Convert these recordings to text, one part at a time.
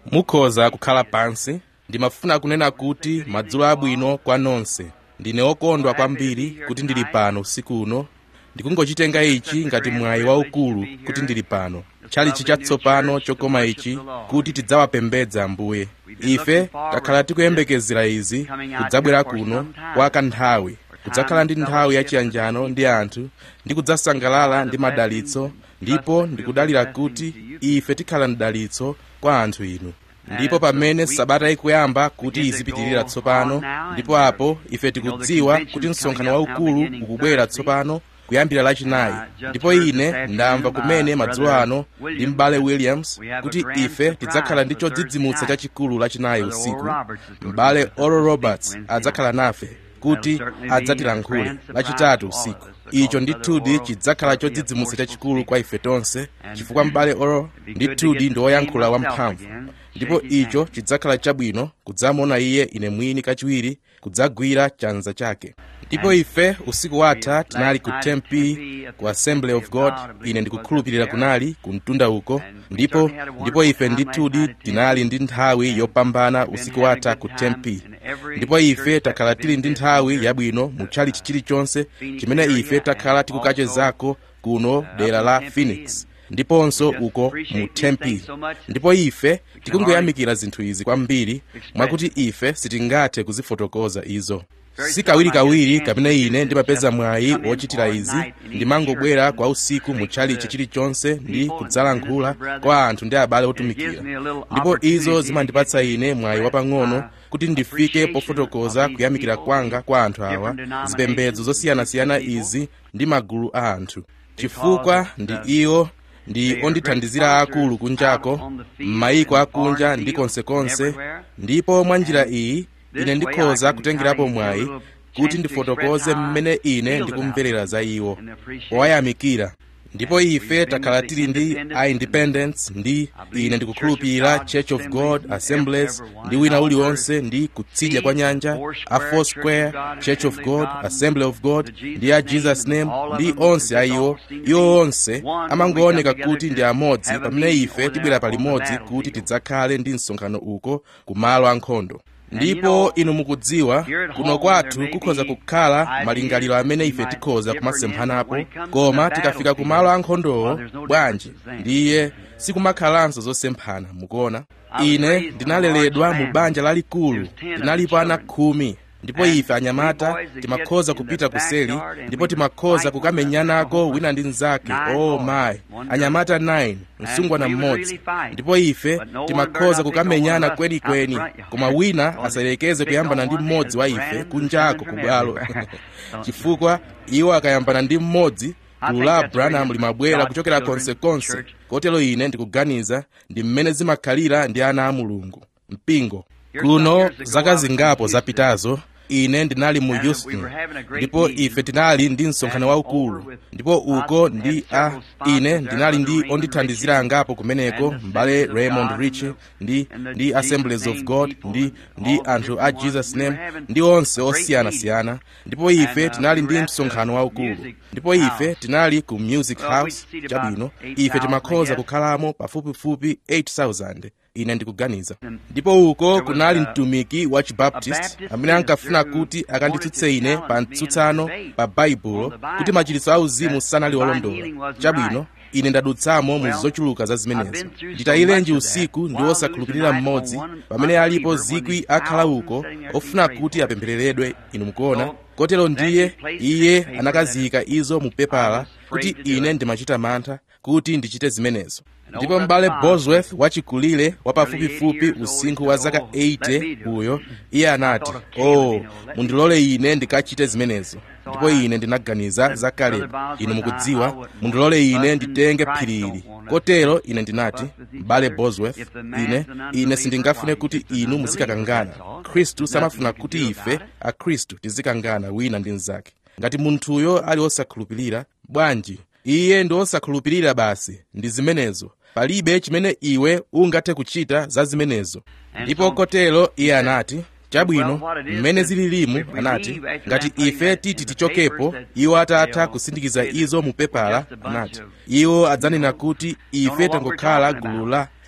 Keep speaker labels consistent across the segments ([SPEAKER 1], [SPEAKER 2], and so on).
[SPEAKER 1] mukhoza kukhala pansi ndimafuna kunena kuti madzulo abwino kwa nonse ndine okondwa kwambiri kuti ndili pano usiku uno ndikungochitenga ichi ngati mwayi waukulu kuti ndili pano tchalichi chatsopano chokoma ichi kuti tidzawapembedza ambuye ife takhala tikuyembekezera izi kudzabwera kuno kwa kanthawi kudzakhala ndi nthawi yachiyanjano ndi anthu ndi kudzasangalala ndi madalitso ndipo ndikudalira kuti ife tikhala mdalitso kwa anthu inu ndipo pamene sabata ikuyamba kuti izipitirira tsopano ndipo apo ife tikudziwa kuti msonkhano waukulu ukubwera tsopano kuyambira lachinayi ndipo ine ndamva kumene madzulo ano ndi m'bale williams kuti ife tidzakhala ndi chodzidzimutsa chachikulu lachinayi usiku m'bale oral roberts adzakhala nafe kuti adzatilankhule lachitatu usiku icho ndithudi chidzakhala chodzidzimutsa chachikulu kwa ife tonse chifukwa m'bale oral ndithudi ndi woyankhula wamphamvu ndipo icho chidzakhala chabwino kudzamuona iye ine mwini kachiwiri kudzagwira chanza chake ndipo ife usiku watha tinali ku tempi ku assembly of god ine ndikukhulupirira kunali ku mtunda uko ndipo ndipo ife ndithudi tinali ndi nthawi yopambana usiku watha ku tempi ndipo ife takhala tili ndi nthawi yabwino mu tchalichi chilichonse chimene ife takhala tikukachezako kuno dera la phoenix ndiponso uko mu tempi ndipo ife tikungoyamikira zinthu izi kwambiri mwakuti ife sitingathe kuzifotokoza izo si kawirikawiri kapena ine ndimapeza mwayi wochitira izi ndimangobwera kwa usiku mu tchalichi chilichonse ndi kudzalankhula kwa anthu ndi abale otumikira ndipo izo zimandipatsa ine mwayi wapang'ono kuti ndifike pofotokoza kuyamikira kwanga kwa anthu awa zipembedzo zosiyanasiyana izi ndi magulu a anthu chifukwa ndi iwo ndi ondithandizira akulu kunjako m'mayiko akunja ndi konsekonse ndipo mwa njira iyi ine ndikhoza kutengerapo mwayi kuti ndifotokoze mmene ine ndikumverera za iwo owayamikira ndipo ife takhala tili ndi a independence ndi ine ndikukhulupirira church of god assemblies ndi wina uliwonse ndi kutsidya kwa nyanja a foursquare church of god assembly of god ndi a jesus name ndi onse a iwo iwo onse amangooneka kuti ndi amodzi pamene ife tibwera palimodzi kuti tidzakhale ndi msonkhano uko ku malo ankhondo ndipo inu mukudziwa kuno kwathu kukhoza kukhala malingaliro amene ife tikhoza kumasemphanapo koma tikafika ku malo ankhondowo bwanji ndiye sikumakhalanso zosemphana mukuona ine ndinaleredwa mu banja lalikulu linalipo ana khumi ndipo ife anyamata timakhoza kupita kuseli ndipo timakhoza kukamenyanako wina ndi mnzake oh my anyamata 9 msungwana mmodzi ndipo ife timakhoza kukamenyana kwenikweni koma wina asalekeze kuyambana ndi mmodzi wa ife kunjako ku bwalo chifukwa iwo akayambana ndi mmodzi gulu la abrahamu limabwera kuchokera konsekonse kotero ine ndikuganiza ndi mmene zimakhalira ndi ana a mulungu mpingo kuno zaka zingapo zapitazo ine ndinali mu houston ndipo ife tinali ndi msonkhano waukulu ndipo uko ndi a ine ndinali ndi ondithandizira angapo kumeneko m'bale raymond rich ndi ndi assemblies of god ndi ndi anthu a jesus name ndi onse osiyanasiyana ndipo ife tinali ndi msonkhano waukulu ndipo ife tinali ku music house chabwino ife timakhoza kukhalamo pafupifupi 8000 ine ndikuganiza ndipo uko kunali mtumiki wa chibaptist amene ankafuna kuti akanditsutse ine pa mtsutsano pa baibulo kuti machiritso auzimu sanali olondola chabwino ine ndadutsamo mu zochuluka za zimenezo nditayilenji usiku ndi osakhulupirira mmodzi pamene alipo zikwi akhala uko ofuna kuti apemphereredwe inu mukuona kotero ndiye iye anakaziyika izo mu pepala kuti ine ndimachita mantha kuti ndichite zimenezo ndipo m'bale bosworth wachikulire wapafupifupi usinkhu wa zaka 80 uyo iye anati oh mundilole ine ndikachite zimenezo ndipo ine ndinaganiza za kalebe inu mukudziwa mundilole ine nditenge phirili kotero ine ndinati m'bale bosworth ine ine sindingafune kuti inu muzikakangana khristu samafuna kuti ife akhristu tizikangana wina ndi mnzake ngati munthuyo ali osakhulupirira bwanji iye ndi osakhulupirira basi ndi zimenezo palibe chimene iwe ungathe kuchita za zimenezo ndipo kotero iye anati chabwino mmene zililimu anati ngati ife titi tichokepo iwo atatha kusindikiza izo mu pepala anati iwo adzanena kuti ife tangokhala gulu la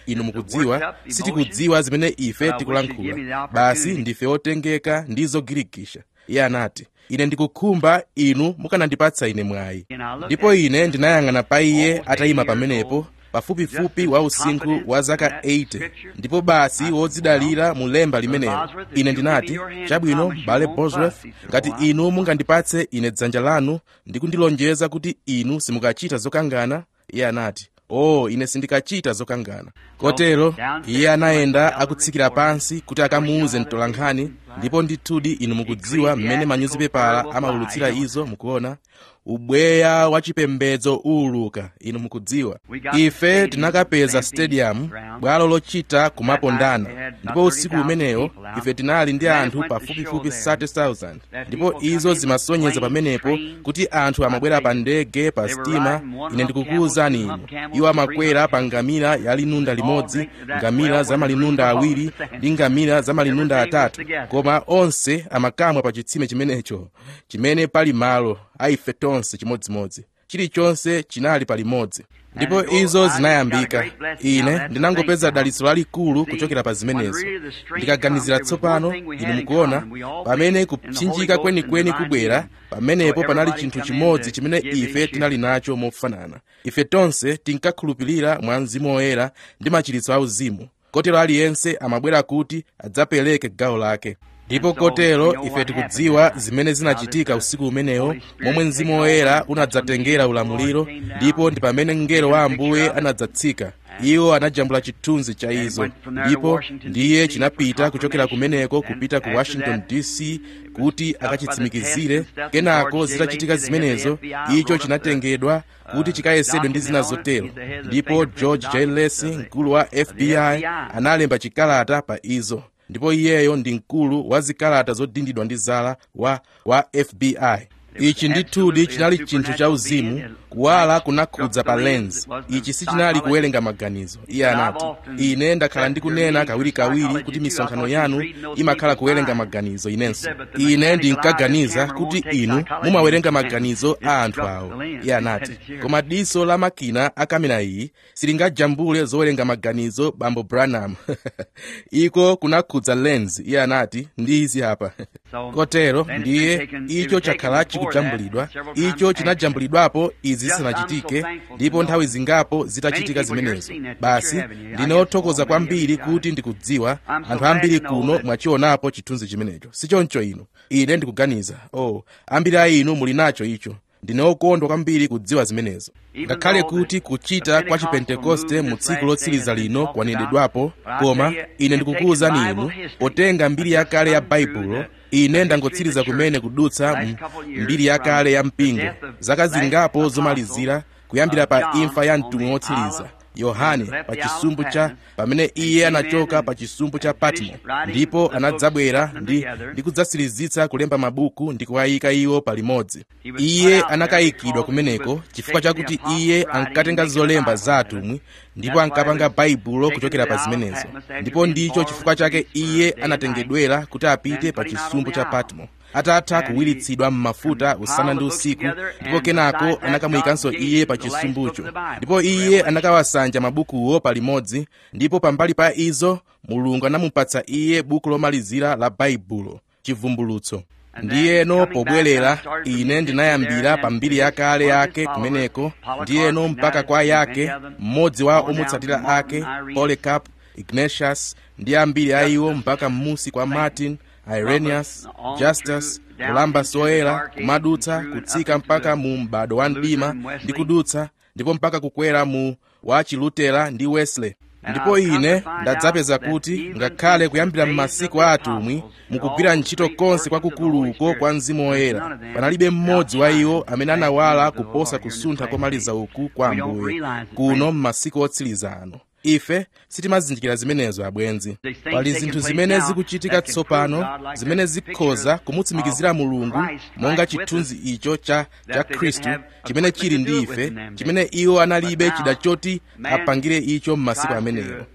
[SPEAKER 1] inu mukudziwa sitikudziwa zimene ife tikulankhula basi ndife otengeka ndi zogirikisha iye anati ine ndikukhumba inu mukanandipatsa ine mwayi ndipo ine ndinayang'ana pa iye atayima pamenepo pafupifupi wa usinkhu wa zaka 80 ndipo basi wodzidalira mu lemba limenelo ine ndinati chabwino bale bosworth ngati inu mungandipatse ine dzanja lanu ndi kundilonjeza kuti inu simukachita zokangana iye anati oh ine sindikachita zokangana kotero iye anayenda akutsikira pansi kuti akamuuze mtolankhani ndipo ndithudi inu mukudziwa mmene manyuzipepala amaulutsira izo mukuona ubweya wa chipembedzo uwuluka inu mukudziwa ife tinakapeza stadium bwalo lochita kumapondana ndipo usiku umenewo ife tinali ndi anthu pafupifupi 30,000 ndipo izo zimasonyeza pamenepo kuti anthu amabwera pa ndege pa sitima ine ndikukuwuzani inu iwo amakwera pa ngamira ya linunda limodzi ngamira za malinunda awiri ndi ngamira za malinunda atatu koma onse amakamwa pa chitsime chimenecho chimene pali malo aife tonse chimodzimodzi chilichonse chinali palimodzi ndipo izo zinayambika ine ndinangopeza dalitso lalikulu kuchokera pa zimenezo ndikaganizira tsopano inu mukuona pamene kupsinjika kwenikweni kubwera pamenepo panali chinthu chimodzi chimene ife tinali nacho mofanana ife tonse tinkakhulupirira mwa mzimu woyera ndi machiritso auzimu kotero aliyense amabwera kuti adzapereke gawo lake ndipo kotero ife tikudziwa zimene zinachitika usiku umenewo momwe mzimu woyera unadzatengera ulamuliro ndipo ndi pamene mngelo wa ambuye anadzatsika iwo anajambula chithunzi cha izo ndipo ndiye chinapita kuchokera kumeneko kupita ku washington dc kuti akachitsimikizire kenako zitachitika zimenezo icho chinatengedwa kuti chikayesedwe ndi zina zotero ndipo george j lacey mkulu wa fbi analemba chikalata pa izo ndipo iyeyo ndi mkulu wa zikalata zodindidwa ndi zala wa, wa fbi ichi ndithudi chinali chinthu cha uzimu kuwala kunakhudza pa lens ichi sichinali kuwerenga maganizo iye anati ine ndakhala ndikunena kawirikawiri kuti misonkhano yanu imakhala kuwerenga maganizo inenso ine ndinkaganiza kuti inu mumawerenga maganizo a anthu awo iye anati koma diso la makina a kamera iyi silingajambule zowerenga maganizo bambo branham iko kunakhudza lens iye anati ndi izi apa kotero ndiye icho chakhala chikujambulidwa icho chinajambulidwapo izi zisanachitike ndipo nthawi zingapo zitachitika zimenezo basi ndine othokoza kwambiri kuti ndikudziwa anthu ambiri kuno mwachionapo chithunzi chimenecho sichoncho inu ine ndikuganiza oh ambiri a inu muli nacho icho ndine okondwa kwambiri kudziwa zimenezo ngakhale kuti kuchita kwa chipentekoste mu tsiku lotsiriza lino kwanenedwapo koma ine ndikukuwuzani inu potenga mbiri yakale ya baibulo ine ndangotsiriza kumene kudutsa mbiri yakale ya mpingo zaka zingapo zomalizira kuyambira pa imfa ya mtumwi wotsiriza yohane pa chisumbu cha pamene iye anachoka pa chisumbu cha patmo ndipo anadzabwera ndi, ndi kudzatsirizitsa kulemba mabuku ndi kuwayika iwo palimodzi iye anakayikidwa kumeneko chifukwa chakuti iye ankatenga zolemba za atumwi ndipo ankapanga baibulo kuchokera pa zimenezo ndipo ndicho chifukwa chake iye anatengedwera kuti apite pa chisumbu cha patmo atatha kuwiritsidwa m'mafuta usana ndi usiku ndipo kenako anakamuyikanso iye pa chisumbucho ndipo iye anakawasanja mabukuwo palimodzi ndipo pambali pa izo mulungu anamupatsa iye buku lomalizira la baibulo chivumbulutso ndiyeno pobwerera ine ndinayambira pa mbiri yakale yake kumeneko ndiyeno mpaka kwa yake mmodzi wa omutsatira ake polycarp ignatius ndi ambiri a iwo mpaka m'musi kwa martin irenaeus justus kulamba soyera kumadutsa kutsika mpaka mu m'bado wa mdima ndi kudutsa ndipo mpaka kukwera mu wa chilutera ndi wesley ndipo ine ndadzapeza kuti ngakhale kuyambira m'masiku a atumwi mukugwira ntchito konse kwakukuluko kwa mzimu woyera panalibe mmodzi wa iwo amene anawala kuposa kusuntha komaliza uku kwa ambuye kuno m'masiku otsiriza ano ife sitimazindikira zimenezo abwenzi pali zinthu zimene zikuchitika tsopano zimene zikhoza kumutsimikizira mulungu monga chithunzi icho cha cha khristu chimene chili ndi ife chimene iwo analibe chida choti apangire icho m'masiku amenewo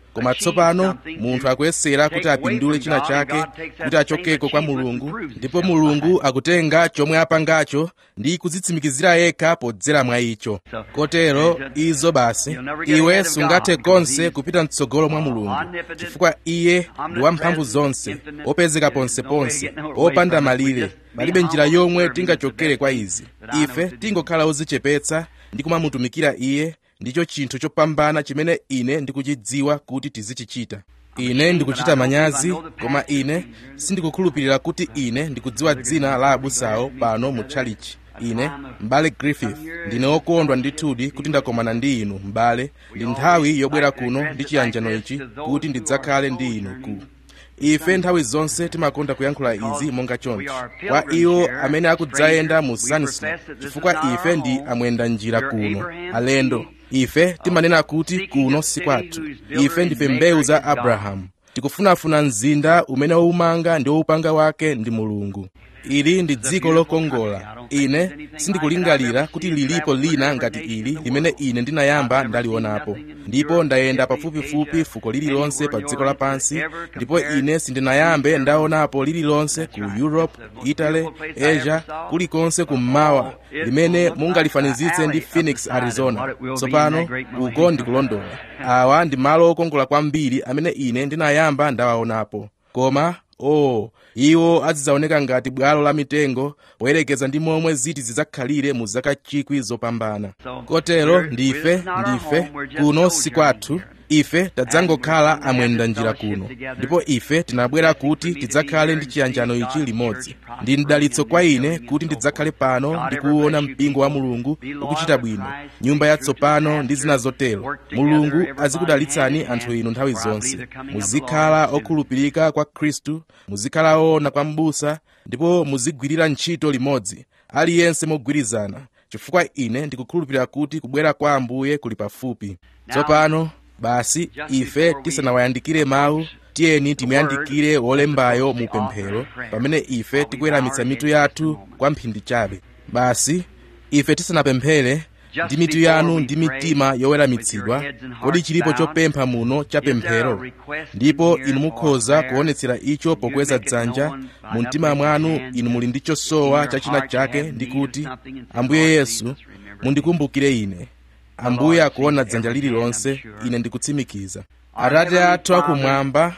[SPEAKER 1] koma tsopano munthu akuyesera kuti apindule china chake kuti achokeko kwa mulungu ndipo mulungu akutenga chomwe apangacho ndi kudzitsimikizira yekha podzera mwa icho kotero izo basi iwe sungathe konse kupita mtsogolo mwa mulungu chifukwa iye ndi wamphamvu zonse wopezeka ponseponse wopanda malire palibe njira yomwe tingachokere kwa izi ife tingokhala odzichepetsa ndi kumamutumikira iye ndicho chinthu chopambana chimene ine ndikuchidziwa kuti tizichichita ine ndikuchita manyazi koma ine sindikukhulupirira kuti ine ndikudziwa dzina la abusawo pano mu tchalichi ine m'bale griffith ndine wokondwa ndithudi kuti ndakomana ndi inu m'bale ndi nthawi yobwera kuno ndi chiyanjano ichi kuti ndidzakhale ndi inu ku ife nthawi zonse timakonda kuyankhula izi monga chonchi kwa iwo amene akudzayenda mu sunslow chifukwa ife ndi amwenda njira kuno alendo ife timanena kuti kuno si kwathu ife ndife mbewu za abrahamu tikufunafuna mzinda umene woumanga ndi woupanga wake ndi mulungu ili ndi dziko lokongola ine sindikulingalira kuti lilipo lina ngati ili limene ine ndinayamba ndalionapo ndipo ndayenda pafupifupi fuko lililonse pa dziko lapansi ndipo ine sindinayambe ndaonapo lililonse ku europe italy asia kulikonse kummawa limene mungalifanizitse ndi phoenix arizona tsopano uko ndikulondola awa ndi malo okongola kwambiri amene ine ndinayamba ndawaonapo koma oh iwo azidzaoneka ngati bwalo la mitengo poyerekeza ndi momwe ziti zidzakhalire mu zaka chikwi zopambana kotero ndife ndife kuno si kwathu ife tadzangokhala amwenda njira kuno ndipo ife tinabwera kuti tidzakhale ndi chiyanjano ichi limodzi ndi mdalitso kwa ine kuti ndidzakhale pano ndi kuwuona mpingo wa mulungu ukuchita bwino nyumba yatsopano ndi zina zotero mulungu azikudalitsani anthu inu nthawi zonse muzikhala okhulupirika kwa khristu muzikhala oona kwa m'busa ndipo muzigwirira ntchito limodzi aliyense mogwirizana chifukwa ine ndikukhulupirira kuti kubwera kwa ambuye kuli pafupi tsopano basi ife tisanawayandikire mawu tiyeni timuyandikire wolembayo mu pemphero pamene ife tikuweramitsa mitu yathu kwa mphindi chabe basi ife tisanapemphere ndi mitu yanu ndi mitima yoweramitsidwa kodi chilipo chopempha muno cha pemphero ndipo inu mukhoza kuonetsera icho pokweza dzanja mu mtima mwanu inu muli ndi chosowa cha china chake ndi kuti ambuye yesu mundikumbukire ine ambuye akuona dzanja lililonse ine ndikutsimikiza atate athu akumwamba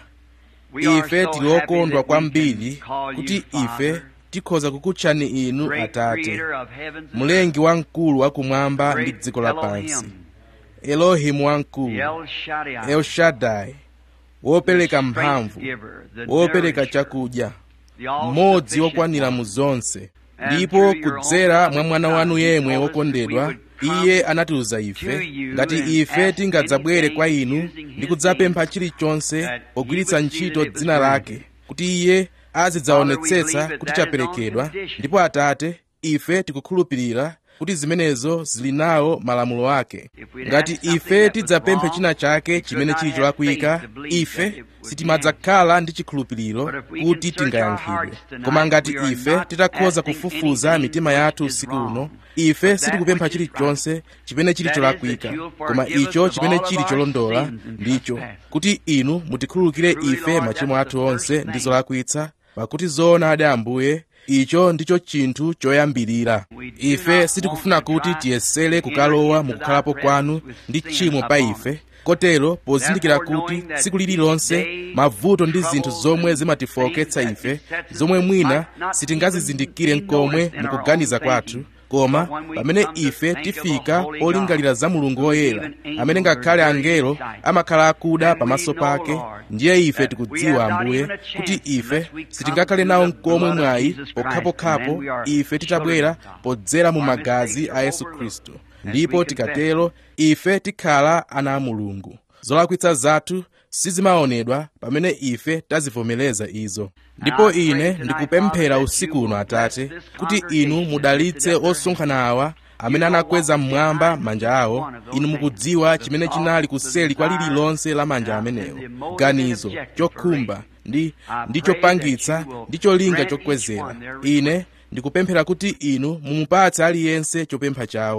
[SPEAKER 1] ife tili okondwa kwambiri kuti ife tikhoza kukutchani inu atate mlengi wamkulu wakumwamba ndi dziko lapansi elohimu wamkulu elshadai wopereka mphamvu wopereka chakudya mmodzi wokwanira mu zonse ndipo kudzera mwa mwana wanu yemwe wokondedwa iye anatiuza ife ngati ife tingadzabwere kwa inu ndi kudzapempha chilichonse pogwiritsa ntchito dzina lake kuti iye azidzaonetsetsa kuti chaperekedwa ndipo atate ife tikukhulupirira kuti zimenezo zili nawo malamulo ake ngati ife tidzapemphe china chake chimene chili cholakwika ife sitimadzakhala ndi chikhulupiriro kuti tingayankhidwe koma ngati ife titakhoza kufufuza mitima yathu usiku uno ife sitikupempha chilichonse chimene chili cholakwika koma icho chimene chili cholondola ndicho kuti inu mutikhululukire ife machimo athu onse ndi zolakwitsa pakuti zoonadi ambuye icho ndicho chinthu choyambirira ife sitikufuna kuti tiyesere kukalowa mukukhalapo kwanu ndi tchimo pa ife kotero pozindikira kuti tsiku lililonse mavuto ndi zinthu zomwe zimatifowoketsa ife zomwe mwina sitingazizindikire nkomwe mukuganiza kwathu koma pamene ife tifika polingalira za mulungu woyera amene ngakhale angelo amakhala akuda pamaso pake ndiye ife tikudziwa ambuye kuti ife sitingakhale nawo nkomwe mwayi pokhapokhapo ife titabwera podzera mu magazi a yesu khristu ndipo tikatero ife tikhala ana a mulungu zolakwitsa zathu sizimaonedwa pamene ife tazivomereza izo ndipo ine ndikupemphera usiku uno atate kuti inu mudalitse osonkhana awa amene anakweza mmwamba manja awo inu mukudziwa chimene chinali kuseli kwa lililonse la manja amenewo ganizo chokhumba ndi ndi chopangitsa ndi cholinga chokwezera ine ndikupemphera kuti inu mumupatse aliyense chopempha chawo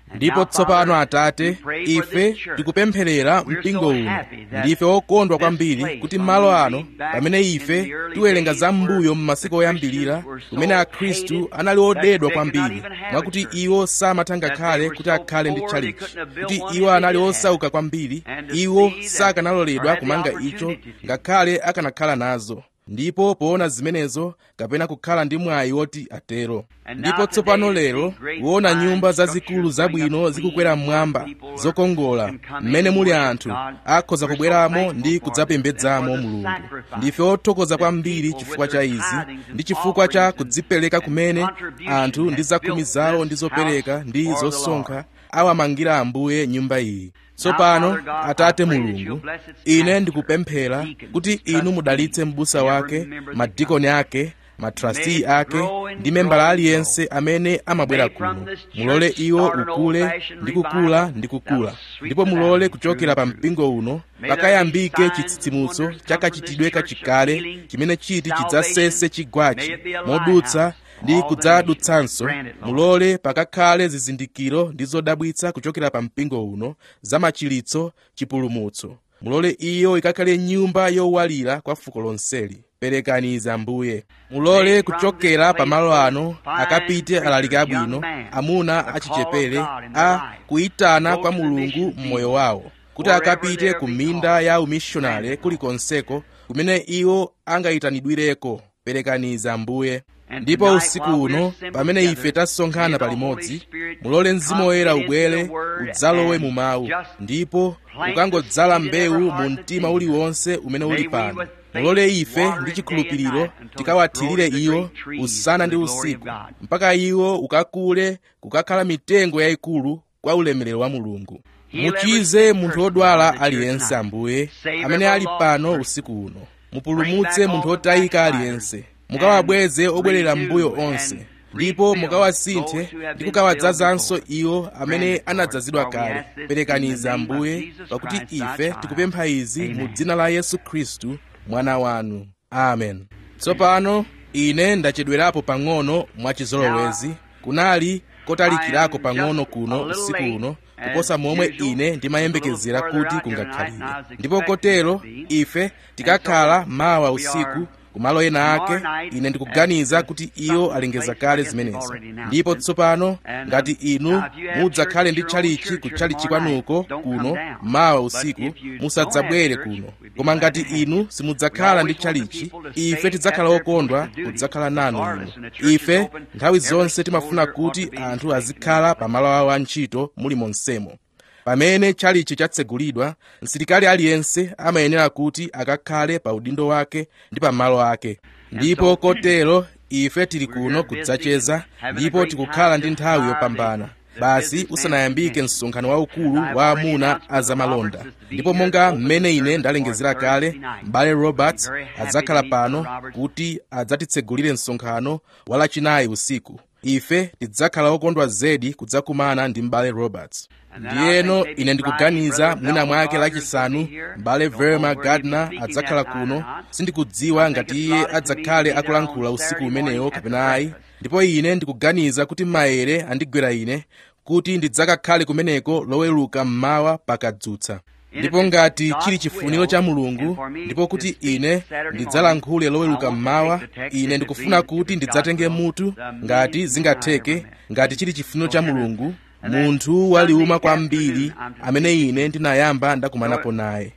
[SPEAKER 1] ndipo tsopano atate ife tikupempherera mpingo uno ndife okondwa kwambiri kuti malo ano pamene ife tiwerenga za m'mbuyo m'masiku oyambirira kumene akhristu anali odedwa kwambiri mwakuti iwo samatha ngakhale kuti akhale ndi tchalichi kuti iwo anali osauka kwambiri iwo sakanaloledwa kumanga icho ngakhale akanakhala nazo ndipo poona zimenezo kapena kukhala ndi mwayi woti atero ndipo tsopano lero kuona nyumba zazikulu zabwino zikukwera mmwamba zokongola mmene muli anthu akhoza kubweramo ndi kudzapembedzamo mulungu ndife othokoza kwambiri chifukwa cha izi ndi chifukwa cha kudzipereka kumene anthu ndi zakhumi zawo ndi zopereka ndi zosonkha awamangira ambuye nyumba iyi tsopano atate mulungu ine ndikupemphera kuti inu mudalitse m'busa wake madikoni ake matrasti ake ndi membala aliyense amene amabwera kuno mulole iwo ukule ndi kukula ndi kukula ndipo mulole kuchokera pa mpingo uno pakayambike chitsitsimutso chakachitidwe kachikale chimene chiti chidzasese chigwachi modutsa ndi kudzadutsanso mulole pakakhale zizindikiro ndi zodabwitsa kuchokera pa mpingo uno za machiritso chipulumutso mulole iyo ikakhale nyumba yowalira kwa fuko lonseli perekani izi ambuye mulole kuchokera pamalo ano akapite alaliki abwino amuna achichepere a kuyitana kwa mulungu m'moyo wawo kuti akapite ku minda ya umishonale kulikonseko kumene iwo angayitanidwireko perekani izi ambuye ndipo usiku uno pamene ife tasonkhana palimodzi mulole mzimu woyera ubwere udzalowe mu mawu ndipo ukangodzala mbewu mu mtima uliwonse umene uli pano mulole ife ndi chikhulupiriro tikawathirire iwo usana ndi usiku mpaka iwo ukakule kukakhala mitengo yayikulu kwa ulemerero wa mulungu muchize munthu wodwala aliyense ambuye amene ali pano usiku uno mupulumutse munthu wotayika aliyense mukawabweze obwerera m'mbuyo onse ndipo mukawasinthe ndi kukawadzazanso iwo amene anadzazidwa kale perekaniza ambuye pakuti ife tikupempha izi mu dzina la yesu khristu mwana wanu amen tsopano ine ndachedwerapo pang'ono mwachizolowezi kunali kotalikirako pang'ono kuno usiku uno kuposa momwe ine ndimayembekezera kuti kungakhalire ndipo kotero ife tikakhala mawa usiku kumalo ena ake ine ndikuganiza kuti iwo alengeza kale zimenezo ndipo tsopano ngati inu mudzakhale ndi tchalichi ku tchalichi kwanuko kuno mawa usiku musadzabwere kuno koma ngati inu simudzakhala ndi tchalichi ife tidzakhala okondwa kudzakhala nanu inu ife nthawi zonse timafuna kuti anthu azikhala pa malo awo antchito muli monsemo pamene tchalichi chatsegulidwa msilikali aliyense amayenera kuti akakhale pa udindo wake ndi pa malo ake ndipo kotero ife tili kuno kudzacheza ndipo tikukhala ndi nthawi yopambana basi usanayambike msonkhano waukulu wa amuna azamalonda ndipo monga mmene ine ndalengezera kale m'bale roberts adzakhala pano kuti adzatitsegulire msonkhano wa lachinayi usiku ife tidzakhala okondwa zedi kudzakumana ndi m'bale roberts ndiyeno ine ndikuganiza mwina mwake lachisanu m'bale verma gardner adzakhala kuno sindikudziwa ngati iye adzakhale akulankhula usiku umenewo kapena ayi ndipo ine ndikuganiza kuti maere andigwera ine kuti ndidzakakhale kumeneko loweruka mmawa pakadzutsa ndipo ngati chili chifuniro cha mulungu ndipo kuti ine ndidzalankhule loweruka mmawa ine ndikufuna kuti ndidzatenge mutu ngati zingatheke ngati chili chifuniro cha mulungu munthu waliuma kwambiri amene ine ndinayamba ndakumanapo naye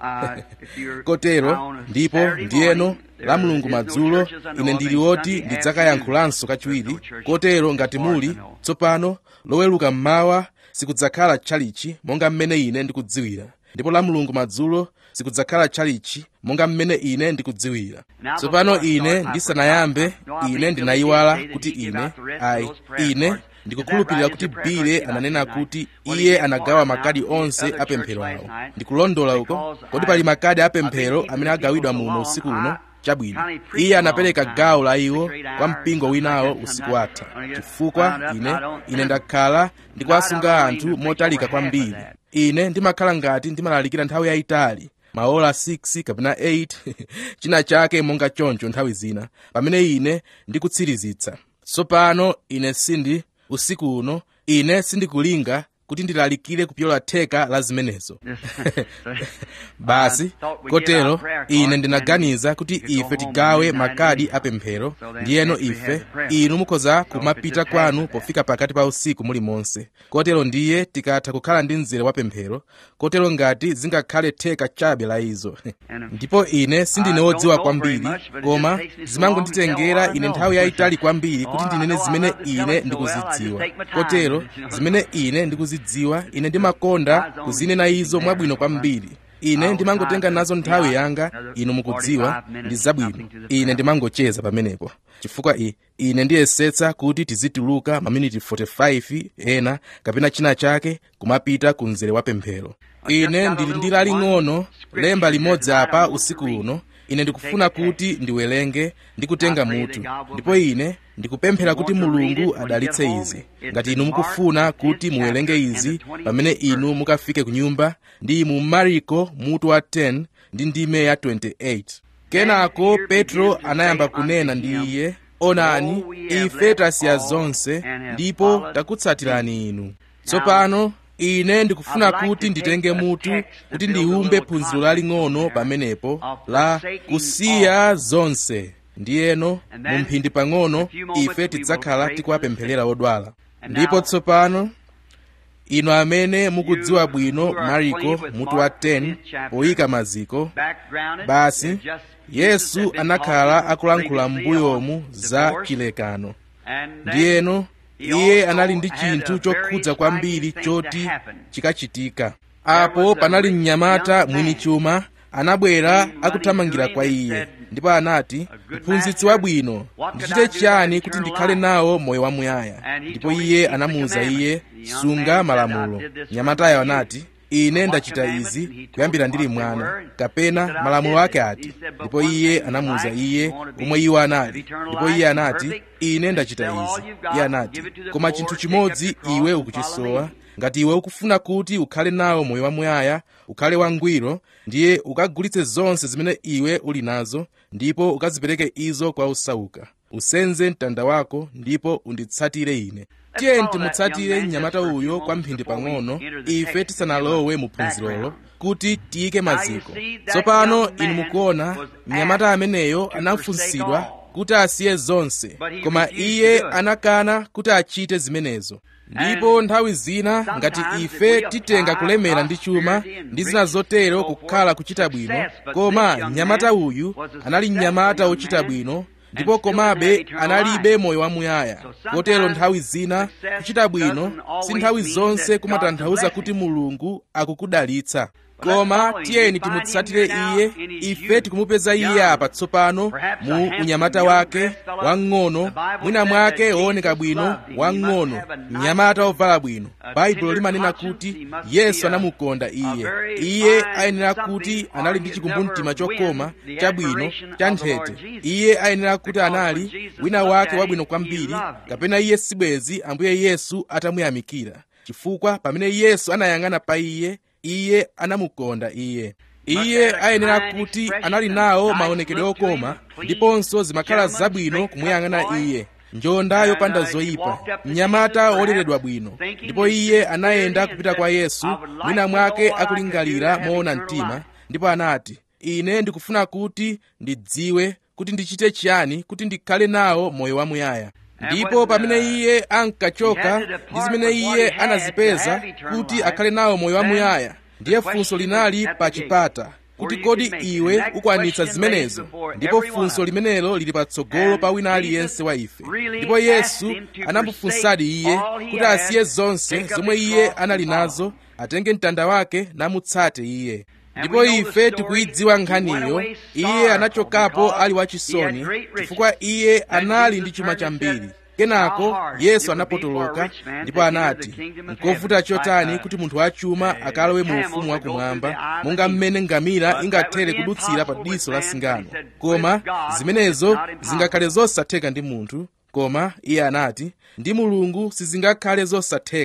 [SPEAKER 1] kotero ndipo ndiyeno la mulungu madzulo ine ndili woti ndidzakayankhulanso kachiwiri kotero ngati muli tsopano loweruka mmawa sikudzakhala tchalichi monga mmene ine ndikudziwira ndipo la mulungu madzulo sikudzakhala tchalichi monga mmene ine ndikudziwira tsopano ine ndisanayambe ine ndinayiwala kuti ine ayi ine ndikukhulupirira kuti bile ananena kuti iye anagawa makadi onse apemphero awo ndikulondola uko kodi pali makadi apemphero amene agawidwa muno usiku uno chabwino iye anapereka gawo la iwo kwa mpingo winawo usiku watha chifukwa ine ine ndakhala ndikuwasunga anthu motalika kwambiri ine ndimakhala ngati ndimalalikira nthawi yayitali maola 6 kapena 8 china chake monga choncho nthawi zina pamene ine ndikutsirizitsa tsopano ine sindi usiku uno ine sindikulinga kuti ndilalikire kupyola theka la zimenezo basi kotero ine ndinaganiza kuti ife tigawe makadi apemphero ndiyeno ife inu mukhoza kumapita kwanu pofika pakati pa usiku muli monse kotero ndiye tikatha kukhala ndi mzere wa pemphero kotero ngati zingakhale theka chabe la izo ndipo ine sindine wodziwa kwambiri koma zimangonditengera ine nthawi yayitali kwambiri kuti ndinene zimene ine ndikuzidziwa kotero zimene ine ndikuzidziwa ine ndimakonda kuzinena izo mwabwino kwambiri ine ndimangotenga nazo nthawi yanga inu mukudziwa ndi zabwino ine ndimangocheza pamenepo chifukwa i ine ndiyesetsa kuti tizituluka maminiti 45 ena kapena china chake kumapita ku mzere wa pemphero ine ndili ndi laling'ono lemba limodzi apa usiku uno ine ndikufuna kuti ndiwerenge ndi kutenga mutu ndipo ine ndikupemphera kuti mulungu adalitse izi ngati inu mukufuna kuti muwerenge izi pamene inu mukafike ku nyumba ndi mu mariko mutu wa 10 ndi ndime ya 28 kenako petro anayamba kunena ndi iye onani ife tasiya zonse ndipo takutsatirani inu tsopano ine ndikufuna kuti nditenge mutu kuti ndiumbe phunziro laling'ono pamenepo la kusiya zonse ndiyeno mu mphindi pang'ono ife tidzakhala tikuwapempherera odwala ndipo tsopano inu amene mukudziwa bwino mariko mutu wa 10 poyika maziko basi yesu anakhala akulankhula m'mbuyomu za chilekano ndiyeno iye anali ndi chinthu chokhudza kwambiri choti chikachitika apo panali mnyamata mwini chuma anabwera akuthamangira kwa iye ndipo anati mphunzitsi wabwino ndichite chiyani kuti ndikhale nawo moyo wamuyaya ndipo iye anamuwuza iye sunga malamulo mnyamatayo anati ine ndachita izi kuyambira ndili mwana kapena malamulo ake ati ndipo iye anamuwuza iye omwe iwo anali ndipo iye anati ine ndachita izi iye anati koma chinthu chimodzi iwe ukuchisowa ngati iwe ukufuna kuti ukhale nawo moyo wamuyaya ukhale wangwiro ndiye ukagulitse zonse zimene iwe uli nazo ndipo ukazipereke izo kwa osauka usenze mtanda wako ndipo unditsatire ine tiye timutsatire mnyamata uyo kwa mphindi pang'ono ife tisanalowe mu phunzirolo kuti tiyike maziko tsopano inu mukuona mnyamata ameneyo anafunsidwa kuti asiye zonse koma iye anakana kuti achite zimenezo ndipo nthawi zina ngati ife titenga kulemera ndi chuma ndi zina zotero kukhala kuchita bwino koma mnyamata uyu anali mnyamata wochita bwino ndipo komabe analibe moyo wamuyaya kotero nthawi zina kuchita bwino si nthawi zonse kumatanthauza kuti mulungu akukudalitsa koma tiyeni timutsatire iye ife tikumupeza iye apa tsopano mu unyamata wake wang'ono mwina mwake wooneka bwino wang'ono mnyamata wovala bwino baibulo limanena kuti yesu anamukonda iye iye ayenera kuti anali ndi chikumbumtima chokoma chabwino cha nthete iye ayenera kuti anali wina wake wabwino kwambiri kapena iye sibwezi ambuye yesu atamuyamikira chifukwa pamene yesu anayang'ana pa iye iye anamukonda iye iye ayenera kuti anali nawo maonekedwe okoma ndiponso zimakhala zabwino kumuyang'ana iye njonda yopanda zoyipa mnyamata woleredwa bwino ndipo iye anayenda kupita kwa yesu mwina mwake akulingalira moona mtima ndipo anati ine ndikufuna kuti ndidziwe kuti ndichite chiyani kuti ndikhale nawo moyo wamuyaya ndipo pamene iye ankachoka ndi zimene iye anazipeza kuti akhale nawo moyo wamuyaya ndiye funso linali pa chipata kuti kodi iwe ukwanitsa zimenezo ndipo funso limenelo lili patsogolo pa wina aliyense wa ife ndipo yesu anamufunsadi iye kuti asiye zonse zomwe iye anali nazo atenge mtanda wake namutsate iye ndipo ife tikuyidziwa nkhaniyo iye anachokapo ali wachisoni chifukwa iye anali ndi chuma chambiri kenako yesu anapotoloka ndipo anati nkovuta chotani kuti munthu wachuma akalowe mu ufumu wakumwamba monga mmene ngamira ingathere kudutsira pa diso la singano koma zimenezo zingakhale zosatheka ndi munthu koma iye anati ndi mulungu sizingakhale zosatheka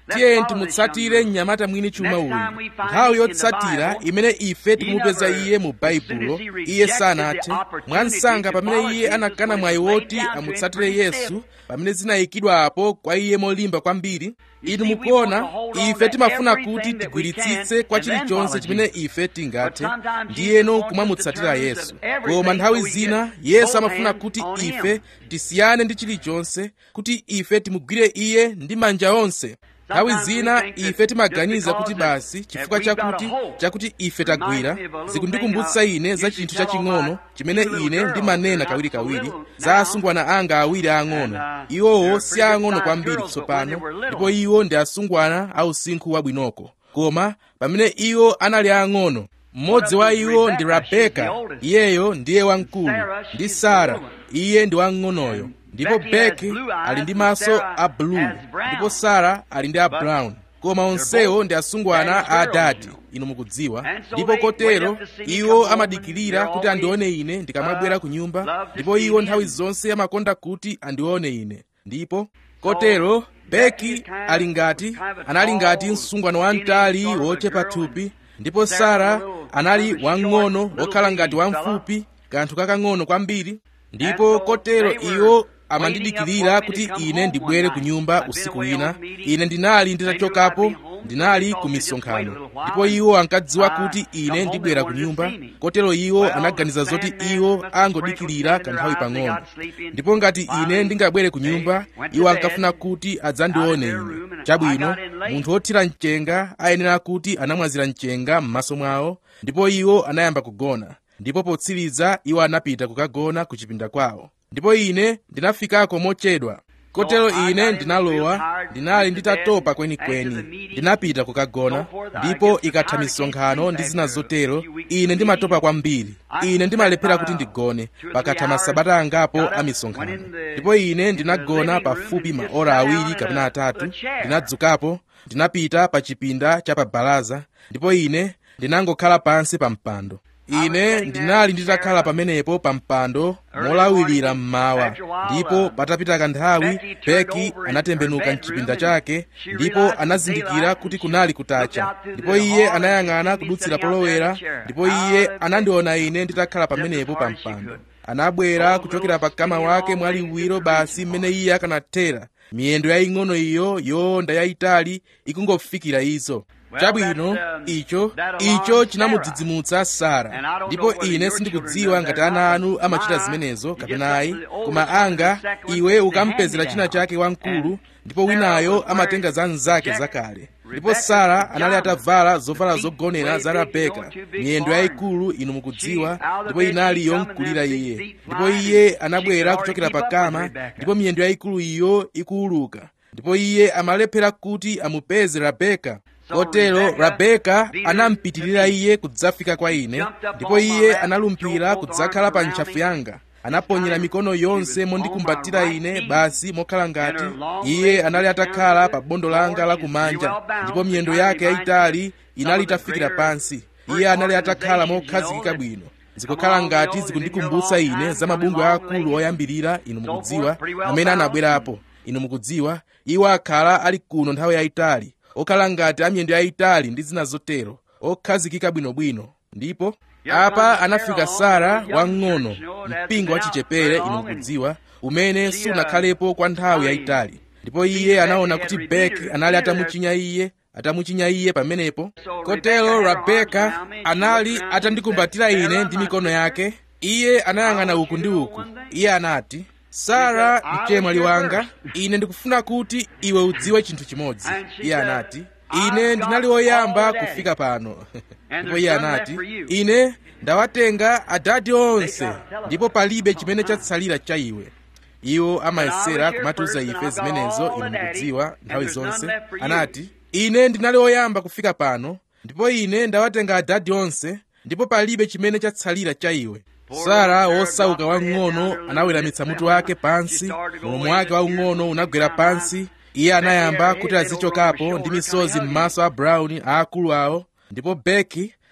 [SPEAKER 1] tiye timutsatire mnyamata mwini chuma uyu nthawi yotsatira imene ife tikumupeza iye mu baibulo iye sanathe mwansanga pamene iye anakana mwayi woti amutsatire yesu pamene zinayikidwa apo kwa iye molimba kwambiri inu mukuona ife timafuna kuti tigwiritsitse kwa chilichonse chimene ife tingathe ndiyeno kumamutsatira yesu koma nthawi zina yesu amafuna kuti ife tisiyane ndi chilichonse kuti ife timugwire iye ndi manja onse nthawi zina ife timaganiza kuti basi chifukwa chakuti chakuti ife tagwira zikundikumbutsa ine za chinthu chaching'ono chimene ine ndimanena kawirikawiri za asungwana anga awiri ang'ono iwowo si ang'ono kwambiri tsopano ndipo iwo ndi asungwana a usinkhu wabwinoko koma pamene iwo anali ang'ono mmodzi wa iwo ndi rabeka iyeyo ndiye wamkulu ndi sara iye ndi wamng'onoyo ndipo beki ali ndi maso a blue ndipo sara ali ndi a brown koma onsewo ndi asungwana a adati inu mukudziwa ndipo kotero iwo amadikirira kuti andione ine ndikamabwera ku nyumba ndipo iwo nthawi zonse amakonda kuti andione ine ndipo kotero beki ali ngati anali ngati msungwana wamtali wochepa thupi ndipo sara anali wamng'ono wokhala ngati wamfupi kanthu kakang'ono kwambiri ndipo kotero iwo amandidikirira kuti ine ndibwere ku nyumba usiku wina ine ndinali nditachokapo ndinali ku misonkhano ndipo iwo ankadziwa kuti ine ndibwera ku nyumba kotero iwo anaganiza zoti iwo angodikirira kanthawi pang'ono ndipo ngati ine ndingabwere ku nyumba iwo ankafuna kuti adzandione ine chabwino munthu wothira mchenga ayenera kuti anamwazira mchenga m'maso mwawo ndipo iwo anayamba kugona ndipo potsiriza iwo anapita kukagona ku chipinda kwawo ndipo ine ndinafikako mochedwa kotero ine ndinalowa ndinali nditatopa kwenikweni ndinapita kukagona ndipo ikatha misonkhano ndi zina zotero ine ndimatopa kwambiri ine ndimalephera kuti ndigone pakatha masabata angapo a misonkhano ndipo ine ndinagona pafupi maora awiri kapena atatu ndinadzukapo ndinapita pa chipinda cha pa balaza ndipo ine ndinangokhala pansi pa mpando ine ndinali nditakhala pamenepo pa mpando molawirira mmawa ndipo patapita kanthawi beki anatembenuka mchipinda chake ndipo anazindikira kuti kunali kutacha ndipo iye anayang'ana kudutsira polowera ndipo iye anandiona ine nditakhala pamenepo pa mpando anabwera kuchokera pa kama wake mwaliwiro basi mmene iye akanathera miyendo yaying'ono iyo yowonda yayitali ikungofikira izo chabwino icho icho chinamudzidzimutsa sara ndipo ine sindikudziwa ngati ana anu amachita zimenezo kapena ayi koma anga iwe ukampezera china chake wamkulu ndipo winayo amatenga za mnzake zakale ndipo sara anali atavala zovala zogonera za rabeka miyendo yayikulu inu mukudziwa ndipo inali yomkulira iye ndipo iye anabwera kuchokera pakama ndipo miyendo yayikulu iyo ikuuluka ndipo iye amalephera kuti amupeze rabeka kotero rabeka anampitirira iye kudzafika kwa ine ndipo iye analumpira kudzakhala pa ntchafu yanga anaponyera mikono yonse mondikumbatira ine basi mokhala ngati iye anali atakhala pa bondo langa lakumanja ndipo miyendo yake yayitali inali itafikira pansi iye anali atakhala mokhazikika bwino zikukhala ngati zikundikumbutsa ine za mabungwe akulu oyambirira inu mukudziwa amene anabwerapo inu mukudziwa iwo akhala ali kuno nthawi yayitali okhala ngati amiyendo yayitali ndi zina zotero okhazikika bwinobwino ndipo apa anafika sara wamng'ono mpingo wachichepere inu mukudziwa umene sunakhalepo kwa nthawi yayitali ndipo iye anaona kuti beki anali atamuchinya iye atamuchinya iye pamenepo kotero rabeka anali atandikumbatira ine ndi mikono yake iye anayang'ana uku ndi uku iye anati sara mchemwali wanga ine ndikufuna kuti iwe udziwe chinthu chimodzi iye anati ine ndinali woyamba kufika pano ndipo iye anati ine ndawatenga adadi onse ndipo palibe chimene chatsalira cha iwe iwo amayesera kumatiuza ife zimenezo inu mukudziwa nthawi zonse anati ine ndinali woyamba kufika pano ndipo ine ndawatenga adadi onse ndipo palibe chimene chatsalira cha iwe sara wosauka wang'ono anaweramitsa mutu wake pansi mulomo wake waung'ono unagwera pansi iye anayamba kuti azichokapo ndi misozi m'maso a brown aakulu awo ndipo beki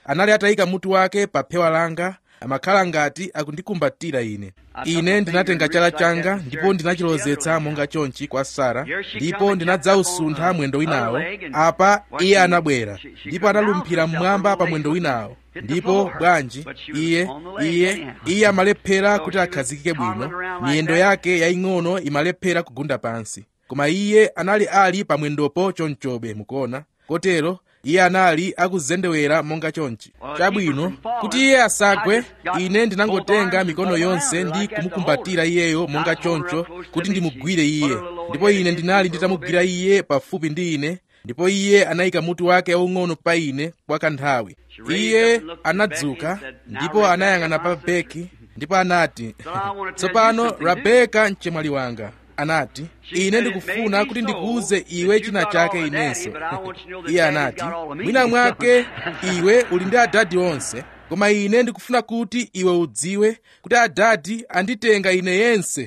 [SPEAKER 1] anali atayika mutu wake pa phewa langa amakhala ngati akundikumbatira ine ine ndinatenga chala changa ndipo ndinachilozetsa monga chonchi kwa sara ndipo ndinadzausuntha mwendo winawo apa iye anabwera ndipo analumphira mmwamba pa mwendo winawo ndipo bwanji iye iye iye amalephera kuti akhazikike bwino miyendo yake yaying'ono imalephera kugunda pansi koma iye anali ali pa mwendopo chonchobe mukuona kotero iye anali akuzendewera monga chonchi chabwino kuti iye asagwe ine ndinangotenga mikono yonse ndi kumukumbatira iyeyo monga choncho kuti ndimugwire iye ndipo ine ndinali nditamugwira iye pafupi ndi ine ndipo iye anayika mutu wake waung'ono pa ine kwa kanthawi iye anadzuka ndipo anayang'ana pa beki ndipo anati tsopano rabeka mchemwali wanga anati ine ndikufuna kuti ndikuuze iwe china chake inenso iye anati mwina mwake iwe uli ndi adadi onse koma ine ndikufuna kuti iwe udziwe kuti adadi anditenga ine yense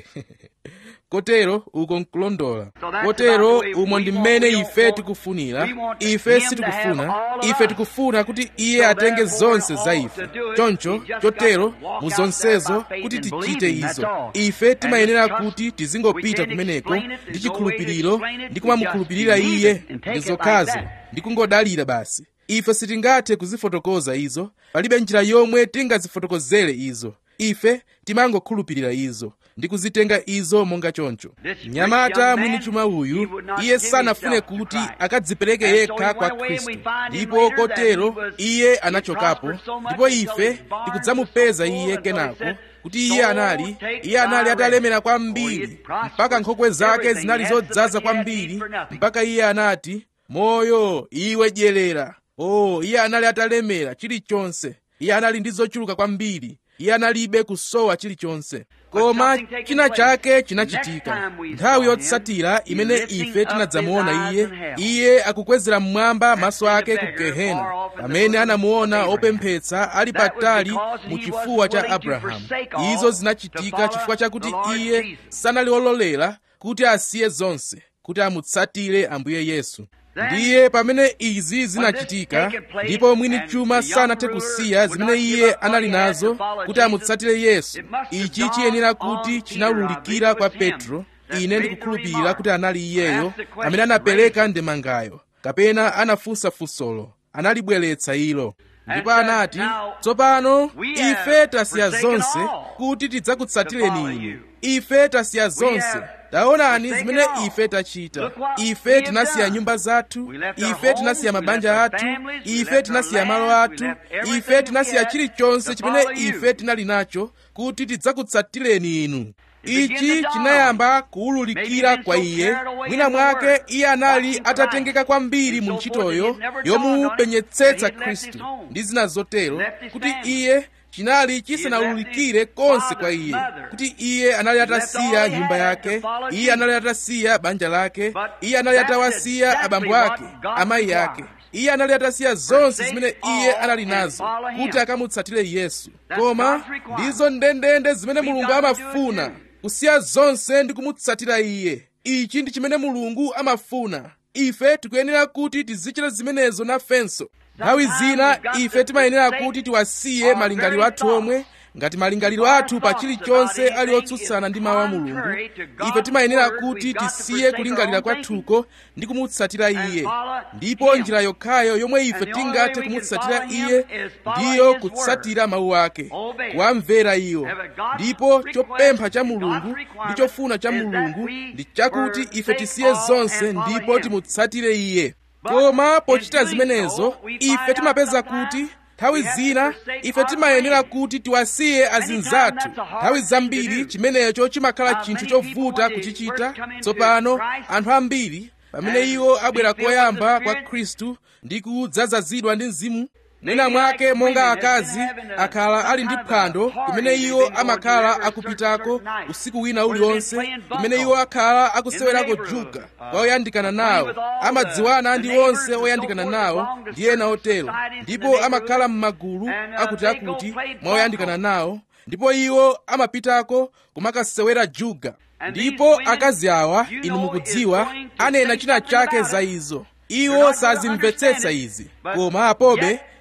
[SPEAKER 1] kotero uko nkulondola kotero umo ndi mmene ife tikufunira ife sitikufuna ife tikufuna kuti iye atenge zonse za ife choncho chotero mu zonsezo kuti tichite izo ife timayenera kuti tizingopita kumeneko ndi chikhulupiriro ndi kumamukhulupirira iye ndi zokhazo ndi kungodalira basi ife sitingathe kuzifotokoza izo palibe njira yomwe tingazifotokozere izo ife timangokhulupirira izo ndi kuzitenga izo monga choncho mnyamata mwini chuma uyu iye sanafune kuti akadzipereke yekha kwa khristu ndipo kotero iye anachokapo ndipo ife tikudzamupeza iye kenako kuti iye anali iye anali atalemera kwambiri mpaka nkhokwe zake zinali zodzaza kwambiri mpaka iye anati moyo iwe dyerera oh iye anali atalemera chilichonse iye anali ndi zochuluka kwambiri iye analibe kusowa chilichonse koma china chake chinachitika nthawi yotsatira imene ife tinadzamuona iye iye akukwezera mmwamba maso ake ku gehena pamene anamuona opemphetsa ali patali mu chifuwa cha abrahamu izo zinachitika chifukwa chakuti iye sanali ololera kuti asiye zonse kuti amutsatire ambuye yesu ndiye pamene izi zinachitika ndipo mwini chuma sanathe kusiya zimene iye anali nazo kuti amutsatire yesu ichi chiyenera kuti chinawululikira kwa petro ine ndikukhulupirira kuti anali iyeyo amene anapereka ndemangayo kapena anafunsa funsolo analibweretsa ilo ndipo anati tsopano ife tasiya zonse kuti tidzakutsatireni inu ife tasiya zonse taonani zimene ife tachita ife tinasiya nyumba zathu ife tinasiya mabanja athu ife tinasiya malo athu ife tinasiya chilichonse chimene ife tinali nacho kuti tidzakutsatireni inu ichi chinayamba kuwululikira kwa iye mwina mwake iye anali atatengeka kwambiri mu ntchitoyo yomupenyetsetsa khristu ndi zina zotero kuti iye chinali chisanawululikire konse kwa iye kuti iye anali atasiya nyumba yake iye anali atasiya banja lake iye anali atawasiya abambo ake amayi ake iye anali atasiya zonse zimene iye anali nazo kuti akamutsatire yesu koma ndizo ndendende zimene mulungu amafuna kusiya zonse ndi kumutsatira iye ichi ndi chimene mulungu amafuna ife tikuyenera kuti tizichita zimenezo nafenso nthawi zina ife timayenera kuti tiwasiye malingaliro athu omwe ngati malingaliro athu pa chilichonse ali otsutsana ndi mawu a mulungu ife timayenera kuti tisiye kulingalira kwathuko ndi kumutsatira iye ndipo njira yokhayo yomwe ife tingathe kumutsatira iye ndiyo kutsatira mawu ake kuwamvera iwo ndipo chopempha cha mulungu ndi chofuna cha mulungu ndi chakuti ife tisiye zonse ndipo timutsatire iye koma pochita zimenezo ife timapeza kuti nthawi zina ife timayenera kuti tiwasiye azinzathu nthawi zambiri chimenecho chimakhala chinthu chovuta kuchichita tsopano anthu ambiri pamene iwo abwera koyamba kwa khristu ndi kudzazazidwa ndi mzimu mwina mwake monga akazi akhala ali ndi phwando kumene iwo amakhala akupitako usiku wina uliwonse kumene iwo akhala akusewerako juga kwa oyandikana nawo amadziwana ndi onse oyandikana nawo ndi ena otero ndipo amakhala m'magulu akutiakuti mwa oyandikana nawo ndipo iwo amapitako kumakasewera juga ndipo akazi awa inu mukudziwa anena china chake za izo iwo sazimvetsetsa izi koma apobe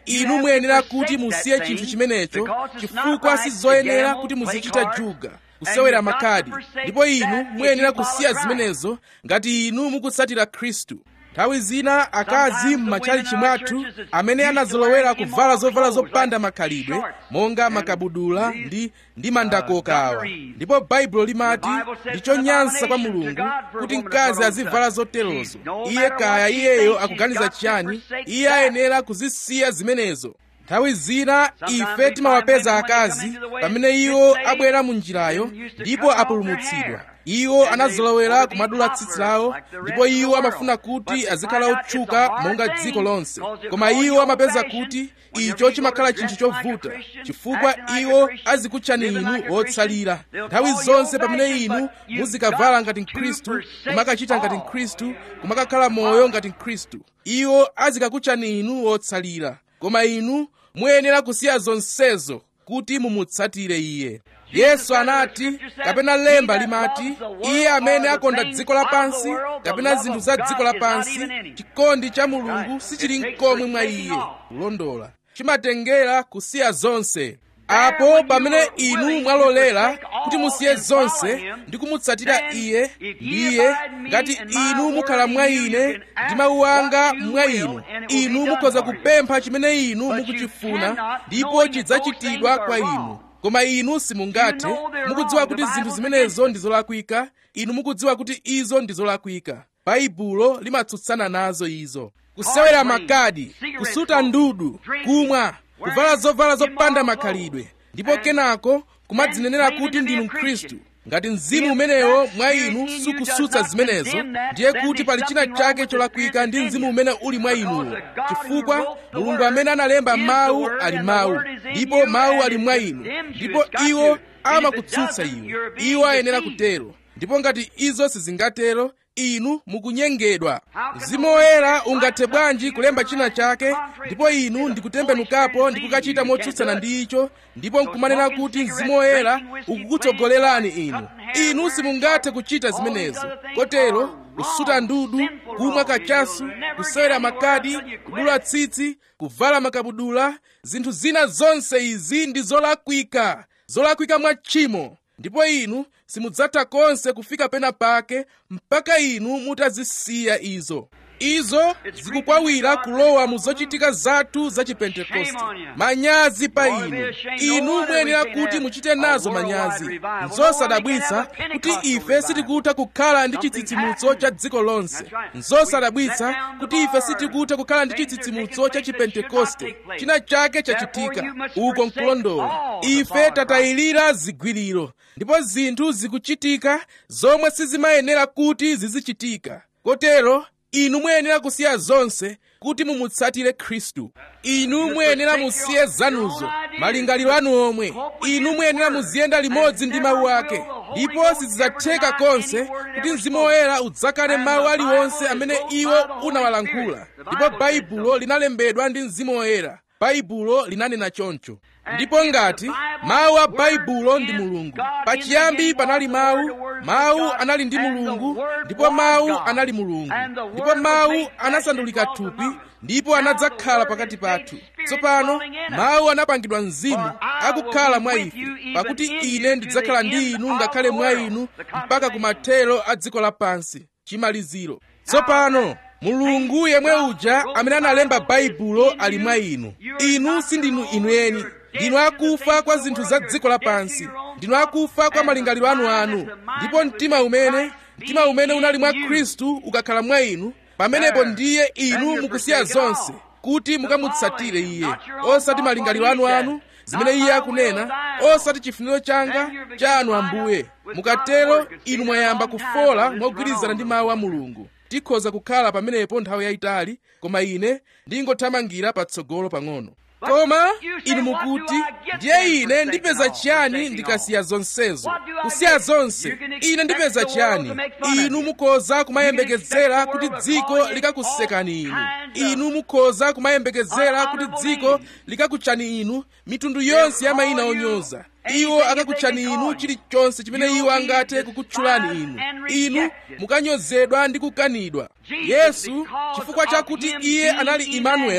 [SPEAKER 1] inu muyenera kuti musiye chinthu chimenecho chifukwa sizoyenera kuti muzichita juga kusewera makhadi ndipo inu muyenera kusiya zimenezo ngati inu mukutsatira khristu nthawi zina akazi m'matchalichi mwathu amene anazolowera kuvala zovala zopanda makhalidwe monga makabudula ndi ndi mandakoka awa ndipo baibulo limati ndi chonyansa kwa mulungu kuti mkazi azivala zoterozo iye kaya iyeyo akuganiza chiyani iye ayenera kuzisiya zimenezo nthawi zina ife timawapeza akazi pamene iwo abwera mu njirayo ndipo apulumutsidwa iwo anazolowera kumadula tsitsi lawo ndipo iwo amafuna kuti azikhala otchuka monga dziko lonse koma iwo amapeza kuti icho chimakhala chinthu chovuta chifukwa iwo azikutchani inu otsalira nthawi zonse pamene inu muzikavala ngati mkhristu kumakachita ngati mkhristu kumakakhala moyo ngati mkhristu iwo azikakutchani inu otsalira koma inu muyenera kusiya zonsezo kuti mumutsatire iye yesu anati kapena lemba limati iye amene akonda dziko lapansi kapena zinthu za dziko lapansi chikondi cha mulungu sichili mkomwe mwa iye kulondola chimatengera kusiya zonse apo pamene inu mwalolera kuti musiye zonse ndi kumutsatira iye ndiye ngati inu mukhala mwa ine ndi mawu anga mwa inu inu mukhoza kupempha chimene inu mukuchifuna ndipo chidzachitidwa kwa inu koma inu simungathe mukudziwa kuti zinthu zimenezo ndi zolakwika inu mukudziwa kuti izo ndi zolakwika baibulo limatsutsana nazo izo kusewera makadi kusuta ndudu kumwa kuvala zovala zopanda makhalidwe ndipo kenako kumadzinenera kuti ndinu mkhristu ngati mzimu umenewo mwa inu sukusutsa zimenezo ndiye kuti pali china chake cholakwika ndi mzimu umene uli mwa inuwo chifukwa mulungu amene analemba mawu ali mawu ndipo mawu ali mwa inu ndipo iwo amakutsutsa iwo iwo ayenera kutero ndipo ngati izo sizingatero inu mukunyengedwa mzimu woyera ungathe bwanji kulemba china chake ndipo inu ndikutembenukapo ndikukachita motsutsana ndi icho ndipo nkumanena kuti mzimu woyera ukukutsogolerani inu inu simungathe kuchita zimenezo kotero kusuta ndudu kumwa kachasu kusewera makadi kudula tsitsi kuvala makabudula zinthu zina zonse izi ndi zolakwika zolakwika mwa tchimo ndipo inu simudzatha konse kufika pena pake mpaka inu mutazisiya izo izo zikukwawira kulowa mu zochitika zathu za chipentekoste manyazi pa inu inu muyenera kuti muchite nazo manyazi nzosadabwitsa kuti ife sitikutha kukhala ndi chitsitsimutso cha dziko lonse nzosadabwitsa kuti ife sitikutha kukhala ndi chitsitsimutso cha chipentekoste china chake chachitika uko nkulondola ife tatayilira zigwiriro ndipo zinthu zikuchitika zomwe sizimayenera kuti zizichitika kotero inu muyenera kusiya zonse kuti mumutsatire khristu inu muyenera musiye zanuzo malingaliro anu omwe inu muyenera muziyenda limodzi ndi mawu ake ndipo sizidzatheka konse kuti mzimu woyera udzakane mawu aliwonse amene iwo unawalankhula ndipo baibulo linalembedwa ndi mzimu woyera baibulo linanena choncho ndipo ngati mawu a baibulo ndi mulungu pachiyambi panali mawu mawu anali ndi mulungu ndipo mawu anali mulungu ndipo mawu anasandulika thupi ndipo anadzakhala pakati pathu tsopano mawu anapangidwa mzimu akukhala mwa ife pakuti ine ndidzakhala ndi inu ngakhale mwa inu mpaka kumathero a dziko lapansi chimaliziro tsopano mulungu yemwe uja amene analemba baibulo ali mwa inu inu sindinu inu eni ndinu akufa kwa zinthu za dziko lapansi ndinu akufa kwa malingaliro anu anu ndipo mtima umene mtima umene unali mwa khristu ukakhala mwa inu pamenepo ndiye inu mukusiya zonse kuti mukamutsatire iye osati malingaliro anu anu zimene iye akunena osati chifuniro changa cha anu ambuye mukatero inu mwayamba kufola mogwirizana ndi mawu a mulungu tikhoza kukhala pamenepo nthawi yayitali koma ine ndingothamangira patsogolo pang'ono koma inu mukuti ndiye ine ndipeza chiyani ndikasiya zonsezo kusiya zonse ine ndipeza chiyani inu mukhoza kumayembekezera kuti dziko likakusekani inu inu mukhoza kumayembekezera kuti dziko likakutchani inu mitundu yonse ya mayina onyoza iwo akakutchani inu chilichonse chimene iwo angathe kukutchulani inu inu mukanyozedwa ndi kukanidwa yesu chifukwa chakuti iye anali imanueli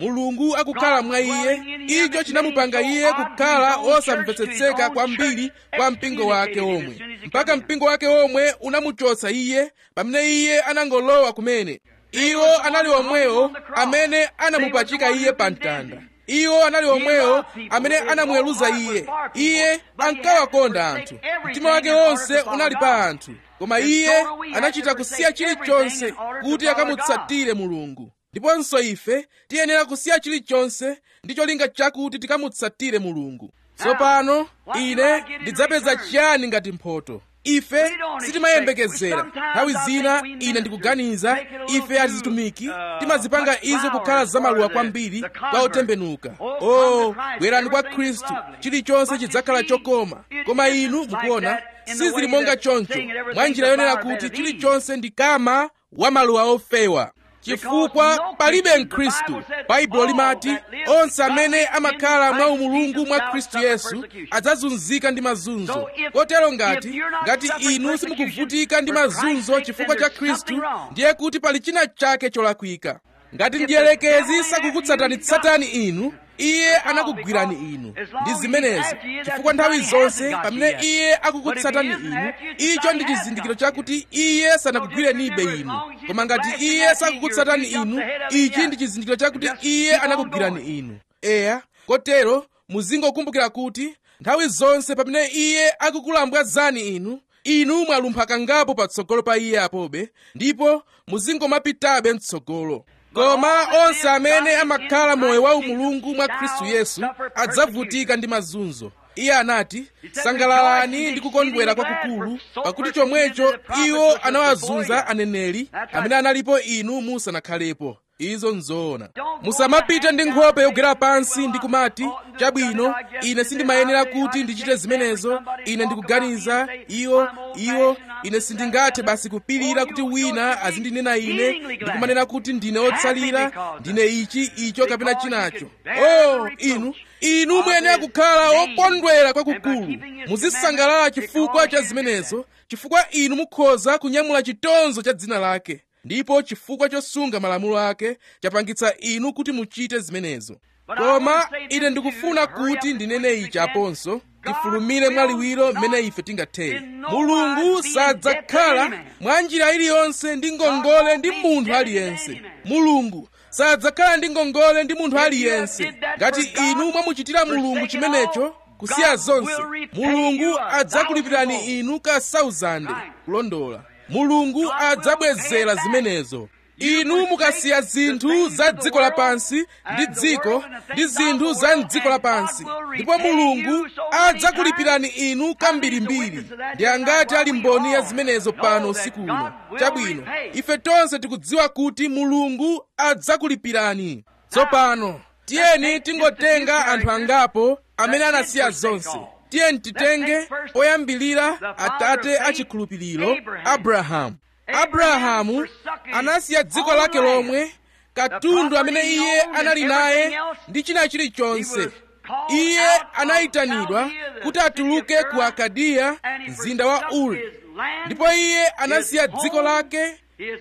[SPEAKER 1] mulungu akukhala mwa iye icho chinamupanga iye kukhala osamvetsetseka kwambiri kwa mpingo wake omwe mpaka mpingo wake omwe unamuchotsa iye pamene iye anangolowa kumene iwo anali omwewo amene anamupachika iye pa mtanda iwo anali omwewo amene anamuweruza iye iye ankawakonda anthu mtima wake wonse unali pa anthu koma iye anachita kusiya chilichonse kuti akamutsatire mulungu ndiponso ife tiyenera kusiya chilichonse ndi cholinga chakuti tikamutsatire mulungu tsopano ine ndidzapeza chiyani ngati mphotho ife sitimayembekezera nthawi zina ine ndikuganiza ife azitumiki timazipanga izo kukhala zamaluwa kwambiri kwa otembenuka o bwerani kwa khristu chilichonse chidzakhala chokoma koma inu mukuona sizili monga choncho mwa njira yonena kuti chilichonse ndi kama wa maluwa ofewa chifukwa palibe mkhristu baibulo limati onse amene amakhala mwa umulungu mwa khristu yesu adzazunzika ndi mazunzo kotero ngati ngati inu simukuvutika ndi mazunzo chifukwa cha khristu ndiye kuti pali china chake cholakwika ngati mdierekezi sakukutsatanitsatani inu iye anakugwirani inu ndi zimenezo chifukwa nthawi zonse pamene iye akukutsatani inu icho ndi chizindikiro chakuti iye sanakugwirenibe inu koma ngati iye sakukutsatani inu ichi ndi chizindikiro chakuti iye anakugwirani inu eya kotero muzingokumbukira kuti nthawi zonse pamene iye akukulambwazani inu inu mwalumpha kangapo patsogolo pa iye apobe ndipo muzingomapitabe mtsogolo koma onse amene amakhala moyo wa umulungu mwa khristu yesu adzavutika ndi mazunzo iye anati sangalalani ndi kukondwera kwakukulu pakuti chomwecho iwo anawazunza aneneri amene analipo inu musanakhalepo izo nzoona musamapite ndi nkhope yogwera pansi ndi kumati chabwino ine sindimayenera kuti ndichite zimenezo ine ndikuganiza iwo iwo ine sindingathe basi kupirira kuti wina azindinena ine ndikumanena kuti ndine otsalira ndine ichi icho kapena chinacho oh inu inu muyenera kukhala okondwera kwakukulu muzisangalala chifukwa cha zimenezo chifukwa inu mukhoza kunyamula chitonzo cha dzina lake ndipo chifukwa chosunga malamulo ake chapangitsa inu kuti muchite zimenezo koma ine ndikufuna kuti ndinene ichi aponso tifulumire mwaliwiro mmene ife tingathere mulungu sadzakhala mwa njira iliyonse ndi ngongole ndi munthu aliyense mulungu sadzakhala ndi ngongole ndi munthu aliyense ngati inu mwamuchitira mulungu chimenecho kusiya zonse mulungu adzakulipirani inu ka 1000 kulondola mulungu adzabwezera zimenezo inu mukasiya zinthu za dziko lapansi ndi dziko ndi zinthu za mdziko lapansi ndipo mulungu adzakulipirani inu kambirimbiri ndi angati ali mboni ya zimenezo pano usiku uno chabwino ife tonse tikudziwa kuti mulungu adzakulipirani tsopano tiyeni tingotenga anthu angapo amene anasiya zonse tiyeni titenge oyambilira atate achikhulupiriro abrahamu abrahamu anasiya dziko lake lomwe katundu amene iye anali naye ndi china chilichonse iye anayitanidwa kuti atuluke ku akadiya mzinda wa uri ndipo iye anasiya dziko lake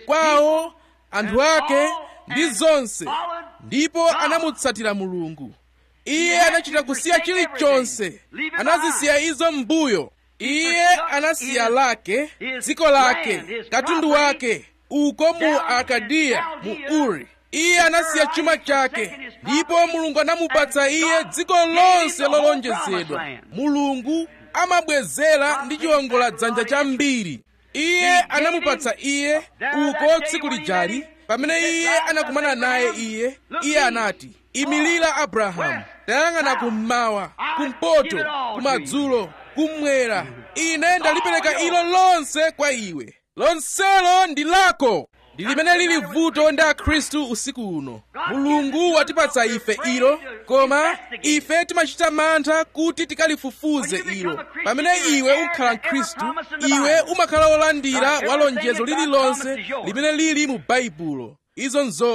[SPEAKER 1] kwawo anthu ake ndi zonse ndipo anamutsatira mulungu iye anachita kusiya chilichonse anazisiya izo m'mbuyo iye anasiya lake dziko lake katundu wake uko mu akadiya mu uri iye anasiya chuma chake ndipo mulungu anamupatsa iye dziko lonse lolonjezedwa mulungu amabwezera ndi chiwongola dzanja chambiri iye anamupatsa iye uko tsiku lijali pamene iye anakumana naye iye iye anati imilira abrahamu tayang'ana kummawa kumpoto kumadzulo kummwera ine ndalipereka ilo lonse kwa iwe lonselo ndi lako ndi limene lili vuto ndi akhristu usiku uno mulungu watipatsa ife ilo koma ife timachita mantha kuti tikalifufuze ilo pamene iwe ukhala mkhristu iwe umakhala wolandira wa lonjezo lililonse limene lili mu baibulo izo nzona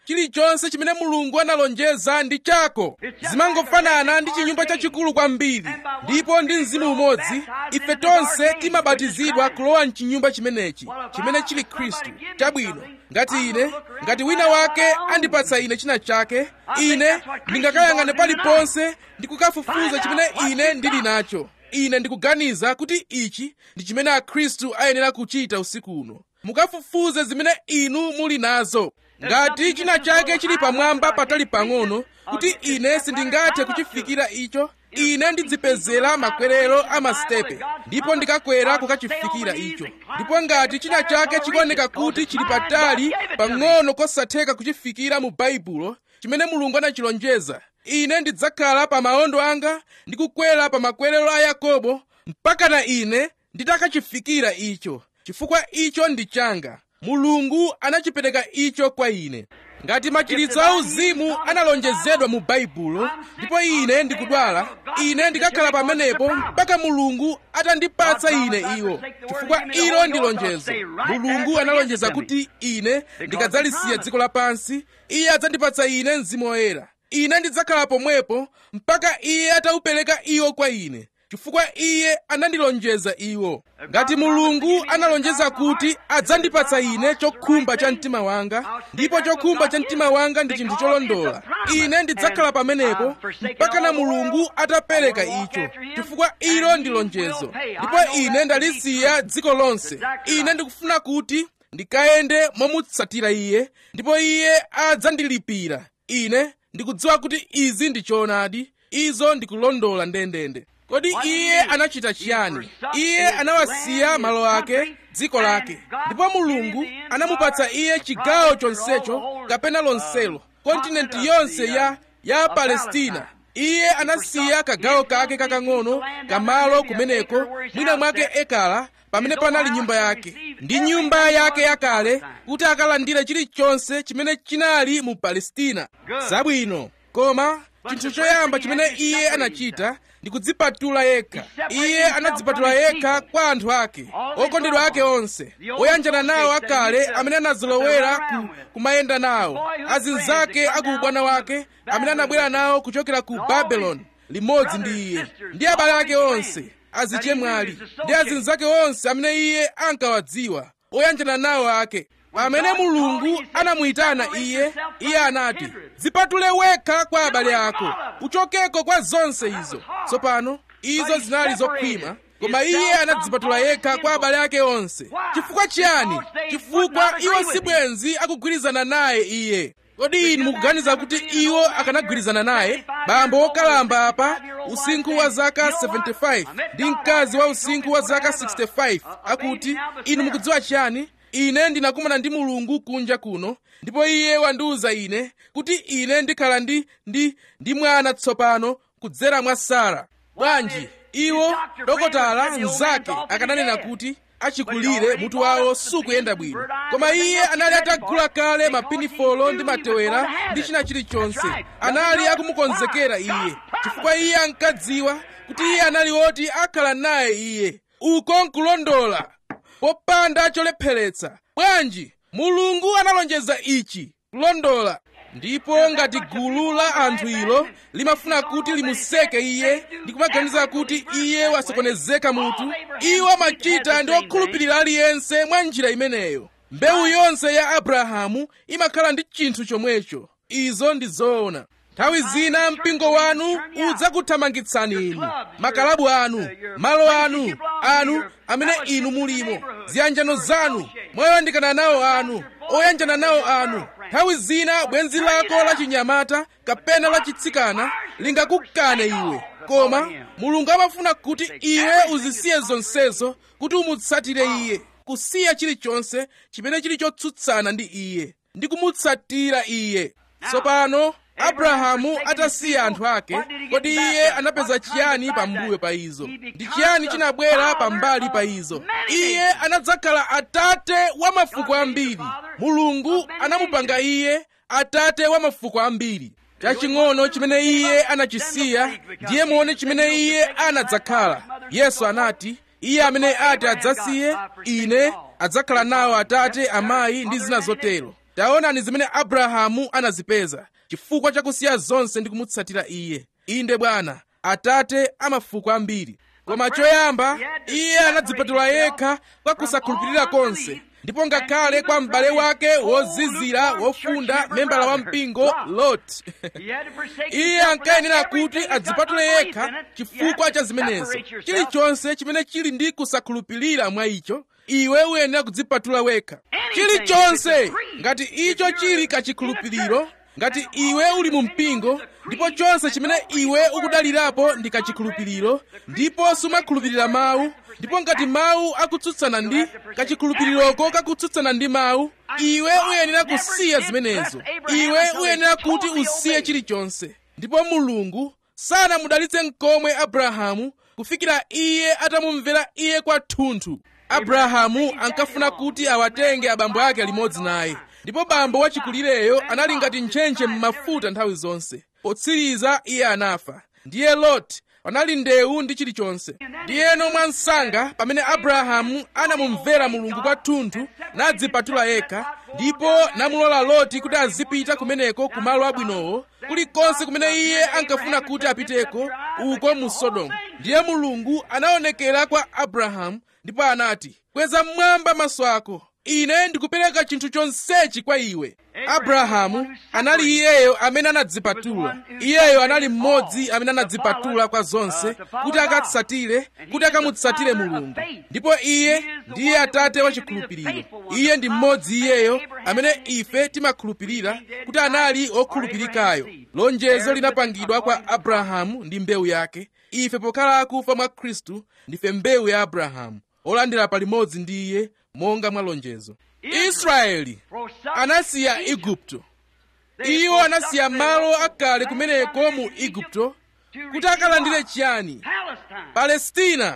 [SPEAKER 1] chilichonse chimene mulungu analonjeza ndi chako zimangofanana ndi chinyumba chachikulu kwambiri ndipo ndi mzimu umodzi ife tonse timabatizidwa kulowa mchinyumba chimenechi chimene chili khristu chabwino ngati ine ngati wina wake andipatsa ine china chake ine ndingakayang'ane paliponse ndi kukafufuza chimene ine ndili nacho ine ndikuganiza kuti ichi ndi chimene akhristu ayenera kuchita usiku uno mukafufuze zimene inu muli nazo ngati china chake chili pamwamba patali pang'ono kuti ine sindingathe kuchifikira icho ine ndidzipezera makwerero a masitepe ndipo ndikakwera kukachifikira icho ndipo ngati china chake chikuoneka kuti chili patali pang'ono kosatheka kuchifikira mu baibulo chimene mulungu anachilonjeza ine ndidzakhala pa maondo anga ndi kukwera pa makwerero a yakobo mpaka na ine nditakachifikira icho chifukwa icho ndi changa mulungu anachipereka icho kwa ine ngati machiritso auzimu analonjezedwa mu baibulo ndipo ine ndikudwala ine ndikakhala pamenepo mpaka mulungu atandipatsa ine iwo chifukwa ilo ndi lonjezo mulungu analonjeza kuti ine ndikadzalisiya dziko lapansi iye adzandipatsa ine mzimu woyera ine ndidzakhala pomwepo mpaka iye ataupereka iwo kwa ine chifukwa iye anandilonjeza iwo ngati mulungu analonjeza kuti adzandipatsa ine chokhumba cha mtima wanga ndipo chokhumba cha mtima wanga ndi chinthu cholondola ine ndidzakhala pamenepo mpaka na mulungu atapereka icho chifukwa ilo ndi lonjezo ndipo ine ndalisiya dziko lonse ine ndikufuna kuti ndikayende momutsatira iye ndipo iye adzandilipira ine ndikudziwa kuti izi ndi choonadi izo ndikulondola ndendende kodi iye anachita chiyani iye anawasiya malo ake dziko lake ndipo mulungu anamupatsa iye chigawo chonsecho kapena lonselo kontinenti yonse ya ya palestina iye anasiya kagawo kake kakang'ono kamalo kumeneko mwina mwake ekala pamene panali nyumba yake ndi nyumba yake yakale kuti akalandire chilichonse chimene chinali mu palestina zabwino koma chinthu choyamba chimene iye anachita ndi kudzipatula yekha iye anadzipatula yekha kwa anthu ake okondedwa ake onse oyanjana nawo akale amene anazolowera ku, kumayenda nawo azinzake aku ubwana wake amene anabwera nawo kuchokera ku babeloni limodzi ndi iye ndi abale ake onse azichemwali ndi azinzake onse amene iye ankawadziwa oyanjana nawo ake pamene mulungu anamuyitana iye iye anati dzipatule wekha kwa abale ako uchokeko kwa zonse izo tsopano izo zinali zokhwima koma iye anadzipatula yekha kwa abale ake onse chifukwa chiyani chifukwa iwo sibwenzi akugwirizana naye iye kodi inu mukuganiza kuti iwo akanagwirizana naye bambo wokalamba apa usinkhu wa zaka 75 ndi mkazi wa usinkhu wa zaka 65 akuti inu mukudziwa chiyani ine ndinakumana ndi mulungu kunja kuno ndipo iye wandiwuza ine kuti ine ndikhala ndi ndi ndi mwana tsopano kudzera mwa sara bwanji iwo dokotala mnzake akananena kuti achikulire mutu wawo sukuyenda bwino koma iye anali atagula kale mapinifolo ndi matewera ndi china chilichonse anali akumukonzekera iye chifukwa iye ankadziwa kuti iye anali woti akhala naye iye uko nkulondola popanda cholepheretsa bwanji mulungu analonjeza ichi kulondola ndipo ngati gulu la anthu ilo limafuna kuti limuseke iye ndi kumaganiza kuti iye wasokonezeka mutu iwo amachita ndi okhulupirira aliyense mwa njira imeneyo mbewu yonse ya abrahamu imakhala ndi chinthu chomwecho izo ndi zoona nthawi zina mpingo wanu udzakuthamangitsani inu makalabu anu malo anu anu amene inu mulimo ziyanjano zanu moyandikana nawo anu oyanjana nawo anu nthawi zina bwenzi lako la chinyamata kapena la chitsikana lingakukane iwe koma mulungu amafuna kuti iwe uzisiye zonsezo kuti umutsatire iye kusiya chilichonse chimene chili chotsutsana ndi iye ndi kumutsatira iye tsopano abrahamu atasiya anthu ake kodi iye anapeza chiyani pambuyo pa izo ndi chiyani chinabwera pambali pa izo iye anadzakhala atate wa mafuko ambiri mulungu anamupanga iye atate wa mafuko ambiri chaching'ono chimene iye anachisiya ndiye muone chimene iye anadzakhala yesu anati iye amene ati adzasiye ine adzakhala nawo atate amayi ndi zina zotero taonani zimene abrahamu anazipeza chifukwa chakusiya zonse ndi kumutsatira iye inde bwana atate amafuko ambiri koma choyamba iye anadzipatula yekha kwa kusakhulupirira konse ndipo ngakhale kwa m'bale wake wozizira wofunda membala wa mpingo lot iye ankayenera kuti adzipatule yekha chifukwa cha zimenezo chilichonse chimene chili ndi kusakhulupirira mwa icho iwe uyenera kudzipatula wekha chilichonse ngati icho chili kachikhulupiriro ngati iwe uli mu mpingo ndipo chonse chimene iwe ukudalirapo ndi kachikhulupiriro ndipo sumakhulupirira mawu ndipo ngati mawu akutsutsana ndi kachikhulupiriroko kakutsutsana ndi mawu iwe uyenera kusiya zimenezo iwe uyenera kuti usiye chilichonse ndipo mulungu sanamudalitse mkomwe abrahamu kufikira iye atamumvera iye kwathunthu abrahamu ankafuna kuti awatenge abambo ake limodzi naye ndipo bambo wachikulireyo anali ngati ntchentche m'mafuta nthawi zonse potsiriza iye anafa ndiye loti panali ndewu ndi chilichonse ndiyeno mwansanga pamene abrahamu anamumvera mulungu kwathunthu nadzipatula yekha ndipo namulola loti kuti azipita kumeneko ku malo abwinowo kulikonse kumene iye ankafuna kuti apiteko uko mu sodomu ndiye mulungu anaonekera kwa abrahamu ndipo anati kweza mmwamba maso ako ine ndikupereka chinthu chonsechi kwa iwe abrahamu anali iyeyo amene anadzipatula iyeyo anali mmodzi amene anadzipatula kwa zonse kuti akatsatire kuti akamutsatire mulungu ndipo iye ndiye atate wa chikhulupiriro iye ndi mmodzi iyeyo amene ife timakhulupirira kuti anali okhulupirikayo lonjezo linapangidwa kwa abrahamu ndi mbewu yake ife pokhala akufa mwa khristu ndife mbewu ya abrahamu olandira palimodzi ndi iye monga mwa lonjezo israeli anasiya igupto iwo anasiya malo akale kumeneko mu igupto kuti akalandire chiyani palestina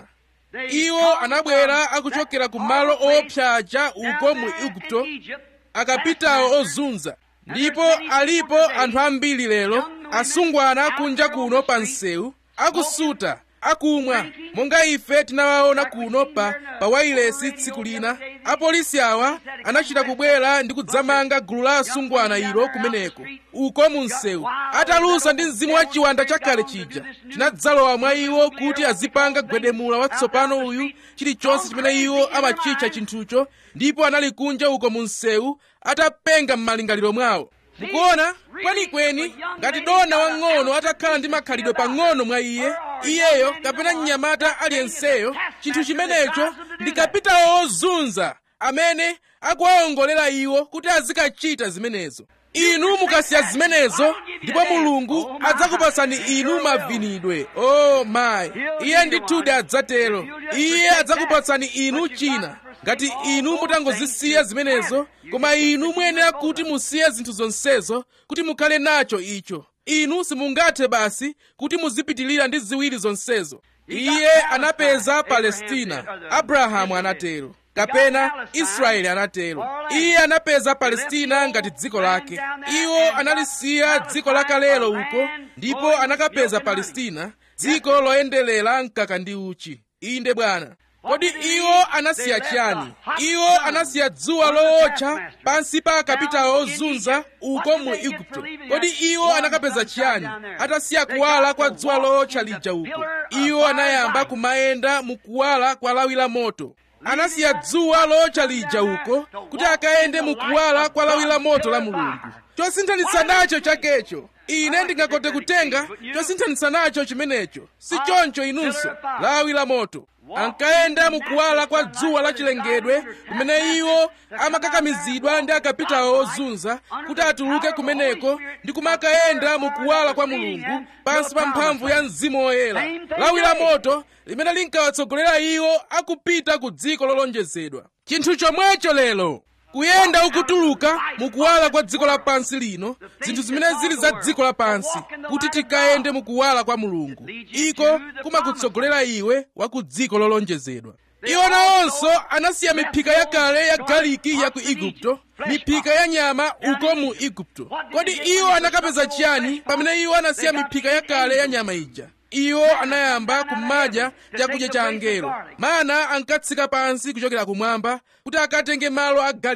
[SPEAKER 1] iwo anabwera akuchokera ku malo opsacha uko mu igupto akapitawo ozunza ndipo alipo anthu ambiri lero asungwana kunja kuno pa msewu akusuta akumwa monga ife tinawaona kuno pa pa wailesi tsiku lina apolisi awa anachita kubwera ndi kudzamanga gulu la asungwana ilo kumeneko uko mu msewu atalusa ndi mzimu wa chiwanda chakale chija tinadzalowa mwa iwo kuti azipanga gwedemula watsopano uyu chilichonse chimene iwo amachitcha chinthucho ndipo anali kunja uko mu msewu atapenga m'malingaliro mwawo mukuona kwenikweni ngati dona wang'ono atakhala ndi makhalidwe pang'ono mwa iye iyeyo kapena mnyamata aliyenseyo chinthu chimenecho ndi kapitawo ozunza amene akuwawongolera iwo kuti azikachita zimenezo inu mukasiya zimenezo ndipo mulungu adzakupatsani inu mavinidwe o oh, mayi iye ndithudi adzatero iye adzakupatsani inu china ngati inu mutangozisiya zimenezo koma inu muyenera kuti musiye zinthu zonsezo kuti mukhale nacho icho inu simungathe basi kuti muzipitilira ndi ziwiri zonsezo iye anapeza palestina abrahamu anatero kapena israeli anatero iye anapeza palestina ngati dziko lake iwo analisiya dziko lakalelo uko ndipo anakapeza palestina dziko loyendelera mkaka ndi uchi inde bwana kodi iwo anasiya chiyani iwo anasiya dzuwa lootcha pansi pa akapitawo ozunza uko mu igupto kodi iwo anakapeza chiyani atasiya kuwala kwa dzuwa lootcha lija uko iwo anayamba kumayenda mu kuwala kwa lawi la moto anasiya dzuwa lootcha lija uko kuti akayende mu kuwala kwa lawi la moto la mulungu chosinthanitsa nacho chakecho ine ndingakote kutenga chosinthanitsa nacho chimenecho si choncho inunso lawi la moto ankayenda mukuwala kwa dzuwa lachilengedwe kumene iwo amakakamizidwa ndi akapitawo ozunza kuti atuluke kumeneko ndi kumakayenda mukuwala kwa mulungu pansi pa mphamvu ya mzimu woyera lawi la moto limene linkawatsogolera iwo akupita ku dziko lolonjezedwa chinthu chomwecho lero kuyenda ukutuluka mukuwala kwa dziko lapansi lino zinthu zimene zili za dziko lapansi kuti tikayende mukuwala kwa mulungu iko kumakutsogolera iwe wa ku dziko lolonjezedwa iwo nawonso anasiya miphika yakale ya galiki ya ku igupto miphika ya nyama uko mu igupto kodi iwo anakapeza chiyani pamene iwo anasiya miphika yakale ya nyama ija iwo anayamba kumadya chakudya cha angelo mana ankatsika pansi kuchokera kumwamba kuti akatenge malo a galiki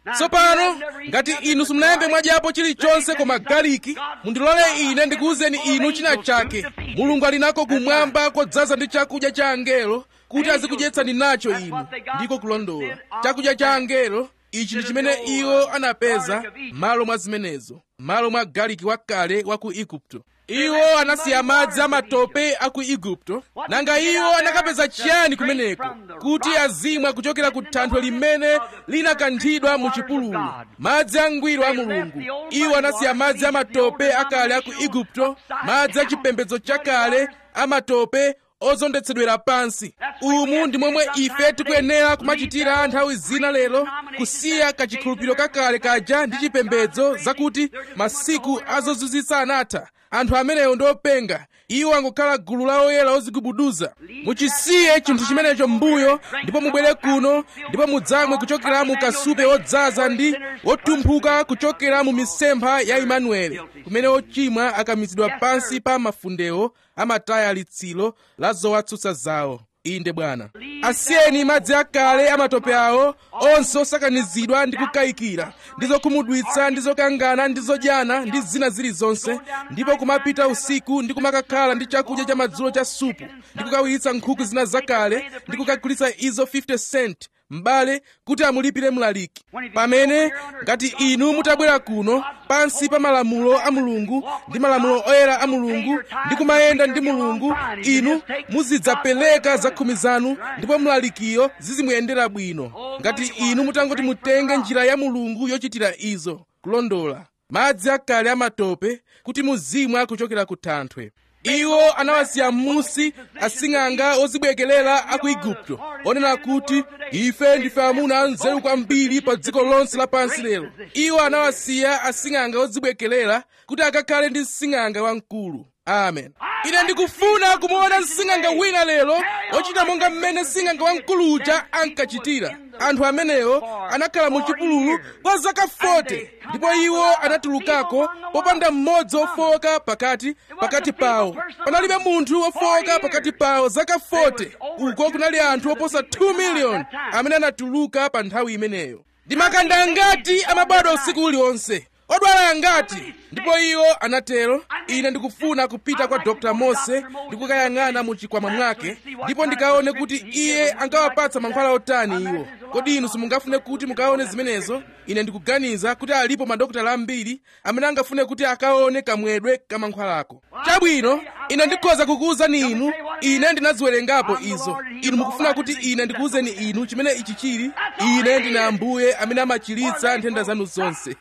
[SPEAKER 1] tsopano ngati inu simunayambe mwadyapo chilichonse koma galiki mundilole ine ndikuwuzeni inu china chake mulungu ali nako kumwamba kodzaza ndi chakudya cha angelo kuti azikudyetsani nacho inu ndiko kulondola chakudya cha angelo ichi ndi chimene iwo anapeza malo mwa zimenezo malo mwa galiki wakale wa ku igupto iwo anasiya madzi amatope a ku igupto nanga iwo anakapeza chiyani kumeneko kuti azimwa kuchokera ku thanthwe limene linakanthidwa mu chipululu madzi angwiro a mulungu iwo anasiya madzi amatope akale a ku igupto madzi a chipembedzo chakale amatope ozondetsedwera pansi umu ndi momwe ife tikuyenera kumachitira nthawi zina lero kusiya kachikhulupiriro kakale kaja ndi chipembedzo zakuti masiku azozizwitsa anatha anthu amenewo ndi openga iwo angokhala gulu la oyera ozigubuduza muchisiye chinthu chimenecho m'mbuyo ndipo mubwere kuno ndipo mudzamwe kuchokera mu kasupe wodzaza ndi wotumphuka kuchokera mu misempha ya imanueli kumene ochimwa akamizidwa pansi pa mafundewo amataya litsiro la zowatsutsa zawo inde bwana asiyeni madzi akale amatope awo onse osakanizidwa ndi kukayikira ndi zokhumudwitsa ndi zokangana ndi zodyana ndi zina zilizonse ndipo kumapita usiku ndi kumakakhala ndi chakudya cha madzulo cha supu ndi kukawiyitsa nkhuku zina zakale ndi kukagulitsa izo 50 cent m'bale kuti amulipire mlaliki pamene ngati inu mutabwera kuno pansi pa malamulo a mulungu ndi malamulo oyera a mulungu ndi kumayenda ndi mulungu inu muzidzapereka zakhumi zanu ndipo mlalikiyo zizimuyendera bwino ngati inu mutangoti mutenge njira ya mulungu yochitira izo kulondola madzi akale amatope kuti muzimwa kuchokera ku thanthwe iwo anawasiya m'musi asing'anga ozibwekelera a ku igupto onena kuti ife ndife amuna anzeru kwambiri pa dziko lonse lapansi lero iwo anawasiya asing'anga ozibwekelera kuti akakhale ndi msing'anga wamkulu amen ine ndikufuna kumuona msing'anga wina lero ochita monga mmene msing'anga wamkulu uja ankachitira anthu amenewo anakhala mu chipululu kwa zaka 40 ndipo iwo anatulukako popanda mmodzi wofowoka pakati pakati pawo panalibe munthu wofowoka pakati pawo zaka 40 uko kunali anthu oposa 2 miliyoni amene anatuluka pa nthawi imeneyo ndi makanda angati amabadwa usiku uliwonse odwala angati ndipo iwo anatero ine ndikufuna kupita kwa dr mose ndikukayang'ana mu chikwama mwake ndipo ndikaone kuti iye ankawapatsa mankhwala otani iwo kodi inu simungafune kuti mukaone zimenezo ine ndikuganiza kuti alipo madokotala ambiri amene angafune kuti akaone kamwedwe ka mankhwalako chabwino ine ndikhoza kukuwuzani inu ine ndinaziwerengapo izo inu mukufuna kuti ine ndikuwuzeni inu chimene ichi chili ine ndine ambuye amene amachiritsa nthenda zanu zonse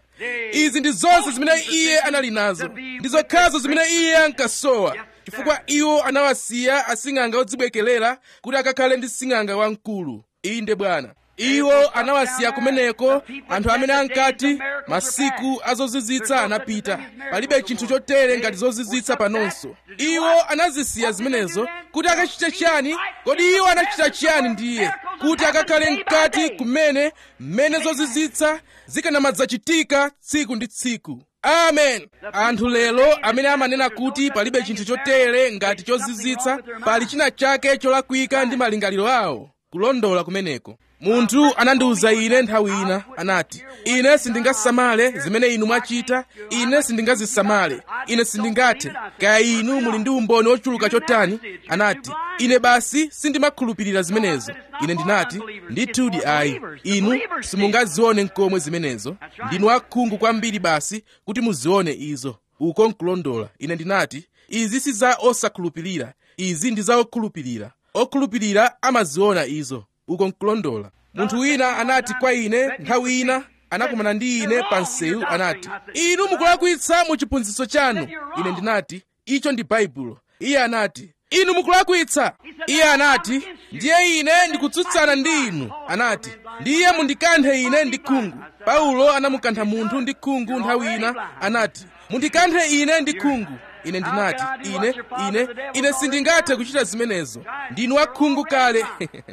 [SPEAKER 1] izi ndi zonse zimene iye anali nazo ndi zokhazo zimene iye ankasowa chifukwa iwo anawasiya asing'anga odzibwekelera kuti akakhale ndi sing'anga wamkulu inde bwana iwo anawasiya kumeneko anthu amene ankati masiku azozizwitsa anapita palibe chinthu chotere ngati zozizwitsa panonso iwo anazisiya zimenezo kuti akachite chiyani kodi iwo anachita chiyani ndiye kuti akakhale mkati kumene mmene zozizwitsa zikanamadzachitika tsiku ndi tsiku amen anthu lero amene amanena kuti palibe chinthu chotere ngati chozizwitsa pali china chake cholakwika ndi malingaliro awo kulondola kumeneko munthu anandiwuza ine nthawi ina anati ine sindingasamale zimene inu mwachita ine sindingazisamale ine sindingathe kaya inu muli ndi umboni wochuluka chotani anati ine basi sindimakhulupirira zimenezo ine ndinati ndithudi ayi inu simungazione nkomwe zimenezo ndinu akhungu kwambiri basi kuti muzione izo uko nkulondola ine ndinati izi si za osakhulupirira izi ndi za okhulupirira okhulupirira amaziona izo uko nkulondola munthu wina anati kwa ine nthawi ina anakumana ndi ine pa msewu anati inu mukulakwitsa mu chiphunzitso chanu ine ndinati icho ndi baibulo iye anati inu mukulakwitsa iye anati ndiye ine ndikutsutsana ndi inu anati ndiye mundikanthe ine ndi khungu paulo anamukantha munthu ndi khungu nthawi ina anati mundikanthe ine ndi khungu ine ndinati ine ine ine sindingathe kuchita zimenezo ndinu akhungu kale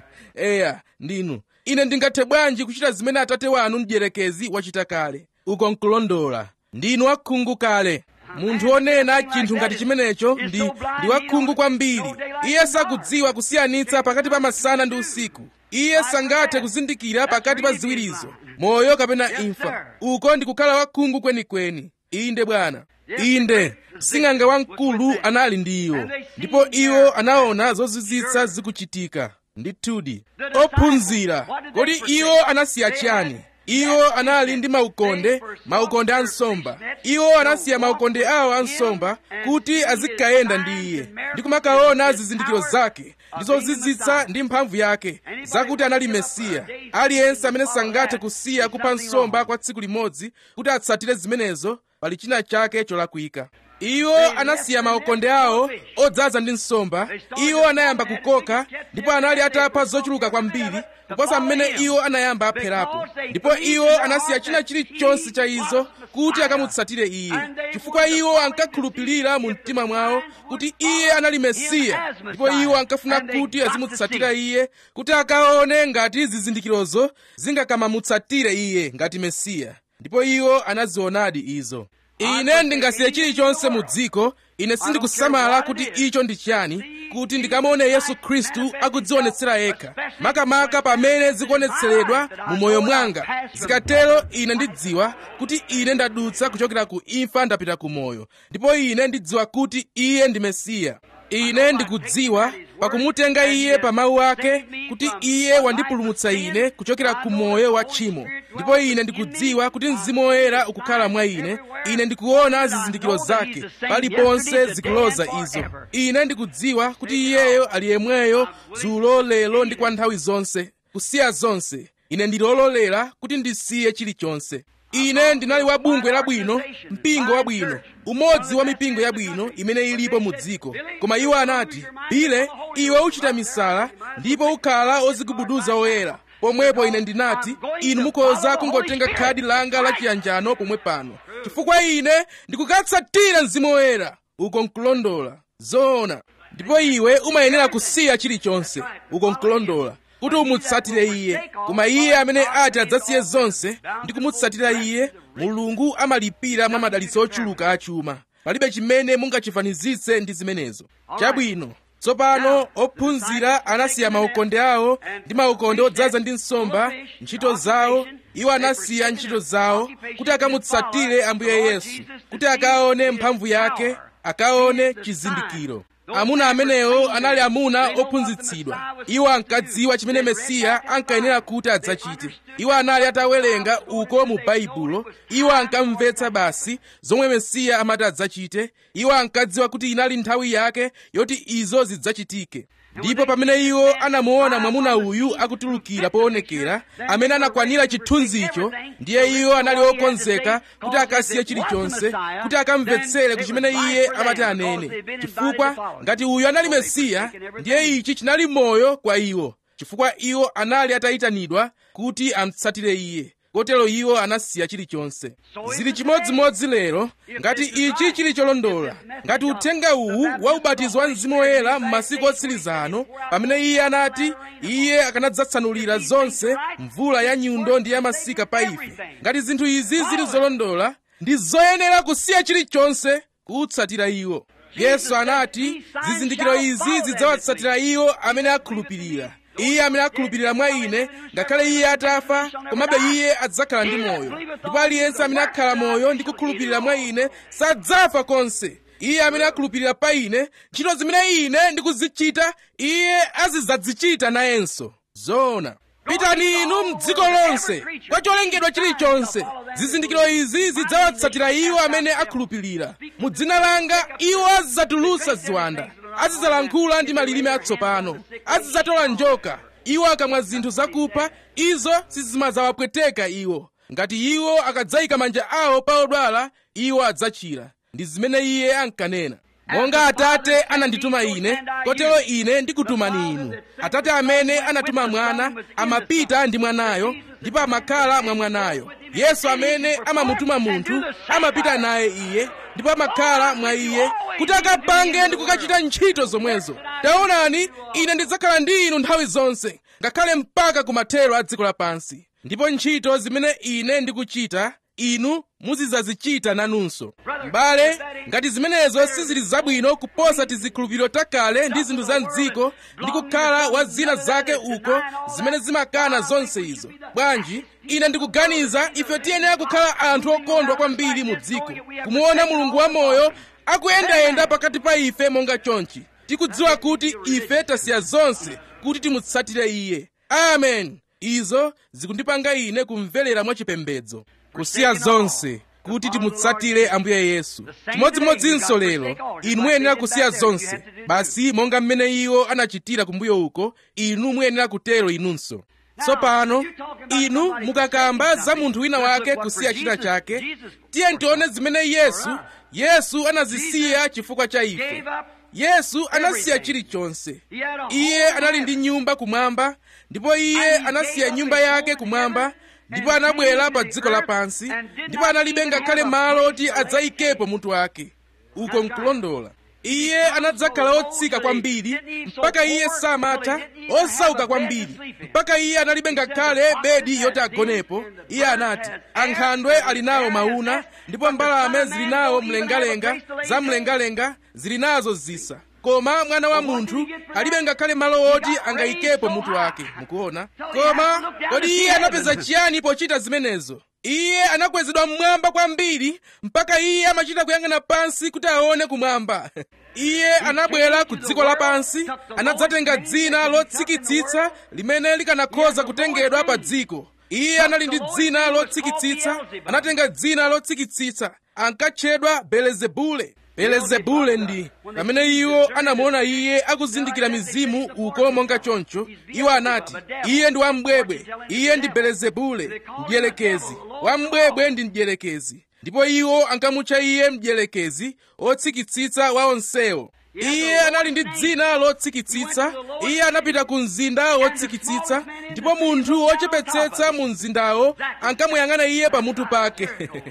[SPEAKER 1] eya ndinu ine ndingathe bwanji kuchita zimene atate wanu mdierekezi wachita kale uko nkulondola ndinu akhungu kale munthu wonena chinthu ngati chimenecho ndi ndi wakhungu kwambiri iye sakudziwa kusiyanitsa pakati pa masana ndi usiku iye sangathe kuzindikira pakati pa ziwirizo moyo kapena imfa uko ndi kukhala wakhungu kwenikweni inde bwana inde sing'anga wamkulu anali ndi iwo ndipo iwo anaona zozizwitsa zikuchitika ndithudi ophunzira kodi iwo anasiya chiyani iwo anali ndi maukonde maukonde a nsomba iwo anasiya maukonde awo a nsomba kuti azikayenda ndi iye ndi kumakaona zizindikiro zake ndi zozizwitsa ndi mphamvu yake zakuti anali mesiya aliyense amene sangathe kusiya kupha nsomba kwa tsiku limodzi kuti atsatire zimenezo pali china chake cholakwika iwo anasiya maukonde awo odzaza ndi nsomba iwo anayamba kukoka ndipo anali atapha zochuluka kwambiri kuposa mmene iwo anayamba apherapo ndipo iwo anasiya china chilichonse cha izo kuti akamutsatire iye chifukwa iwo ankakhulupirira mu mtima mwawo kuti iye anali mesiya ndipo iwo ankafuna kuti azimutsatira iye kuti akaone ngati zizindikirozo zingakamamutsatire iye ngati mesiya ndipo iwo anazionadi izo ine ndingasiye chilichonse mu dziko ine sindikusamala kuti icho ndi chiyani kuti ndikamaone yesu khristu akudzionetsera yekha makamaka pamene zikuonetseredwa mu moyo mwanga zikatero ine ndidziwa kuti ine ndadutsa kuchokera ku imfa ndapita ku moyo ndipo ine ndidziwa kuti iye ndi mesiya ine ndikudziwa pakumutenga iye pa mawu ake kuti iye wandipulumutsa ine kuchokera ku moyo wa tchimo ndipo ine ndikudziwa kuti mzimu woyera ukukhala mwa ine ine ndikuona zizindikiro zake paliponse zikuloza izo ine ndikudziwa kuti iyeyo ali yemweyo dzulo lero ndi kwa nthawi zonse kusiya zonse ine ndilololera kuti ndisiye chilichonse ine ndinali wa bungwe labwino mpingo wabwino umodzi wa mipingo yabwino imene ilipo mu dziko koma iwo anati bile iwe uchita misala ndipo ukhala ozigubuduza oyera pomwepo ine ndinati inu mukhoza kungotenga khadi langa la chiyanjano pomwe pano chifukwa ine ndikukatsatira mzimu woyera uko nkulondola zoona ndipo iwe umayenera kusiya chilichonse uko nkulondola kuti umutsatire iye koma iye amene ati adzasiye zonse ndi kumutsatira iye mulungu amalipira mwa madalitso ochuluka achuma palibe chimene mungachifanizitse ndi zimenezo chabwino tsopano ophunzira anasiya maukonde awo ndi maukonde odzaza ndi nsomba ntchito zawo iwo anasiya ntchito zawo kuti akamutsatire ambuye yesu kuti akaone mphamvu yake akaone chizindikiro amuna amenewo anali amuna ophunzitsidwa iwo ankadziwa chimene mesiya ankayenera kuti adzachite iwo anali atawerenga uko mu baibulo iwo ankamvetsa basi zomwe mesiya amati adzachite iwo ankadziwa kuti inali nthawi yake yoti izo zidzachitike ndipo pamene iwo anamuona mwamuna uyu akutulukira poonekera amene anakwanira chithunzicho ndiye iwo anali okonzeka kuti akasiye chilichonse kuti akamvetsere ku chimene iye amati anene chifukwa ngati uyu anali mesiya ndiye ichi chinali moyo kwa iwo chifukwa iwo anali atayitanidwa kuti amutsatire iye kotero iwo anasiya chilichonse zili chimodzimodzi lero ngati ichi chili cholondola ngati uthenga uwu wa ubatizo wa mzimu woyera m'masiku otsiriza ano pamene iye anati iye akanadzatsanulira zonse mvula ya nyundo ndi ya masika pa ife ngati zinthu izi zili zolondola ndi zoyenera kusiya chilichonse kutsatira iwo yesu anati zizindikiro izi zidzawatsatira iwo amene akhulupirira iye amene akhulupirira mwa ine ngakhale iye atafa komabe iye adzakhala ndi moyo ndipo aliyense amene akhala moyo ndi kukhulupirira mwa ine sadzafa konse iye amene akhulupirira pa ine ntchito zimene ine ndikuzichita iye azidzazichita nayenso zoona pitani inu mdziko lonse kwa cholengedwa chilichonse zizindikiro izi zidzawatsatira iwo amene akhulupirira mu dzina langa iwo azidzatulutsa ziwanda azidzalankhula ndi malilime atsopano azidzatola njoka iwo akamwa zinthu zakupha izo sizimadzawapweteka iwo ngati iwo akadzayika manja awo pa odwala iwo adzachira ndi zimene iye ankanena monga atate anandituma ine kotero ine ndikutumani inu atate amene anatuma mwana amapita ndi mwanayo ndipo amakhala mwa mwanayo yesu amene amamutuma munthu amapita naye iye ndipo amakhala mwa iye kuti akapange ndi kukachita ntchito zomwezo taonani ine ndidzakhala ndi inu nthawi zonse ngakhale mpaka kumathero a dziko lapansi ndipo ntchito zimene ine ndikuchita inu muzidzazichita nanunso m'bale ngati zimenezo sizili zabwino kuposa tizikhulupiriro takale ndi zinthu za mdziko ndi kukhala wa zina zake uko zimene zimakana zonse izo bwanji ine ndikuganiza ife tiyenera kukhala anthu okondwa kwambiri mu dziko kumuona mulungu wamoyo akuyendayenda pakati pa ife monga chonchi tikudziwa kuti ife tasiya zonse kuti timutsatire iye amen izo zikundipanga ine kumverera mwachipembedzo kusiya zonse kuti timutsatire ambuye yesu chimodzimodzinso lero inu muyenera kusiya zonse basi monga mmene iwo anachitira kumbuyo uko inu muyenera kutero inunso tsopano inu mukakamba za munthu wina wake kusiya china chake tiye tione zimene yesu yesu anazisiya chifukwa cha ife yesu anasiya chilichonse iye anali ndi nyumba kumwamba ndipo iye anasiya nyumba yake kumwamba ndipo anabwera pa dziko lapansi ndipo analibe ngakhale malo oti adzayikepo mutu wake uko nkulondola iye anadzakhala otsika kwambiri mpaka iye samatha osauka kwambiri mpaka iye analibe ngakhale bedi yoti agonepo iye anati ankhandwe ali nawo mauna ndipo mbalame zili nawo mlengalenga za mlengalenga zili nazo zisa koma mwana wa munthu alibe ngakhale malo oti angayikepo mutu wake mukuona koma kodi iye anapeza chiyani pochita zimenezo iye anakwezedwa mmwamba kwambiri mpaka iye amachita kuyang'ana pansi kuti aone kumwamba iye anabwera ku dziko lapansi anadzatenga dzina lotsikitsitsa limene likanakhoza kutengedwa pa dziko iye anali ndi dzina lotsikitsitsa anatenga dzina lotsikitsitsa ankatchedwa belezebule belezebule ndi pamene iwo anamuona iye akuzindikira mizimu uko monga choncho iwo anati iye ndi wambwebwe iye ndi belezebule mdierekezi wambwebwe ndi mdierekezi ndipo iwo ankamutcha iye mdierekezi otsikitsitsa wa onsewo iye anali ndi dzina lotsikitsitsa iye anapita ku mzinda wotsikitsitsa ndipo munthu wochepetsetsa mu mzindawo ankamuyang'ana iye pamutu pake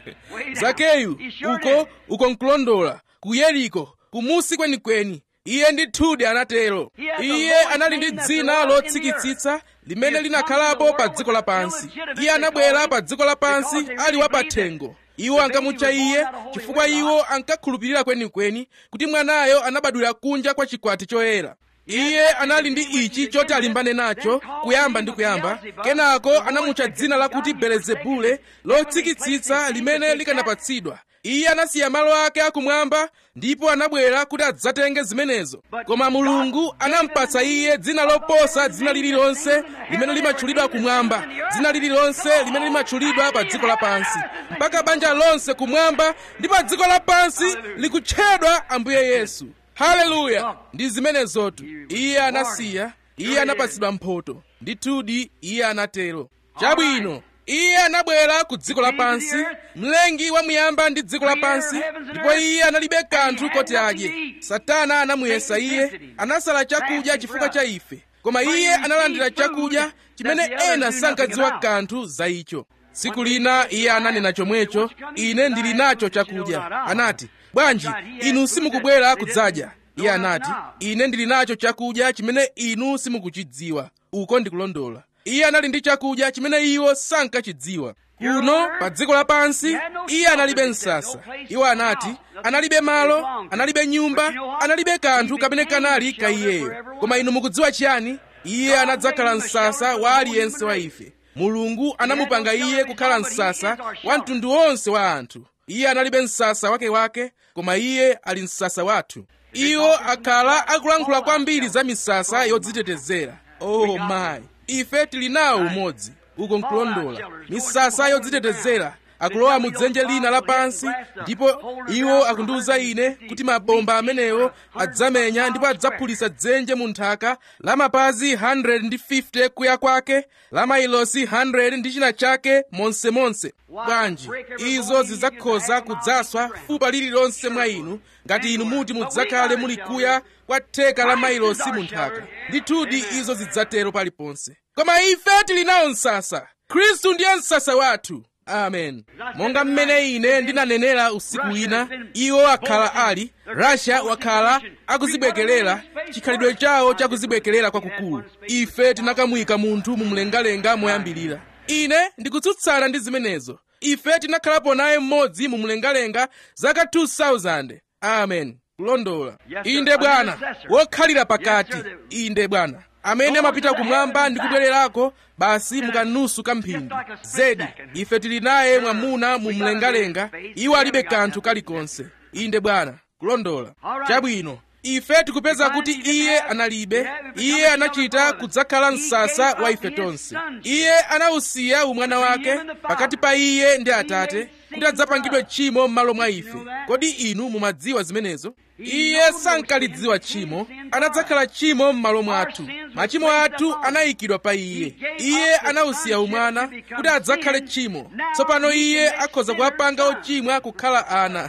[SPEAKER 1] zakeyu uko uko nkulondola ku yeriko kumusi kwenikweni iye ndithudi anatero iye anali ndi dzina lotsikitsitsa limene linakhalapo pa dziko lapansi iye anabwera pa dziko lapansi ali wapathengo iwo ankamutcha iye chifukwa iwo ankakhulupirira kwenikweni kuti mwanayo anabadwira kunja kwa chikwati choyera iye anali ndi ichi choti alimbane nacho kuyamba ndi kuyamba kenako anamutcha dzina lakuti belezebule lotsikitsitsa limene likanapatsidwa iye anasiya malo ake akumwamba ndipo anabwera kuti adzatenge zimenezo koma mulungu anampatsa iye dzina loposa dzina lililonse limene limatchulidwa kumwamba dzina lililonse limene limatchulidwa pa dziko lapansi mpaka banja lonse kumwamba ndi pa dziko lapansi likutchedwa ambuye yesu haleluya ndi zimenezotu iye anasiya iye anapatsidwa mphoto ndithudi iye anatero chabwino iye anabwera ku dziko lapansi mlengi wamuyamba ndi dziko lapansi ndipo iye analibe kanthu koti adye satana anamuyesa iye anasala chakudya chifukwa cha ife koma iye analandira chakudya chimene ena sankadziwa kanthu za icho tsiku lina iye ananena chomwecho ine ndili nacho chakudya anati bwanji inu simukubwera kudzadya iye anati ine ndili nacho chakudya chimene inu simukuchidziwa uko ndikulondola iye anali ndi chakudya chimene iwo sankachidziwa kuno pa dziko lapansi iye analibe msasa iwo anati analibe malo analibe nyumba analibe kanthu kamene kanali ka iyeyo koma inu mukudziwa chiyani iye anadzakhala msasa wa aliyense wa ife mulungu anamupanga iye kukhala msasa wa mtundu wonse wa anthu iye analibe msasa wakewake koma iye ali msasa wathu iwo akhala akulankhula kwambiri za misasa yodzitetezera oh my ife tili nawo umodzi uko nkulondola misasa yodzitetezera akulowa mu dzenje lina lapansi ndipo iwo akundiwuza ine kuti mabomba amenewo adzamenya ndipo adzaphulitsa dzenje mu nthaka la mapazi 150 kuya kwake la mailosi 100 ndi china chake monsemonse bwanji izo zidzakhoza kudzaswa fupa lililonse mwa inu ngati inu muti mudzakhale muli kuya kwa theka la mailosi mu nthaka ndithudi izo zidzatero paliponse koma ife tili nawo msasa khristu ndiye msasa wathu amen monga mmene ine ndinanenera usiku wina iwo akhala ali russia wakhala akuzibwekerera chikhalidwe chawo chakuzibwekerera kwakukulu ife tinakamuyika munthu mumlengalenga moyambirira ine ndikutsutsana ndi zimenezo ife tinakhalapo naye mmodzi mu mlengalenga zaka 2000 amen kulondola inde bwana wokhalira pakati inde bwana amene amapita kumwamba ndi kubwererako basi mukanusu kamphindi zedi ife tili naye mwamuna mu mlengalenga iwo alibe kanthu kalikonse inde bwana kulondola chabwino ife tikupeza kuti iye analibe iye anachita kudzakhala msasa wa ife tonse iye anawusiya umwana wake pakati pa iye ndi atate kuti adzapangidwe tchimo m'malo mwa ife kodi inu mumadziwa zimenezo iye sankalidziwa tchimo anadzakhala tchimo m'malo mwathu machimo athu anayikidwa pa iye iye anawusiya umwana kuti adzakhale tchimo tsopano iye akhoza kuwapanga ochimwa kukhala ana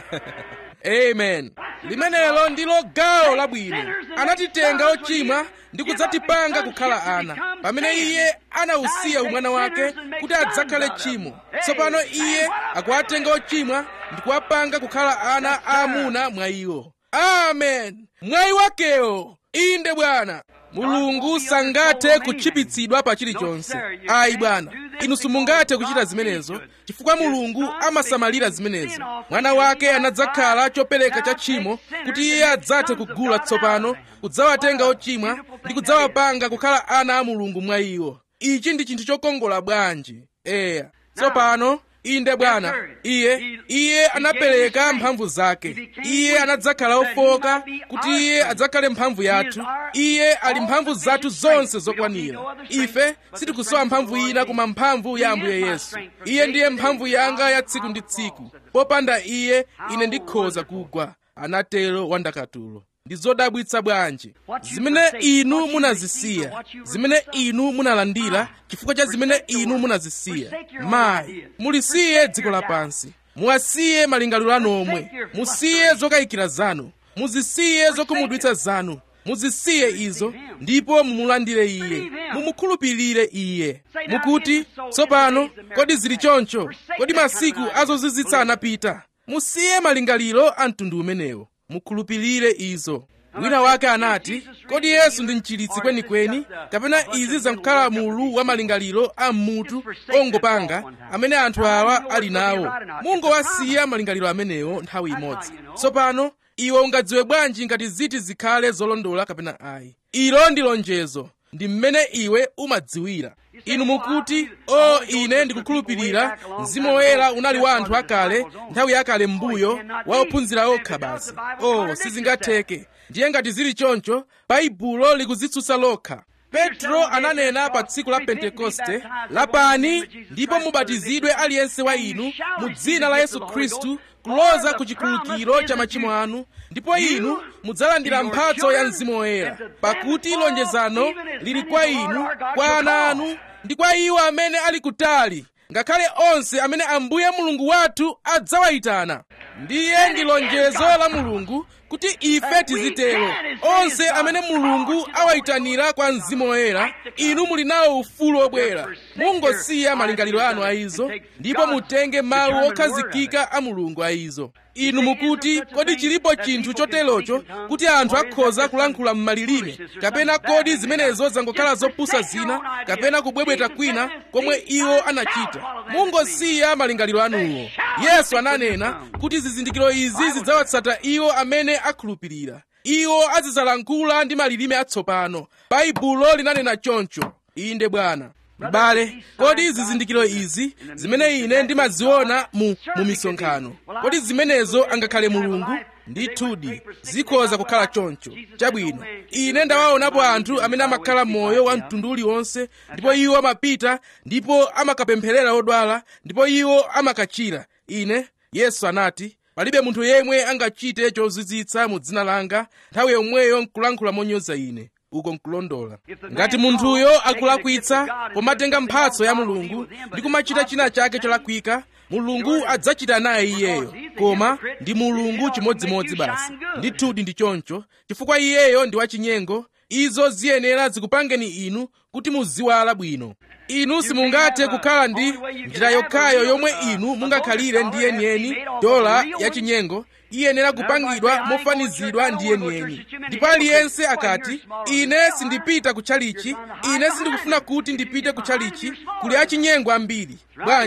[SPEAKER 1] amen limenelo ndilo gawo labwino anatitenga ochimwa ndi kudzatipanga kukhala ana pamene iye anawusiya umwana wake kuti adzakhale tchimo tsopano iye akuwatenga ochimwa ndi kuwapanga kukhala ana aamuna mwa iwo amen mwayi wakewo inde bwana mulungu sangathe kutchipitsidwa pa chilichonse ayi bwana inu simungathe kuchita zimenezo chifukwa mulungu amasamalira zimenezo mwana wake anadzakhala chopereka cha tchimo kuti iye adzathe kugula tsopano kudzawatenga ochimwa ndi kudzawapanga kukhala ana a mulungu mwa iwo ichi ndi chinthu chokongola bwanji eya tsopano inde bwana iye iye anapereka mphamvu zake iye anadzakhala ofoka kuti iye adzakhale mphamvu yathu iye ali mphamvu zathu zonse zokwanira ife sitikusowa mphamvu ina koma mphamvu ya ambuye yesu iye ndiye mphamvu yanga ya tsiku ndi tsiku popanda iye ine ndikhoza kugwa anatero wandakatulo ndi zodabwitsa bwanji zimene inu munazisiya zimene inu munalandira chifukwa cha zimene inu munazisiya mayi mulisiye dziko lapansi muwasiye malingaliro anu omwe musiye zokayikira zanu muzisiye zokhumudwitsa zanu muzisiye izo ndipo mumulandire iye mumukhulupirire iye mukuti tsopano kodi zili choncho kodi masiku azozizwitsa anapita musiye malingaliro a mtundu umenewo mukhulupirire izo wina wake anati kodi yesu ndi mchiritsi kwenikweni kapena izi zankukhala mulu wa malingaliro a mmutu ongopanga amene anthu awa ali nawo mungowasiya malingaliro amenewo nthawi imodzi tsopano iwe ungadziwe bwanji ngati ziti zikhale zolondola kapena ayi ilo ndi lonjezo ndi mmene iwe umadziwira inu mukuti o ine ndikukhulupirira mzimu woyera unali wa anthu akale nthawi yakale m'mbuyo wa ophunzira okha basi o sizingatheke ndiye ngati zili choncho baibulo likuzitsutsa lokha petro ananena pa tsiku la pentekoste lapani ndipo mubatizidwe aliyense wa inu mu dzina la yesu khristu kuloza ku chikhululukiro cha machimo anu ndipo inu mudzalandira mphatso ya mzimu woyera pakuti lonjezano lili kwa inu kwa ana anu ndi kwa iwo amene ali kutali ngakhale onse amene ambuye mulungu wathu adzawayitana ndiye ndi lonjezo la mulungu kuti ife tizitero onse amene mulungu awayitanira kwa mzimu woyera inu muli nawo ufulu obwera mungosiya malingaliro anu a izo ndipo mutenge mawu okhazikika a mulungu a izo inu mukuti kodi chilipo chinthu choterocho kuti anthu akhoza kulankhula m'malilime kapena kodi zimenezo zangokhala zopusa zina kapena kubwebweta kwina komwe iwo anachita mungosiya malingaliro anuwo yesu ananena kuti zizindikiro izi zidzawatsata iwo amene akhulupirira iwo azidzalankhula ndi malilime atsopano baibulo linanena choncho inde bwana m'bale kodi zizindikiro izi zimene ine ndimaziona mu, mu misonkhano kodi zimenezo angakhale mulungu ndithudi zikhoza kukhala choncho chabwino ine ndawaonapo anthu amene amakhala moyo wa mtundu uliwonse ndipo iwo amapita ndipo amakapempherera odwala ndipo iwo amakachira ine yesu anati palibe munthu yemwe angachite chozizwitsa mu dzina langa nthawi yomweyo nkulankhula monyoza ine uko nkulondola ngati munthuyo akulakwitsa pomatenga mphatso ya mulungu ndi kumachita china chake cholakwika mulungu adzachita naye iyeyo koma ndi mulungu chimodzimodzi basi ndithudi ndi choncho chifukwa iyeyo ndi wachinyengo izo ziyenera zikupangeni inu kuti muziwala bwino inu simungathe kukhala ndi njira yokhayo yomwe inu mungakhalire ndi yeniyeni dola yachinyengo iyenera kupangidwa mofanizidwa ndi yeniyeni ndipo aliyense akati ine sindipita kutchalichi ine sindikufuna kuti ndipite kutchalichi kuli achinyengo ambiri bwanji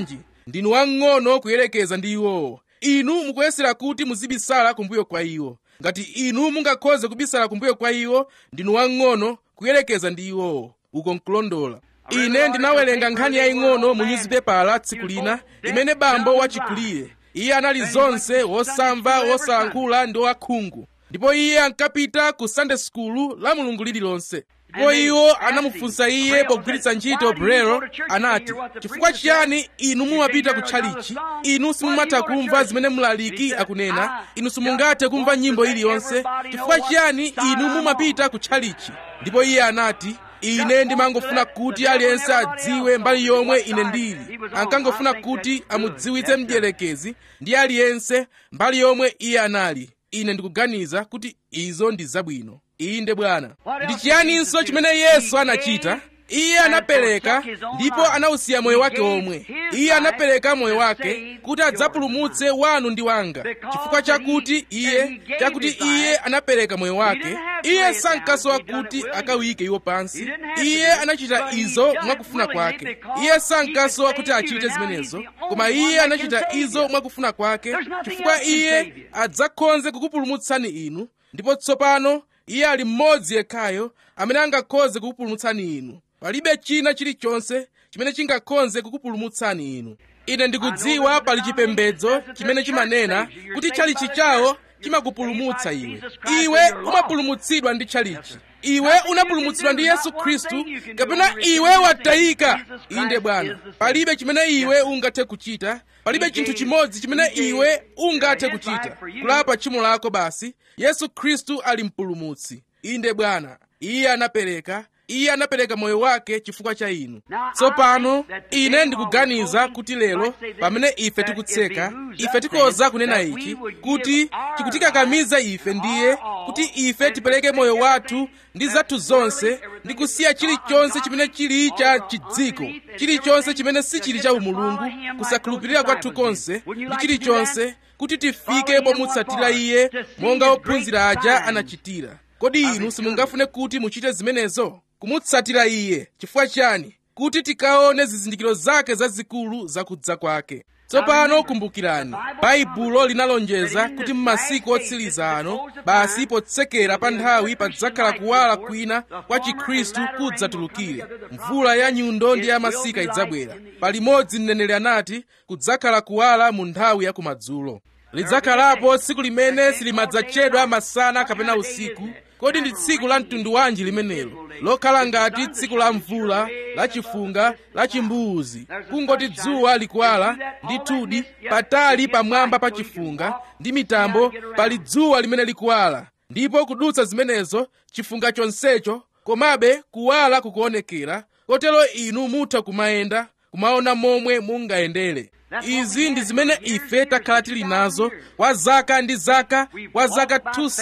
[SPEAKER 1] ndinu wang'ono kuyerekeza ndi iwowo inu mukuyesera kuti muzibisala kumbuyo kwa iwo ngati inu mungakhoze kubisala kumbuyo kwa iwo ndinu wang'ono kuyerekeza ndi iwowo uko nkulondola ine ndinawerenga nkhani yaying'ono mu nyuzipepala tsiku lina imene bambo wachikulire iye anali zonse wosamva wosalankhula ndi wakhungu ndipo iye ankapita ku sunday school la mulungu lililonse ndipo iwo anamufunsa iye pogwiritsa ntchito brelo anati chifukwa chiyani inu mumapita ku tchalichi inu simumatha kumva zimene mlaliki akunena inu simungathe kumva nyimbo iliyonse chifukwa chiyani inu mumapita ku tchalichi ndipo iye anati ine ndimangofuna kuti aliyense adziwe mbali yomwe ine ndili ankangofuna kuti amudziwitse mdierekezi ndi aliyense mbali yomwe iye anali ine ndikuganiza kuti izo ndi zabwino inde bwana ndi chiyaninso chimene yesu anachita iye anapereka ndipo anawusiya moyo wake omwe iye anapereka moyo wake kuti adzapulumutse wanu ndi wanga chifukwa chakuti iye chakuti iye anapereka moyo wake iye sankasowa kuti akawike iwo pansi iye anachita izo mwakufuna kwake iye sankasowa kuti achite zimenezo koma iye anachita izo mwakufuna kwake chifukwa iye adzakhoze kukupulumutsani inu ndipo tsopano iye ali mmodzi yekhayo amene angakhoze kukupulumutsani inu palibe china chilichonse chimene chingakhoze kukupulumutsani inu ine ndikudziwa pali chipembedzo chimene chimanena kuti tchalichi chawo chimakupulumutsa iwe iwe umapulumutsidwa ndi tchalichi iwe unapulumutsidwa ndi yesu khristu kapena iwe watayika inde bwana palibe chimene iwe ungathe kuchita palibe chinthu chimodzi chimene iwe ungathe kuchita kulapa tchimo lako basi yesu khristu ali mpulumutsi inde bwana iye anapereka iye anapereka moyo wake chifukwa cha inu tsopano ine ndikuganiza kuti lero pamene ife tikutseka ife tikoza kunena ichi kuti chikutikakamiza ife ndiye kuti ife tipereke moyo wathu ndi zathu zonse ndi kusiya chilichonse chimene chili cha chidziko chilichonse chimene sichili cha umulungu kusakhulupirira kwathu konse ndi chilichonse kuti tifike pomutsatira iye monga ophunzira aja anachitira kodi inu simungafune kuti muchite zimenezo kumutsatira iye chifukwa chani kuti tikaone zizindikiro zake zazikulu zakudza kwake tsopano kumbukirani baibulo linalonjeza kuti m'masiku otsiriza ano basi potsekera pa nthawi padzakhala kuwala kwina kwa chikhristu kudzatulukire mvula ya nyundo ndi ya masika idzabwera palimodzi mneneri anati kudzakhala kuwala mu nthawi ya kumadzulo lidzakhalapo tsiku limene silimadzatchedwa masana kapena usiku kodi ndi tsiku la mtundu wanji limenelo lokhala ngati tsiku la mvula la chifunga la chimbuzi kungoti dzuwa likuwala ndithudi patali pamwamba pa chifunga ndi mitambo pali dzuwa limene likuwala ndipo kudutsa zimenezo chifunga chonsecho komabe kuwala kukuonekera kotero inu mutha kumayenda kumaona momwe mungayendere izi ndi zimene ife takhala tili nazo kwa zaka ndi zaka kwa zaka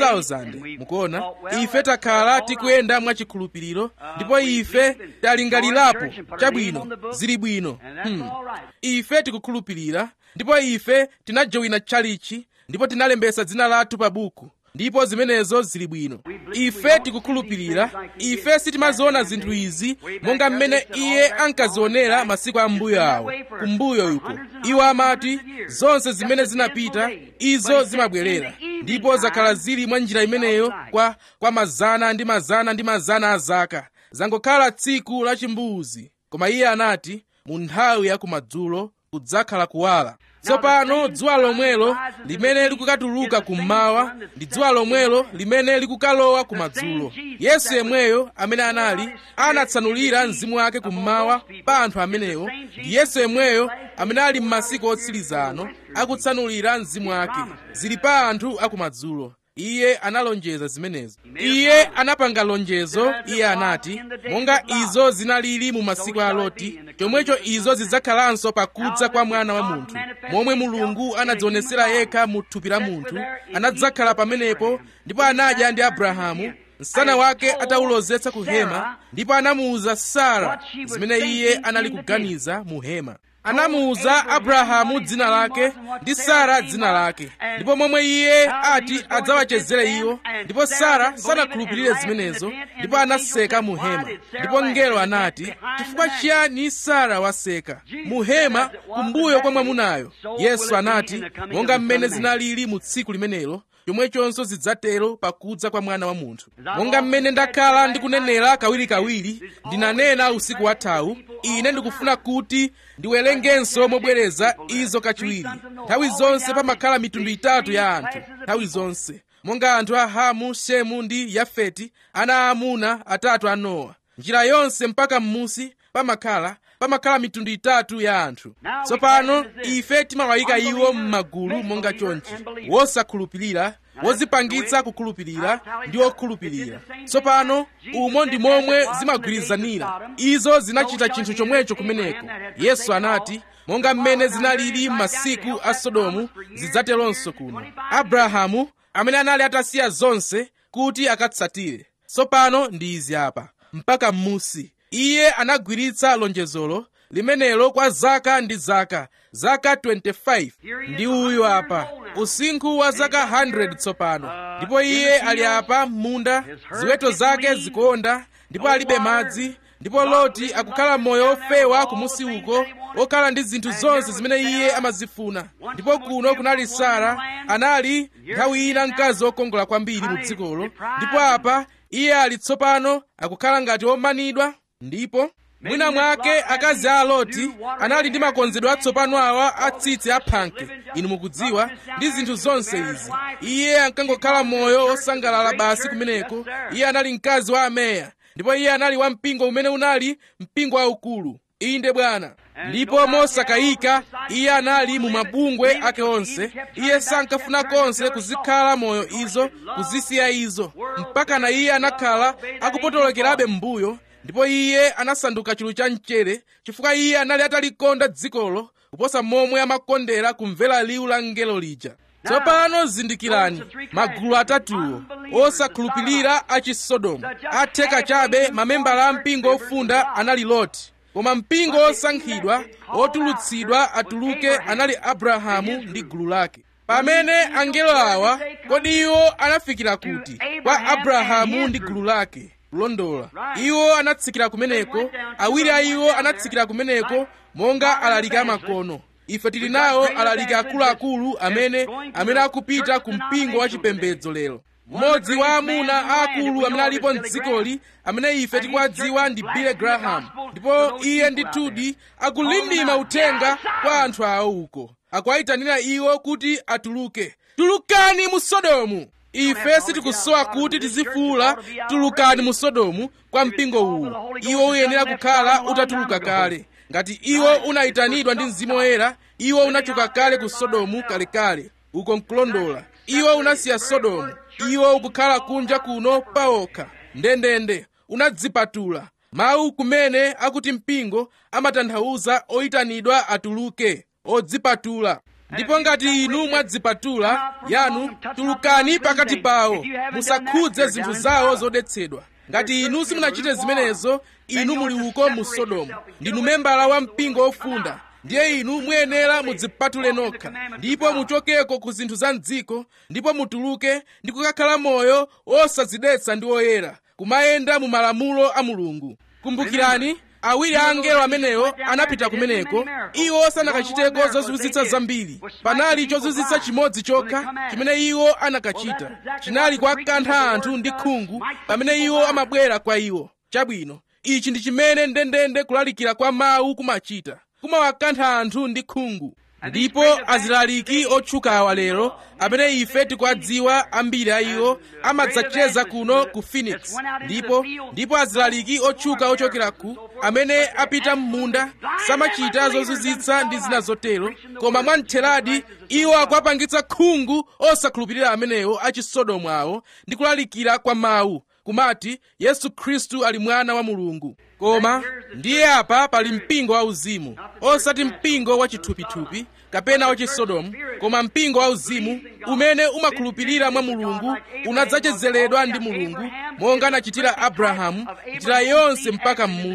[SPEAKER 1] 2000 mukuona ife takhala tikuyenda mwachikhulupiriro ndipo ife talingalirapo chabwino zili bwino hmm. ife tikukhulupirira ndipo ife tinajowina tchalichi ndipo tinalembesa dzina lathu pa buku ndipo zimenezo zili bwino ife tikukhulupirira ife sitimaziona zinthu izi monga mmene iye ankazionera masiku ambuyo awo kumbuyo yuko iwo amati zonse zimene zinapita izo zimabwerera ndipo zakhala zili mwa njira imeneyo kwa, kwa mazana ndi mazana ndi mazana a zaka zangokhala tsiku la chimbuzi koma iye anati mu nthawi ya kumadzulo kudzakhala kuwala tsopano dzuwa lomwelo limene likukatuluka kummawa ndi dzuwa lomwelo limene likukalowa kumadzulo yesu yemweyo amene anali anatsanulira mzimu wake kummawa pa anthu amenewo ndi yesu yemweyo amene ali m'masiku otsiriza ano akutsanulira mzimu wake zili pa anthu akumadzulo iye analonjeza zimenezo iye anapanga lonjezo iye anati monga izo zinalili mu masiku a loti chomwecho izo zidzakhalanso pakudza kwa mwana wa munthu momwe mulungu anadzionesera yekha mu thupi la munthu anadzakhala pamenepo ndipo anadya ndi abrahamu msana wake atawulozetsa ku hema ndipo anamuwuza sara zimene iye anali kuganiza mu hema anamuwuza abrahamu dzina lake ndi sara dzina lake ndipo momwe iye ati adzawachezere iwo ndipo sara sanakhulupirire zimenezo ndipo anaseka mu hema ndipo mngelo anati chifukwa chiyani sara waseka mu hema kumbuyo kwa mwamunayo yesu anati monga mmene zinalili mu tsiku limenelo chomwechonso zidzatero pakudza kwa mwana wa munthu monga mmene ndakhala ndikunenera kawirikawiri ndinanena usiku wathawu ine ndikufuna kuti ndiwerengenso mobwereza izo kachiwiri nthawi zonse pamakhala mitundu itatu ya anthu nthawi zonse monga anthu a hamu shemu ndi yafeti ana aamuna atatu a nowa njira yonse mpaka m'musi pamakhala pamakhala mitundu itatu ya anthu tsopano ife timawayika iwo m'magulu monga chonchi wosakhulupirira wozipangitsa kukhulupirira ndi okhulupirira tsopano umo ndi momwe zimagwirizanira izo zinachita chinthu chomwecho kumeneko yesu anati monga mmene zinalili m'masiku a sodomu zidzateronso kuno abrahamu amene anali atasiya zonse kuti akatsatire tsopano ndi izi apa mpaka m'musi iye anagwiritsa lonjezolo limenelo kwa zaka ndi zaka zaka 25 ndi uyu apa usinkhu wa zaka 100 tsopano ndipo iye ali apa m'munda ziweto zake zikonda ndipo alibe madzi ndipo loti akukhala moyo ofewa kumusi uko okhala ndi zinthu zonse zimene iye amazifuna ndipo kuno kunali sara anali nthawi ina mkazi wokongola kwambiri mu dzikolo ndipo apa iye ali tsopano akukhala ngati womanidwa ndipo mwina mwake akazi a loti anali ndi makonzedwe atsopano awa atsitsi aphanke inu mukudziwa ndi zinthu zonse izi iye ankangokhala moyo osangalala basi kumeneko iye anali mkazi wa ameya ndipo iye anali wa mpingo umene unali mpingo waukulu inde bwana ndipo mosakayika iye anali mu mabungwe ake onse iye sankafuna konse kuzikhala moyo izo kuzisiya izo mpaka na iye anakhala akupotolokerabe m'mbuyo ndipo iye anasanduka chulu cha mchere chifukwa iye anali atalikonda dzikolo kuposa momwe amakondera kumvera liwu la mngelo lija tsopano zindikirani magulu atatuwo osakhulupirira a chisodomu atheka chabe mamembala a mpingo ofunda anali loti koma mpingo osankhidwa otulutsidwa atuluke anali abrahamu ndi gulu lake pamene angelo awa kodi iwo anafikira kuti kwa abrahamu ndi gulu lake kulondola iwo anatsikira kumeneko awiri a iwo anatsikira kumeneko monga alaliki amakono ife tili nawo alaliki akuluakulu amene amene akupita ku mpingo wa chipembedzo lero mmodzi wa amuna aakulu amene alipo mdzikoli amene ife tikuwadziwa ndi billy graham ndipo iye ndithudi akulindima uthenga kwa anthu awo uko akuwayitanira iwo kuti atuluke tulukani mu sodomu ife sitikusowa kuti tizifuula tulukani mu sodomu kwa mpingo uwu iwo uyenera kukhala utatuluka kale ngati iwo unayitanidwa ndi mzimu woyera iwo unachoka kale ku sodomu kalekale uko nkulondola iwo unasiya sodomu iwo ukukhala kunja kuno paokha ndendende unadzipatula mawu kumene akuti mpingo amatanthauza oyitanidwa atuluke odzipatula ndipo ngati inu mwadzipatula yanu tulukani pakati pawo musakhudze zinthu zawo zodetsedwa ngati inu simunachite zimenezo inu muli uko mu sodomu ndinu membala wa mpingo ofunda ndiye inu muyenera mudzipatule nokha ndipo muchokeko ku zinthu za mdziko ndipo mutuluke ndi kukakhala moyo osadzidetsa ndi oyera kumayenda mu malamulo a mulungu kumbukirani awiri a angelo amenewo anapita kumeneko iwo sanakachiteko zozunzitsa zambiri panali chozunzitsa chimodzi chokha chimene iwo anakachita chinali kuwakantha anthu ndi khungu pamene iwo amabwera kwa iwo chabwino ichi ndi chimene ndendende kulalikira kwa mawu kumachita kumawakantha anthu ndi khungu ndipo azilaliki otchukawa lero amene ife tikuwadziwa ambiri a iwo amadzacheza kuno ku phoenix ndipo ndipo azilaliki otchuka ochokera ku amene apita m'munda samachita zozunzitsa ndi zina zotero koma mwamtheradi iwo akuwapangitsa khungu osakhulupirira amenewo achisodomu awo ndi kulalikira kwa mawu kumati yesu khristu ali mwana wa mulungu koma ndiye apa pali mpingo wauzimu osati mpingo wachithupithupi kapena wachisodomu koma mpingo wauzimu umene umakhulupirira mwa mulungu unadzachezeredwa ndi mulungu monga anachitira abrahamu njira yonse mpaka m'musi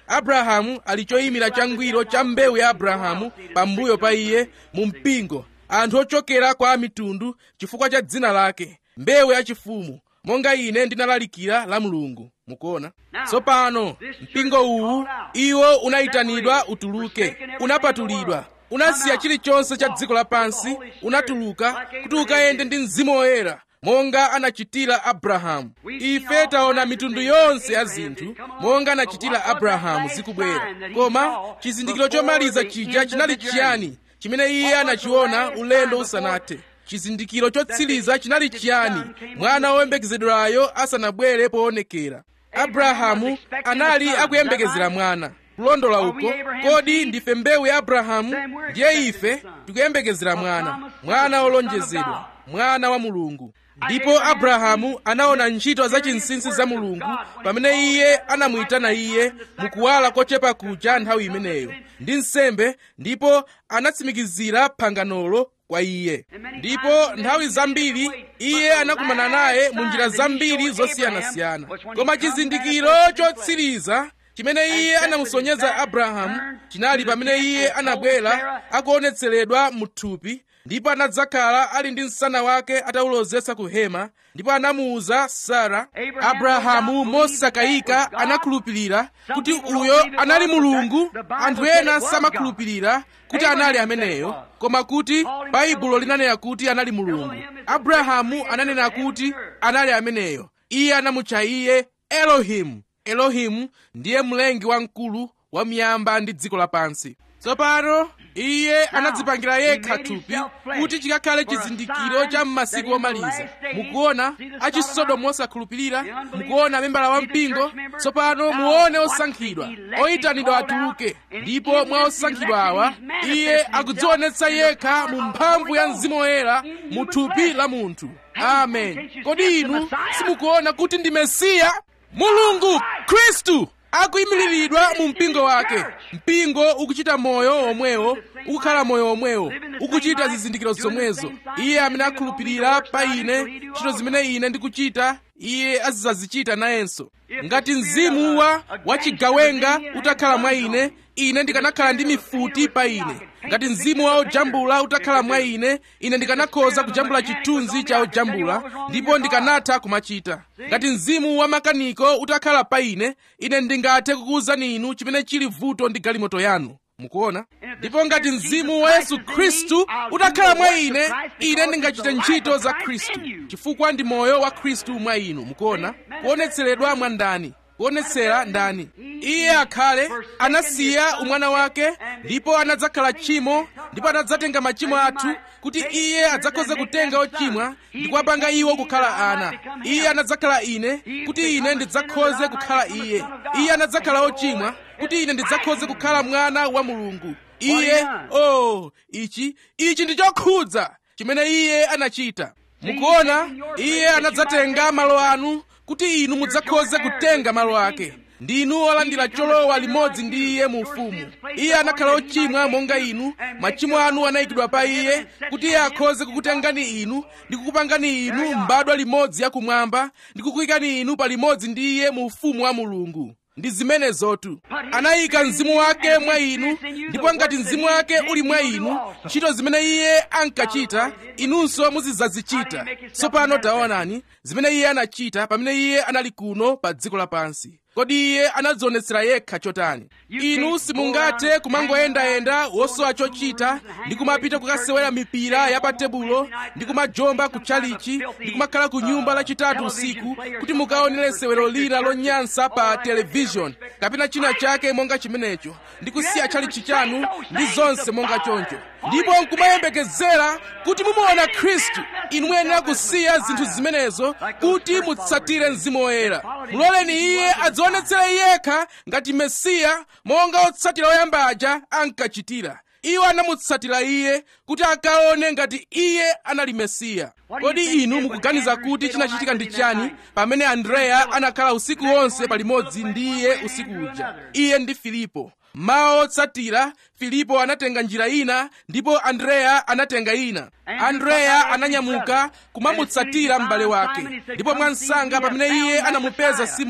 [SPEAKER 1] abrahamu ali choyimira changwiro cha mbewu ya abrahamu pambuyo pa iye mu mpingo anthu ochokera kwa mitundu chifukwa cha dzina lake mbewu yachifumu monga ine ndinalalikira la mulungu mukuona tsopano mpingo uwu iwo unayitanidwa utuluke unapatulidwa unasiya chilichonse cha dziko lapansi unatuluka kuti ukayende ndi mzimu woyera monga anachitira abrahamu ife taona mitundu yonse ya zinthu monga anachitira abrahamu zikubwera koma chizindikiro chomaliza chija chinali chiyani chimene iye anachiona ulendo usanathe chizindikiro chotsiriza chinali chiyani mwana woyembekezedwayo asanabwere poonekera abrahamu anali akuyembekezera mwana kulondola uko kodi ndife mbewu ya abrahamu ndiye ife tikuyembekezera mwana mwana wolonjezedwa mwana wa mulungu ndipo abrahamu anaona ntchito zachinsinsi za mulungu pamene iye anamuyitana iye mukuwala kochepa kuja nthawi imeneyo ndi nsembe ndipo anatsimikizira phanganolo kwa iye ndipo nthawi zambiri iye anakumana naye mu njira zambiri zosiyanasiyana koma chizindikiro chotsiriza chimene iye anamusonyeza abrahamu chinali pamene iye anabwera akuonetseredwa mu thupi ndipo anadzakhala ali ndi msana wake atawulozesa ku hema ndipo anamuwuza sara abrahamu mosakayika anakhulupirira kuti uyo anali mulungu anthu ena samakhulupirira kuti anali ameneyo koma kuti baibulo linanena kuti anali mulungu abrahamu ananena kuti anali ameneyo iye anamutcha iye elohimu elohimu ndiye mlengi wamkulu wa miyamba ndi dziko lapansi tsopano iye anadzipangira yekha thupi kuti chikakhale chizindikiro cha m'masiku omaliza mukuona achisodomu osakhulupirira mukuona membala wa mpingo tsopano muone osankhidwa oyitanidwa atuluke ndipo mwa osankhidwa awa iye akudzionetsa yekha mu mphamvu ya mzimu woyera mu thupi la munthu amen kodi inu simukuona kuti ndi mesiya mulungu khristu akuyimiriridwa mu mpingo wake mpingo ukuchita moyo omwewo ukukhala moyo omwewo ukuchita zizindikiro zomwezo iye amene akhulupirira pa ine ntchito zimene ine ndikuchita iye azidzazichita nayenso ngati mzimu wa wachigawenga utakhala mwa ine ine ndikanakhala ndi mifuti pa ine ngati mzimu wa ojambula utakhala mwa ine ine ndikanakhoza kujambula chithunzi cha ojambula ndipo ndikanatha kumachita ngati mzimu wa makaniko utakhala pa ine ine ndingathe kukuwuzani inu chimene chili vuto ndi galimoto yanu mukuona ndipo ngati mzimu wa yesu khristu utakhala mwa ine ine ndingachite ntchito za khristu chifukwa ndi moyo wa khristu mwa inu mukuona kuonetseredwa mwa ndani kuonetsera ndani iye akhale anasiya umwana wake ndipo anadzakhala tchimo ndipo anadzatenga machimo athu kuti iye adzakhoze kutenga ochimwa ndi kuwapanga iwo kukhala ana iye anadzakhala ine kuti ine ndidzakhoze kukhala iye iye anadzakhala ochimwa kuti ine ndidzakhoze kukhala mwana wa mulungu iye oh ichi ichi ndi chokhudza chimene iye anachita mukuona iye anadzatenga malo anu kuti inu mudzakhoze kutenga malo ake ndinu olandira cholowa limodzi ndi iye mu ufumu iye anakhala ochimwa monga inu machimo anu anayikidwa pa iye kuti iye akhoze kukutengani inu ndi kukupangani inu mbadwa limodzi yakumwamba ndi kukuyikani inu pa limodzi ndi iye mu ufumu wa mulungu ndi zimenezotu anayika mzimu wake mwa inu ndipo ngati mzimu wake uli mwa inu ntchito zimene iye ankachita inunso muzidzazichita tsopano taonani zimene iye anachita pamene iye anali kuno pa dziko lapansi kodi iye anadzionetsera yekha chotani inu simungathe kumangoyendayenda wosowa chochita ndi kumapita kukasewera mipira ya pa tebulo ndi kumajomba ku chalichi ndi kumakhala ku nyumba lachitatu usiku kuti mukaonere sewero lina lonyansa pa televishoni kapena china chake monga chimenecho ndi kusiya chalichi chanu ndi zonse monga choncho ndipo nkumayembekezera kuti mumuona khristu inu muyenera kusiya zinthu zimenezo kuti mutsatire mzimu woyera muloleni iye adzionetsere yekha ngati mesiya monga otsatira oyamba aja ankachitira iwo anamutsatira iye kuti akaone ngati iye anali mesiya kodi inu mukuganiza kuti chinachitika ndi chani pamene andreya anakhala usiku wonse palimodzi ndi iye usiku uja iye ndi filipo mawa otsatira filipo anatenga njira ina ndipo andreya anatenga ina andreya ananyamuka kumamutsatira m'bale wake ndipo mwansanga pamene iye anamupeza simoni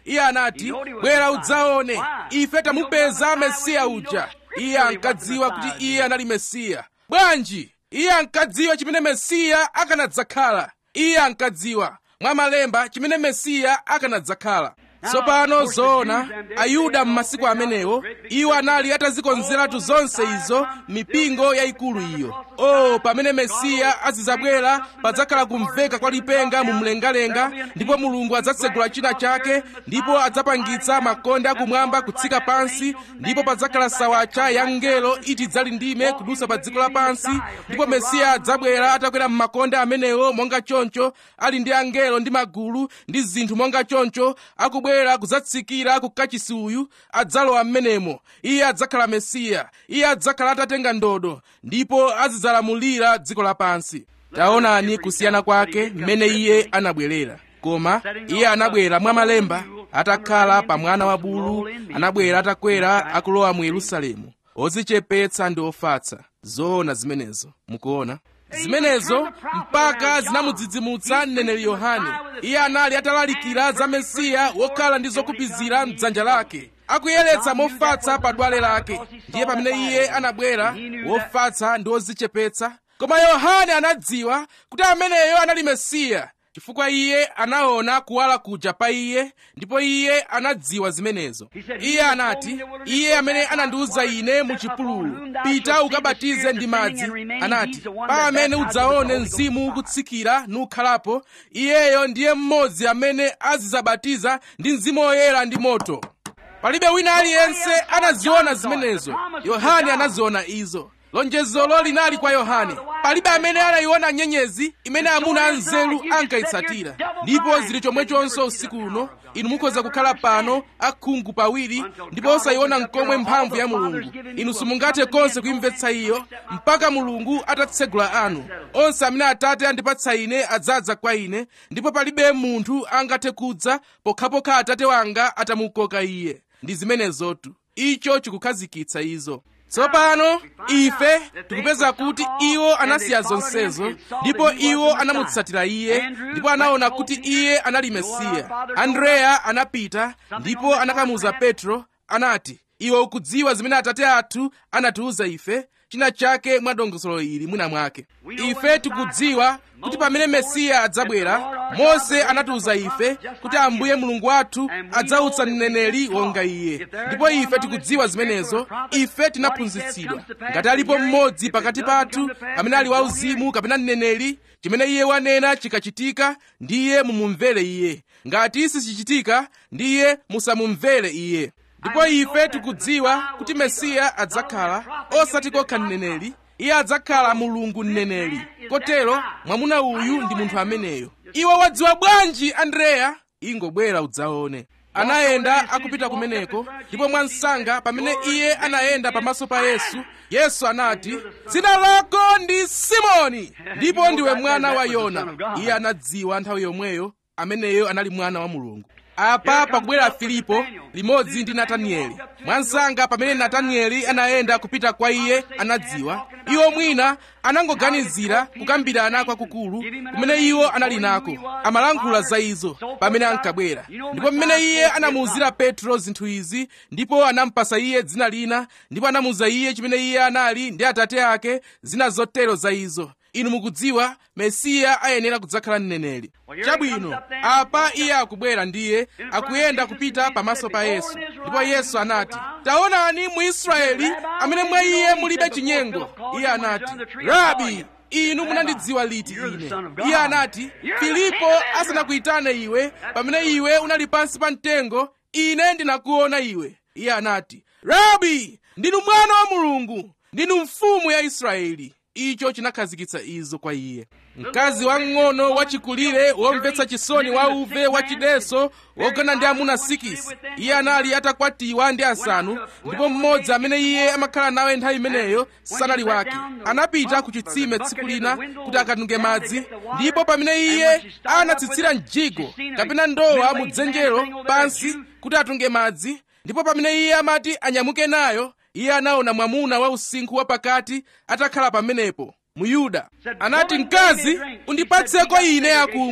[SPEAKER 1] iye anati bwera udzaone ife tamupeza mesiya uja iye ankadziwa kuti iye anali mesiya bwanji iye ankadziwa chimene mesiya akanadzakhala iye ankadziwa mwa malemba chimene mesiya akanadzakhala tsopano zoona ayuda m'masiku amenewo iwo anali atazikonzeratu zonse izo mipingo yayikulu iyo o pamene mesiya azidzabwera padzakhala kumveka kwa lipenga mu mlengalenga ndipo mulungu adzatsegula china chake ndipo adzapangitsa makonde akumwamba kutsika pansi ndipo padzakhala sawacha ya ngelo iti dzali ndime kudusa pa dziko lapansi ndipo mesiya adzabwera atakwera m'makonde amenewo monga choncho ali ndi angelo ndi magulu ndi zinthu monga choncho akubwera kudzatsikira ku kachisi uyu adzalowa m'menemo iye adzakhala mesiya iye adzakhala atatenga ndodo ndipo azidzalamulira dziko lapansi taonani kusiyana kwake mmene iye anabwerera koma iye anabwera mwa malemba atakhala pa mwana wa bulu anabwera atakwera akulowa mu yerusalemu odzichepetsa ndi ofatsa zoona zimenezo mukuona zimenezo mpaka zinamudzidzimutsa mneneri yohane iye anali atalalikira za mesiya wokhala ndi zokupizira mdzanja lake akuyeretsa mofatsa pa dwale lake ndiye pamene iye anabwera wofatsa ndi wodzichepetsa koma yohane anadziwa kuti ameneyo anali mesiya chifukwa iye anaona kuwala kuja pa iye ndipo iye anadziwa zimenezo iye anati iye amene anandiwuza ine mu chipululu pita ukabatize ndi madzi anati pa amene udzaone mzimu ukutsikira nukhalapo iyeyo ndiye mmodzi amene azidzabatiza ndi mzimu woyera ndi moto palibe wina aliyense anaziona zimenezo yohane anaziona izo lonjezolo linali kwa yohane palibe amene anayiona nyenyezi imene amuna anzeru ankayitsatira ndipo zili chomwechonso usiku uno inu mukhoza kukhala pano akhungu pawiri ndipo osayiona nkomwe mphamvu ya mulungu inu simungathe konse kuimvetsa iyo mpaka mulungu atatsegula anu onse amene atate andipatsa ine adzadza kwa ine ndipo palibe munthu angathe kudza pokhapokha atate wanga atamukoka iye ndi zimenezotu icho chikukhazikitsa izo tsopano ife tikupeza kuti iwo anasiya zonsezo ndipo iwo anamutsatira iye ndipo anaona kuti iye anali mesiya andreya anapita ndipo anakamuza petro anati iwe ukudziwa zimene atate athu anatiwuza ife china chake mwa dongosolo ili mwina mwake ife tikudziwa kuti pamene mesiya adzabwera mose anatiwuza ife kuti ambuye mulungu wathu adzautsa mneneri wonga iye ndipo ife tikudziwa zimenezo ife tinaphunzitsidwa ngati alipo mmodzi pakati pathu amene ali wauzimu kapena mneneri chimene iye wanena chikachitika ndiye mumumvere iye ngati sichichitika ndiye musamumvere iye ndipo ife tikudziwa kuti mesiya adzakhala osati kokha mneneri iye adzakhala mulungu mneneri kotero mwamuna uyu ndi munthu ameneyo iwe wadziwa bwanji andreya ingobwera udzaone anayenda akupita kumeneko ndipo mwansanga pamene iye anayenda pamaso pa yesu yesu anati dzina lako ndi simoni ndipo ndiwe mwana wa yona iye anadziwa nthawi yomweyo ameneyo anali mwana wa mulungu apa pakubwera filipo limodzi ndi natanieli mwansanga pamene natanieli anayenda kupita kwa iye anadziwa iwo mwina anangoganizira kukambirana kwakukulu kumene iwo anali nako amalankhula za izo pamene ankabwera ndipo mmene iye anamuwuzira petro zinthu izi ndipo anampasa iye dzina lina ndipo anamuwuza iye chimene iye anali ndi atate ake zina zotero za izo inu mukudziwa mesiya ayenera kudzakhala mneneri chabwino apa iye akubwera ndiye akuyenda kupita pamaso pa yesu ndipo yesu anati taonani mu israeli amene mwa iye mulibe chinyengo iye anati rabi inu munandidziwa liti ine iye anati filipo asanakuyitane iwe pamene iwe unali pansi pa mtengo ine ndinakuona iwe iye anati rabi ndinu mwana wa mulungu ndinu mfumu ya israeli icho chinakhazikitsa izo kwa iye mkazi wang'ono wachikulire womvetsa chisoni wa uve wachideso wogona ndi amuna sikisi iye anali atakwatiwa ndi asanu ndipo mmodzi amene iye amakhala nawe nthawi imeneyo sanali wake anapita ku chitsime tsiku lina kuti akatunge madzi ndipo pamene iye anatsitsira mjigo kapena ndowa mu dzenjero pansi kuti atunge madzi ndipo pamene iye amati anyamuke nayo iye anaona mwamuna wa usinkhu wapakati atakhala pamenepo muyuda anati mkazi undipatseko ine akumwa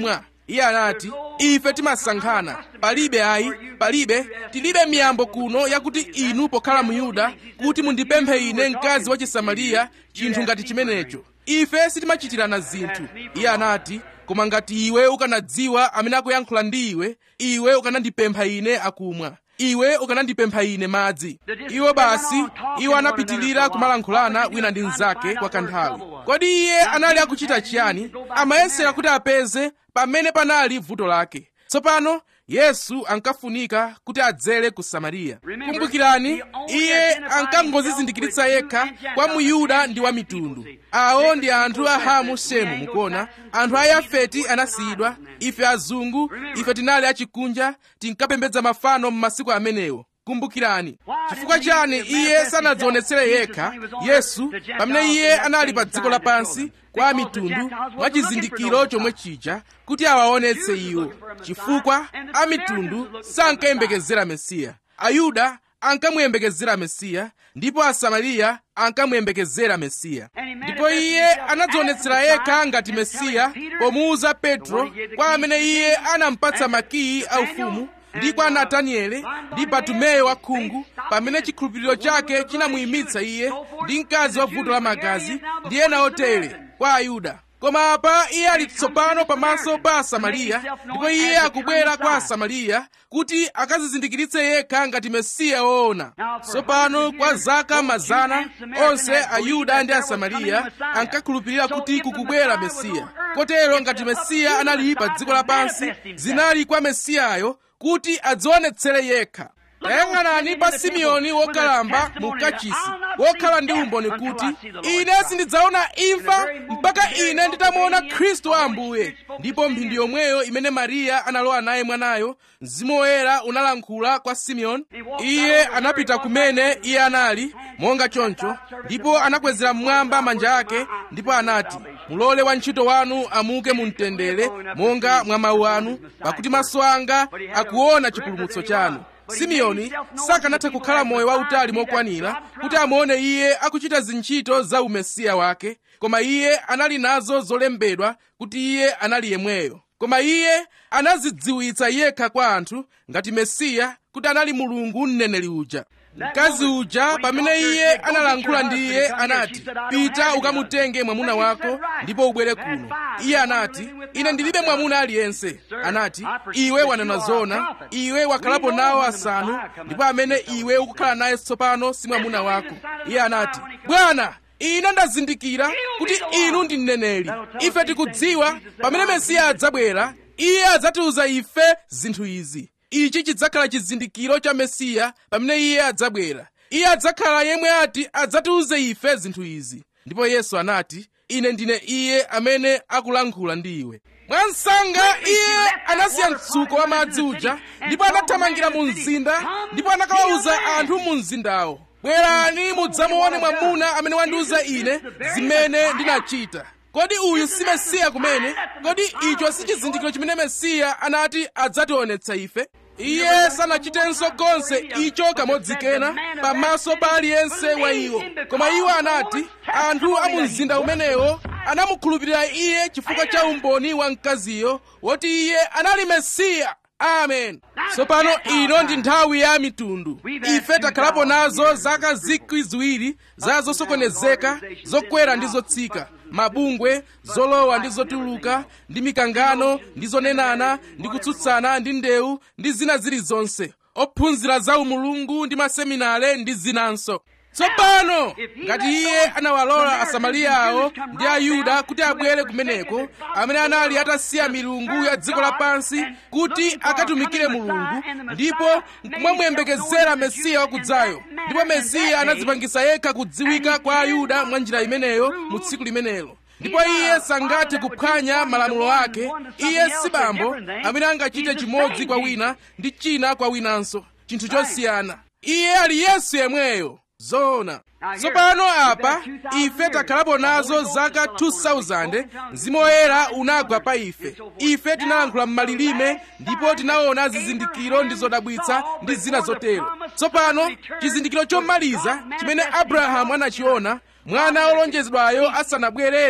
[SPEAKER 1] iye anati ife timasankhana palibe ayi palibe tilibe miyambo kuno yakuti inu pokhala muyuda kuti mundipemphe ine mkazi wa chisamariya chinthu ngati chimenecho ife sitimachitirana zinthu iye anati koma ngati iwe ukanadziwa amene akuyankhula ndi iwe iwe ukanandipempha ine akumwa iwe ukanandipempha ine madzi iwo basi iwo anapitilira kumalankhulana wina ndi mnzake kwa kanthawi kodi iye anali akuchita chiyani amayesera kuti apeze pamene panali vuto lake tsopano yesu ankafunika kuti adzere ku samariya kumbukirani iye ankangozizindikiritsa yekha kwa muyuda ndi wa mitundu awo ndi anthu a hamu shemu mukuona anthu a yafeti anasiyidwa ife azungu ife tinali achikunja tinkapembedza mafano m'masiku amenewo kumbukirani chifukwa chani iye sanadzionetsere yekha yesu pamene iye anali pa dziko lapansi kwa mitundu mwa chizindikiro chomwe chija kuti awaonetse iwo chifukwa a mitundu sankayembekezera mesiya ayuda ankamuyembekezera mesiya ndipo asamariya ankamuyembekezera mesiya ndipo iye anadzionetsera yekha ngati mesiya pomuwuza petro kwa amene iye anampatsa makiyi aufumu ndi kwa nataniele ndi batumeyo wa khungu pamene chikhulupiriro chake chinamuyimitsa iye ndi mkazi wa vuto la magazi ndi ena otere kwa ayuda koma apa iye ali tsopano pamaso pa asamariya ndipo iye akubwera kwa asamariya kuti akazizindikiritse yekha ngati mesiya woona tsopano kwa zaka mazana onse ayuda ndi asamariya ankakhulupirira kuti kukubwera mesiya kotero ngati mesiya anali pa dziko lapansi zinali kwa mesiyayo kuti adzionetsere yekha tayang'anani pa simeoni wokalamba mu kachisi wokhala ndi umboni kuti ine sindidzaona imfa mpaka ine nditamuona khristu wa ambuye ndipo mphindi yomweyo imene mariya analowa naye mwanayo mzimu woyera unalankhula kwa simeoni iye anapita kumene iye anali monga choncho ndipo anakwezera mmwamba manja ake ndipo anati mulole wantchito wanu amuke mu mtendere monga mwa mawu anu pakuti maso anga akuona chipulumutso chanu simeoni sakanatha kukhala moyo wautali mokwanira kuti amuone iye akuchita zintchito za umesiya wake koma iye anali nazo zolembedwa kuti iye anali yemweyo koma iye anazidziwitsa yekha kwa anthu ngati mesiya kuti anali mulungu mneneri uja mkazi uja pamene iye analankhula ndi iye anati pita ukamutenge mwamuna wako ndipo ubwere kuno iye anati ine ndilibe mwamuna aliyense anati iwe wanena zona iwe wakhalapo nawo asanu ndipo amene iwe ukukhala naye tsopano si mwamuna wako iye anati bwana ine ndazindikira kuti inu ndi mneneri ife tikudziwa pamene mesiya adzabwera iye adzatiuza ife zinthu izi ichi chidzakhala chizindikiro cha mesiya pamene iye adzabwera iye adzakhala yemwe ati adzatiuze ife zinthu izi ndipo yesu anati ine ndine iye amene akulankhula ndi iwe mwansanga iye anasiya mtsuko wa madzi uja ndipo anathamangira mu mzinda ndipo anakawawuza anthu mu mzindawo bwerani mudzamuone mwamuna amene wandiuza ine zimene ndinachita kodi uyu si mesiya kumene kodi icho si chizindikiro chimene mesiya anati adzationetsa ife iye sanachitenso konse icho kamodzi kena pamaso pa aliyense wa iwo koma iwo anati anthu a mu mzinda umenewo anamukhulupirira iye chifukwa cha umboni wa mkaziyo woti iye anali mesiya amen tsopano ino ndi nthawi ya mitundu ife takhalapo nazo zaka zikwi ziwiri za zosokonezeka zokwera ndi zotsika mabungwe zolowa ndi zotuluka ndi mikangano ndi zonenana ndi kutsutsana ndi ndewu ndi zina zilizonse ophunzira za umulungu ndi maseminare ndi zinanso tsopano ngati iye anawalola asamariya awo ndi ayuda kuti abwere kumeneko amene anali atasiya milungu ya dziko lapansi kuti akatumikire mulungu ndipo nkumamuyembekezera mesiya wakudzayo ndipo mesiya anadzipangisa yekha kudziwika kwa ayuda mwa njira imeneyo mu tsiku limenelo ndipo iye sangathe kuphwanya malamulo ake iye si bambo amene angachite chimodzi kwa wina ndi china kwa winanso chinthu chosiyana iye ali yesu yemweyo zoona tsopano apa ife takhalapo nazo zaka 2000 mzimu woyera unagwa pa ife ife tinalankhula m'malilime ndipo tinaona zizindikiro ndi zodabwitsa ndi zina zotero tsopano chizindikiro chomaliza chimene abrahamu anachiona mwana wolonjezedwayo asanabwerere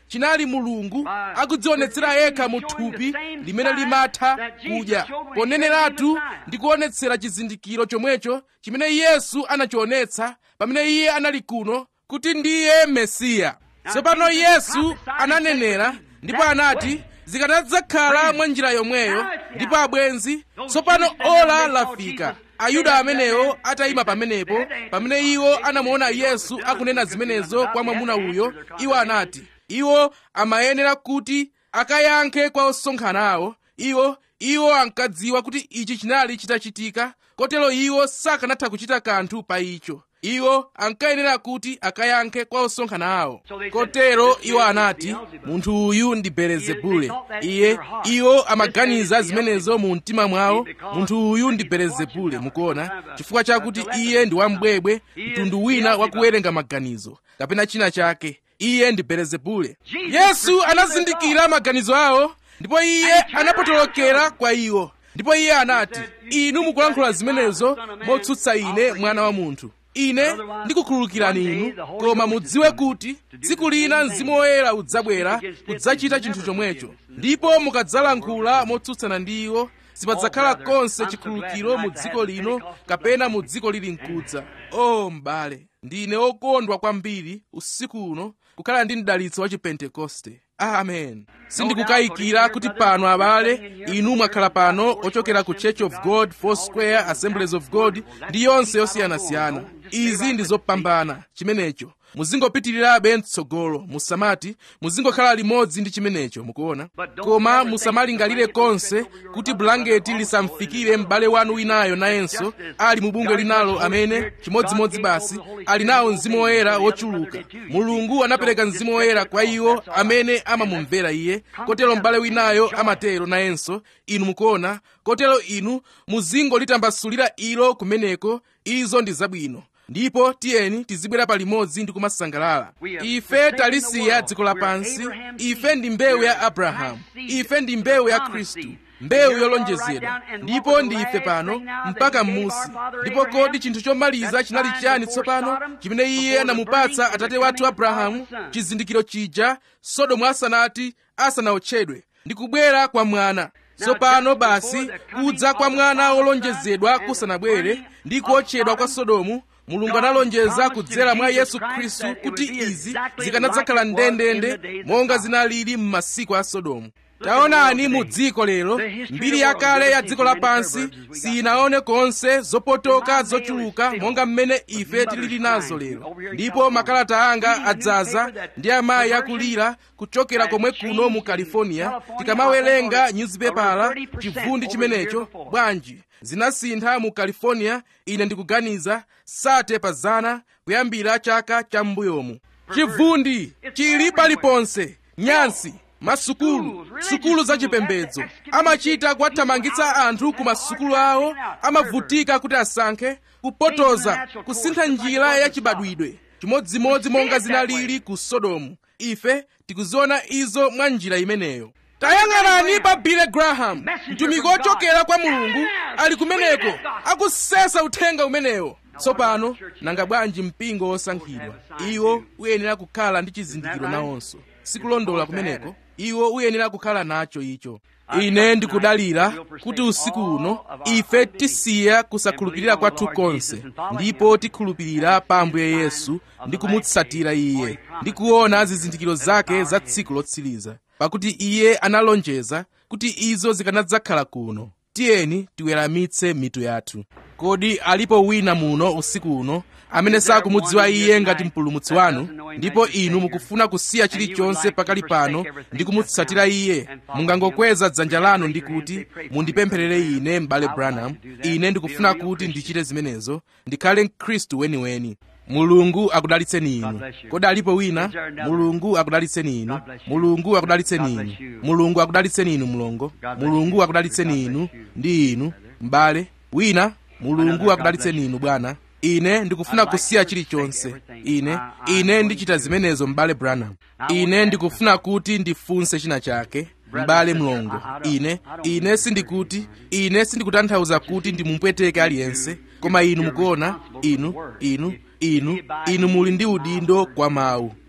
[SPEAKER 1] chinali mulungu akudzionetsera yekha mu thupi limene limatha kudya poneneratu ndi kuonetsera chizindikiro chomwecho chimene yesu anachionetsa pamene iye anali kuno kuti ndiye mesiya tsopano yesu ananenera ndipo anati zikanadzakhala mwa njira yomweyo ndipo abwenzi tsopano ola lafika ayuda amenewo atayima pamenepo pamene iwo anamuona yesu akunena zimenezo kwa mwamuna uyo iwo anati iwo amayenera kuti akayankhe kwa osonkhana awo iwo iwo ankadziwa kuti ichi chinali chitachitika kotero iwo sakanatha kuchita kanthu pa icho iwo ankayenera kuti akayankhe kwa osonkhana awo kotero iwo anati munthu uyu ndi belezebule iye iwo amaganiza zimenezo mu mtima mwawo munthu uyu ndi belezebule mukuona chifukwa chakuti iye ndi wambwebwe mtundu wina wakuwerenga maganizo kapena china chake iye ndi belezebule yesu anazindikira maganizo awo ndipo iye anapotolokera kwa iwo ndipo iye anati inu mukulankhula zimenezo motsutsa ine mwana wa munthu ine ndikukhululukirani inu koma mudziwe kuti tsiku lina mzimu woyera udzabwera kudzachita chinthu chomwecho ndipo mukadzalankhula motsutsana ndi iwo sipadzakhala konse chikhululukiro mu dziko lino kapena mu dziko lili mkudza o m'bale ndine okondwa kwambiri usiku uno kukhala ndi mdalitso wa chipentekoste amen sindikukayikira kuti pano abale inu mwakhala pano ochokera ku church of god foursquare assemblies of god ndi yonse yosiyanasiyana izi ndi zopambana chimenecho muzingopitirirabe mtsogolo musamati muzingokhala limodzi ndi chimenecho mukuona koma musamalingalire konse kuti bulangeti lisamfikire m'bale wanu winayo nayenso ali mu bungwe linalo amene chimodzimodzi basi ali nawo mzimu woyera wochuluka mulungu anapereka mzimu woyera kwa iwo amene amamumvera iye kotero m'bale winayo amatero nayenso inu mukuona kotero inu muzingolitambasulira ilo kumeneko izo ndi zabwino ndipo tiyeni tizibwera palimodzi ndi kumasangalala ife talisiya dziko lapansi ife ndi mbewu ya abrahamu ife ndi mbewu ya khristu mbewu yolonjezedwa ndipo ndi ife pano mpaka m'musi ndipo kodi chinthu chomaliza chinali chiyani tsopano chimene iye anamupatsa atate wathu abrahamu chizindikiro chija sodomu asanati asanaotchedwe ndi kubwera kwa mwana tsopano basi kudza kwa mwana wolonjezedwa kusanabwere ndi kuotchedwa kwa sodomu mulungu analonjeza kudzera mwa yesu khristu kuti izi zikanadzakhala ndendende monga zinalili m'masiku a sodomu taonani mu dziko lero mbiri yakale ya dziko lapansi sinaone konse zopotoka zochuluka monga mmene ife tilili nazo lero ndipo makalata anga adzaza ndi amayi akulira kuchokera komwe kuno mu california tikamawerenga nyuzipepala chivundi chimenecho bwanji zinasintha mu california ine ndikuganiza sate pa zana kuyambira chaka cha m'mbuyomu chivundi chili paliponse nyansi masukulu sukulu zachipembedzo amachita kuwathamangitsa anthu ku masukulu awo amavutika kuti asankhe kupotoza kusintha njira yachibadwidwe chimodzimodzi monga zinalili ku sodomu ife tikuziona izo mwa njira imeneyo tayang'anani pa billy graham mtumiki wochokera kwa mulungu ali kumeneko akusesa uthenga umenewo tsopano nanga bwanji mpingo wosankhidwa iwo uyenera kukhala ndi chizindikiro nawonso sikulondola kumeneko iwo uyenera kukhala nacho icho ine ndikudalira kuti usiku uno ife tisiya kusakhulupirira kwathu konse ndipo tikhulupirira pa ambuye yesu ndi kumutsatira iye ndi kuona zizindikiro zake za tsiku lotsiriza pakuti iye analonjeza kuti izo zikanadzakhala kuno tiyeni tiweramitse mitu yathu kodi alipo wina muno usiku uno amene sakumudziwa iye ngati mpulumutsi wanu ndipo inu mukufuna kusiya chilichonse pakali pano ndi kumutsatira iye mungangokweza dzanja lanu ndi kuti mundipempherere ine m'bale branham ine ndikufuna kuti ndichite zimenezo ndikhale mkhristu weniweni mulungu akudalitseni inu kodi alipo wina mulungu akudalitseni inu mulungu akudalitseni inu mulungu akudalitseni inu mlongo mulungu akudalitseni inu ndi inu m'bale wina mulungu akudalitseni inu bwana ine ndikufuna kusiya chilichonse ine ine ndichita zimenezo m'bale branham ine ndikufuna kuti ndifunse china chake m'bale mlongo ine ine sindikuti ine sindikutanthauza kuti ndimupweteke aliyense koma inu mukuona inu inu inu inu muli ndi udindo kwa mawu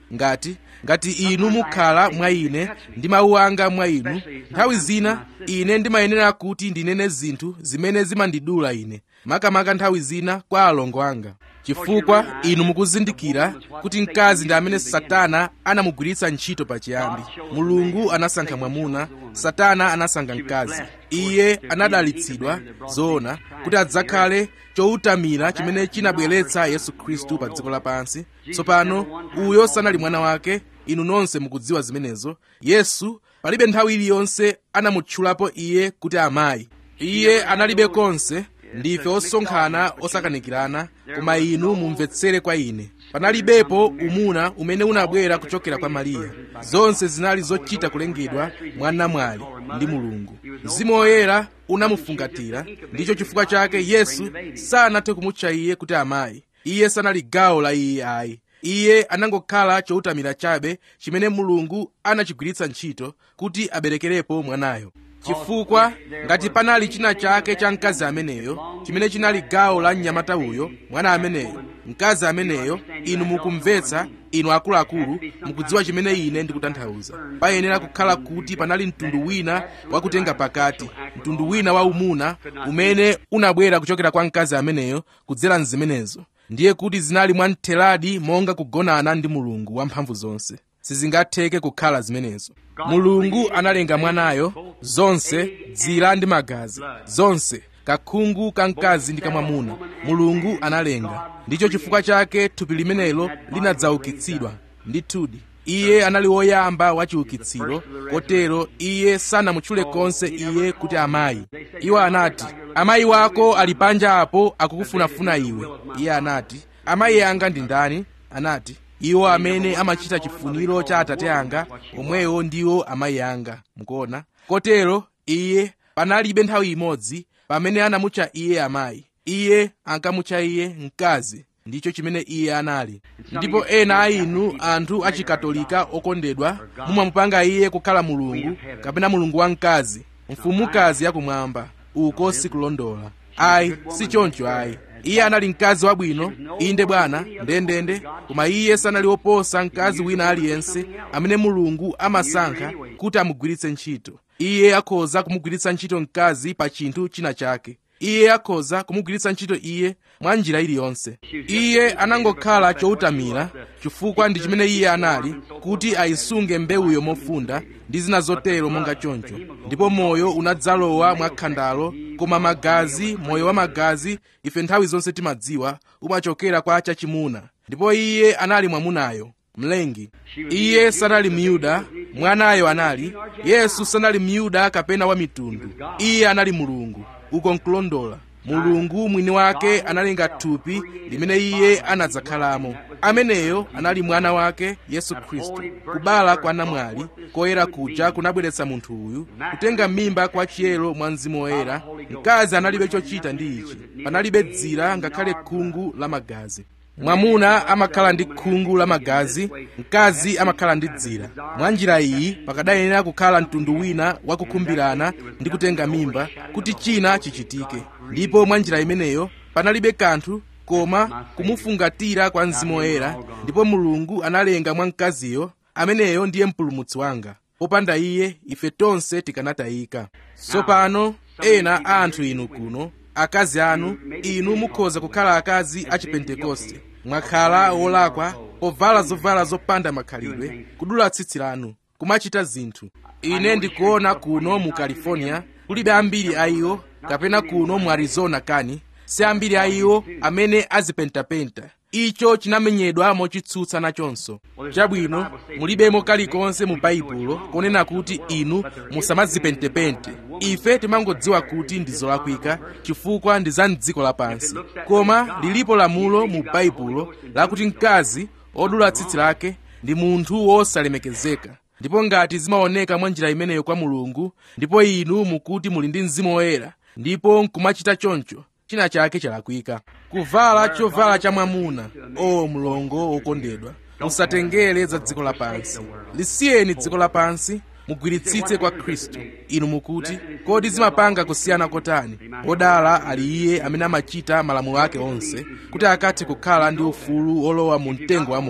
[SPEAKER 1] ngati ngati inu mukhala mwa ine ndi mawu anga mwa inu nthawi zina ine ndimayenera kuti ndinene zinthu zimene zimandidula ine makamaka nthawi zina kwa alongo anga chifukwa inu mukuzindikira kuti mkazi ndi amene satana anamugwiritsa ntchito pachiyambi mulungu anasankha mwamuna satana anasankha mkazi iye anadalitsidwa zoona kuti adzakhale choutamira chimene chinabweretsa yesu khristu pa dziko lapansi tsopano uyo sanali mwana wake inu nonse mukudziwa zimenezo yesu palibe nthawi iliyonse anamutchulapo iye kuti amayi iye analibe konse ndife osonkhana osakanikirana koma inu mumvetsere kwa ine panalibepo umuna umene unabwera kuchokera kwa mariya zonse zinali zochita kulengedwa mwa namwali ndi mulungu mzimu woyera unamufungatira ndicho chifukwa chake yesu sanathe kumutcha iye kuti amayi iye sanali gawo la iye ayi iye anangokhala choutamira chabe chimene mulungu anachigwiritsa ntchito kuti aberekerepo mwanayo chifukwa ngati panali china chake cha mkazi ameneyo chimene chinali gawo la mnyamata uyo mwana ameneyo mkazi ameneyo inu mukumvetsa inu akuluakulu mukudziwa chimene ine ndikutanthauza payenera kukhala kuti panali mtundu wina wakutenga pakati mtundu wina wa umuna umene unabwera kuchokera kwa mkazi ameneyo kudzera mzimenezo ndiye kuti zinali mwamtheradi monga kugonana ndi mulungu wamphamvu zonse sizingatheke kukhala zimenezo mulungu analenga mwanayo zonse dzira ndi magazi zonse kakhungu kamkazi ndi kamwamuna mulungu analenga ndicho chifukwa chake thupi limenelo linadzaukitsidwa ndithudi iye anali woyamba wa chiukitsiro kotero iye sanamutchule konse iye kuti amayi iwo anati amayi wako ali panja apo akukufunafuna iwe iye anati amayi anga ndi ndani anati iwo amene amachita chifuniro cha atate anga omwewo ndiwo amayi anga mukuona kotero iye panalibe nthawi imodzi pamene anamutcha iye amayi iye ankamutcha iye mkazi ndicho chimene iye anali ndipo ena a inu anthu achikatolika okondedwa mumamupanga iye kukhala mulungu kapena mulungu wamkazi mfumukazi yakumwamba uko sikulondola ayi si choncho ayi iye anali mkazi wabwino inde bwana ndendende koma iye sanali woposa mkazi wina aliyense amene mulungu amasankha kuti amugwiritse ntchito iye akhoza kumugwiritsa ntchito mkazi pa chinthu china chake iye akhoza kumugwiritsa ntchito iye mwa njira iliyonse iye anangokhala choutamira chifukwa ndi chimene iye anali kuti ayisunge mbewuyo mofunda ndi zina zotero monga choncho ndipo moyo unadzalowa mwa khandalo koma magazi moyo wa magazi ife nthawi zonse timadziwa umachokera kwa chachimuna ndipo iye anali mwamunayo mlengi iye sanali myuda mwanayo anali yesu sanali myuda kapena wa mitundu iye anali mulungu uko nkulondola mulungu mwini wake analenga thupi limene iye anadzakhalamo ameneyo anali mwana wake yesu khristu kubala kwa namwali koyera kuja kunabweretsa munthu uyu kutenga mimba kwa chiyero mwa mzimu woyera mkazi analibe chochita ndi ichi panalibe dzira ngakhale khungu la magazi mwamuna amakhala ndi khungu la magazi mkazi amakhala ndi dzira mwa njira iyi pakadayenera kukhala mtundu wina wakukhumbirana ndi kutenga mimba kuti china chichitike ndipo mwa njira imeneyo panalibe kanthu koma kumufungatira kwa mzimu woyera ndipo mulungu analenga mwa mkaziyo ameneyo ndiye mpulumutsi wanga popanda iye ife tonse tikanatayika tsopano ena a anthu inu kuno akazi anu inu mukhoza kukhala akazi a chipentekoste mwakhala wolakwa povala zovala zopanda makhalidwe kudula tsitsi lanu kumachita zinthu ine ndikuona kuno mu california kulibe ambiri a iwo kapena kuno mu arizona kani si ambiri a iwo amene azipentapenta icho chinamenyedwa mochitsutsa nachonso chabwino mulibemo kalikonse mu baibulo konena kuti inu musamazipentepente ife timangodziwa kuti ndi zolakwika chifukwa ndi za mdziko lapansi koma lilipo lamulo mu baibulo lakuti mkazi odula tsitsi lake ndi munthu wosalemekezeka ndipo ngati zimaoneka mwa njira imeneyo kwa mulungu ndipo inu mukuti muli ndi mzimu woyera ndipo nkumachita choncho china chake chalakwika kuvala chovala cha mwamuna o mlongo wokondedwa musatengere za dziko lapansi lisiyeni dziko lapansi mugwiritsitse kwa khristu inu mukuti kodi zimapanga kusiyana kotani odala ali iye amene amachita malamulo ake onse kuti akathe kukhala ndi ufulu olowa mu mtengo wa moyo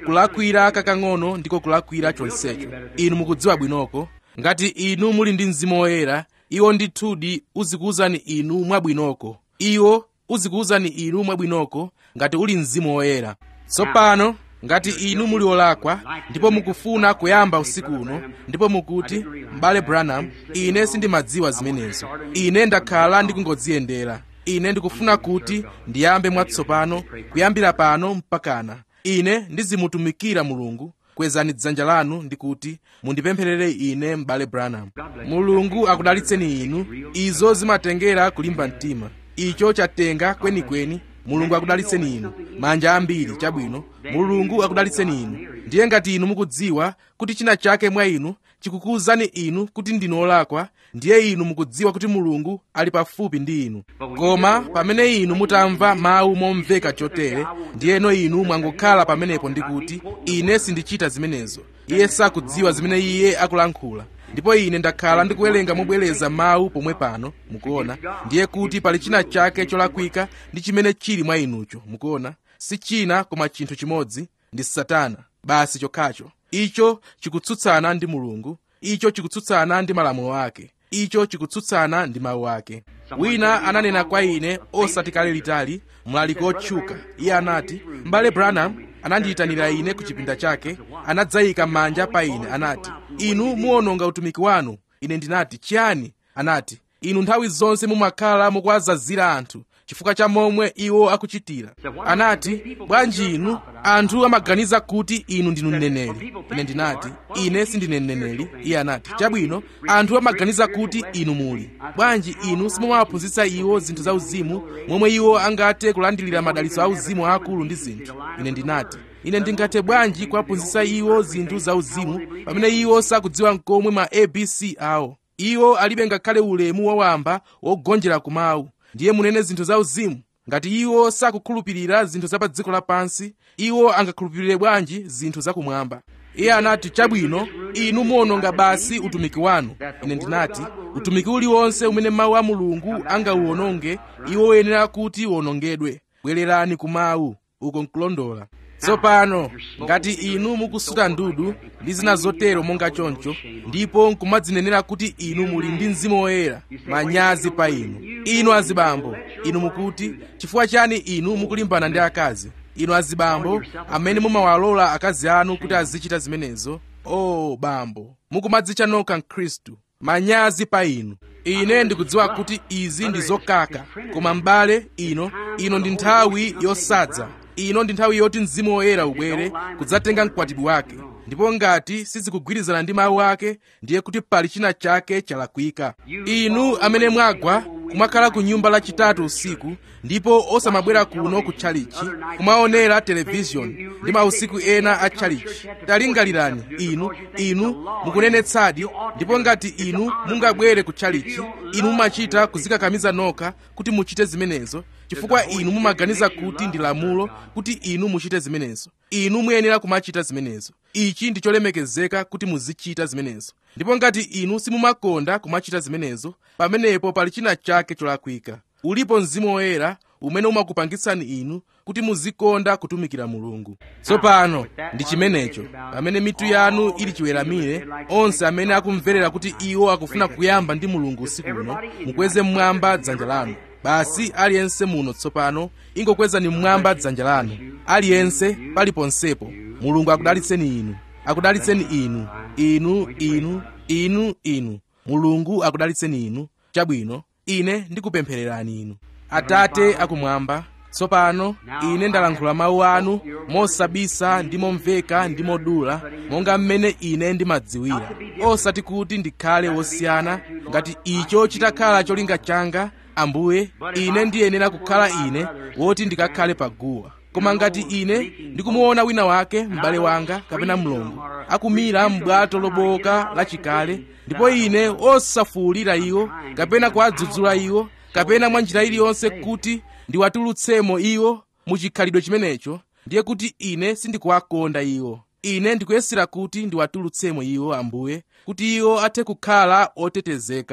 [SPEAKER 1] kulakwira kakang'ono ndiko kulakwira chonsecho inu mukudziwa bwinoko ngati inu muli ndi mzimu woyera iwo ndithudi uzikuwuzani inu mwabwinoko iwo uzikuwuzani inu mwabwinoko ngati uli mzimu woyera tsopano ngati inu muli olakwa ndipo mukufuna kuyamba usiku uno ndipo mukuti m'bale branham ine sindimadziwa zimenezo ine ndakhala ndikungodziyendera ine ndikufuna kuti ndiyambe mwatsopano kuyambira pano mpakana ine ndizimutumikira mulungu kwezani dzanja lanu ndikuti mundipempherere ine m'bale branham mulungu akudalitseni inu izo zimatengera kulimba mtima icho chatenga kwenikweni mulungu akudalitseni inu manja ambiri chabwino mulungu akudalitseni inu ndiye ngati inu mukudziwa kuti china chake mwa inu chikukuwuzani inu kuti ndinu olakwa ndiye inu mukudziwa kuti mulungu ali pafupi ndi inu koma pamene inu mutamva mawu momveka chotere ndiyeno inu mwangokhala pamenepo ndikuti ine sindichita zimenezo iye sakudziwa zimene iye akulankhula ndipo ine ndakhala ndikuwerenga mobwereza mawu pomwe pano mukuona ndiye kuti pali china chake cholakwika ndi chimene chili mwa inucho mukuona si china koma chinthu chimodzi ndi satana basi chokhacho icho chikutsutsana ndi mulungu icho chikutsutsana ndi malamulo ake icho chikutsutsana ndi mawu ake wina ananena kwa ine osati kale litali mlaliki otchuka iye anati m'bale branham anandiyitanira ine ku chipinda chake anadzayika manja pa ine anati inu muwononga utumiki wanu ine ndinati chiyani anati inu nthawi zonse mumakhala mukuwazazira anthu chifukwa cha momwe iwo akuchitira anati bwanji inu anthu amaganiza kuti inu ndinu mneneri ine ndinati ine sindine mneneri iye anati chabwino anthu amaganiza kuti inu muli bwanji inu simumawaphunzitsa iwo zinthu zauzimu momwe iwo angathe kulandilira madalitso auzimu aakulu ndi zinthu ine ndinati ine ndingathe bwanji kuwaphunzitsa iwo zinthu zauzimu pamene iwo sakudziwa nkomwe ma abc awo iwo alibe ngakhale ulemu wowamba wogonjera kumawu ndiye munene zinthu zauzimu ngati iwo sakukhulupirira zinthu za pa dziko lapansi iwo angakhulupirire bwanji zinthu zakumwamba iye anati chabwino inu muwononga basi utumiki wanu ine ndinati utumiki uliwonse umene mawu a mulungu angauwononge iwo uyenera kuti uwonongedwe bwererani ku mawu uko nkulondola tsopano ngati inu mukusuta ndudu ndi zina zotero monga choncho ndipo nkumadzinenera kuti inu muli ndi mzimu woyera manyazi pa inu inu azibambo inu mukuti chifukwa chani inu mukulimbana ndi akazi inu azibambo amene mumawalola akazi anu kuti azichita zimenezo o oh, bambo mukumadzitcha nokha mkhristu manyazi pa inu ine ndikudziwa kuti izi ndi zokaka koma m'bale ino ino ndi nthawi yosadza ino ndi nthawi yoti mzimu woyera ubwere kudzatenga mkwatibwi wake ndipo ngati sizikugwirizana ndi mawu ake ndiye kuti pali china chake chalakwika inu amene mwagwa kumakhala ku nyumba lachitatu usiku ndipo osamabwera kuno ku tchalichi kumaonera televishoni ndi mausiku ena a tchalichi talingalirani inu inu mukunenetsadi ndipo ngati inu mungabwere ku tchalichi inu mumachita kuzikakamiza nokha kuti muchite zimenezo chifukwa inu mumaganiza kuti ndi lamulo kuti inu muchite zimenezo inu muyenera kumachita zimenezo ichi ndi cholemekezeka kuti muzichita zimenezo ndipo ngati inu simumakonda kumachita zimenezo pamenepo pali china chake cholakwika ulipo mzimu woyera umene umakupangitsani inu kuti muzikonda kutumikira mulungu tsopano ndi chimenecho pamene mitu yanu ili chiweramire onse amene akumverera kuti iwo akufuna kuyamba ndi mulungu usiku uno mukweze mmwamba dzanja lanu basi aliyense muno tsopano ingokwezani mmwamba dzanja lanu aliyense paliponsepo mulungu akudalitseni inu akudalitseni inu inu inu inu inu mulungu akudalitseni inu chabwino ine ndikupemphererani inu atate akumwamba tsopano ine ndalankhula mawu anu mosabisa ndi momveka ndi modula monga mmene ine ndimadziwira osati kuti ndikhale wosiyana ngati icho chitakhala cholinga changa ambuye ine ndiyenera kukhala ine woti ndikakhale paguwa koma ngati ine ndikumuona wina wake m'bale wanga kapena mlongo akumira m'bwato loboka lachikale ndipo ine osafuwulira iwo kapena kuwadzudzula iwo kapena mwa njira iliyonse kuti ndiwatulutsemo iwo muchikhalidwe chimenecho ndiye kuti ine sindikuwakonda iwo ine ndikuyesera kuti ndiwatulutsemo iwo ambuye kuti iwo athe kukhala otetezeka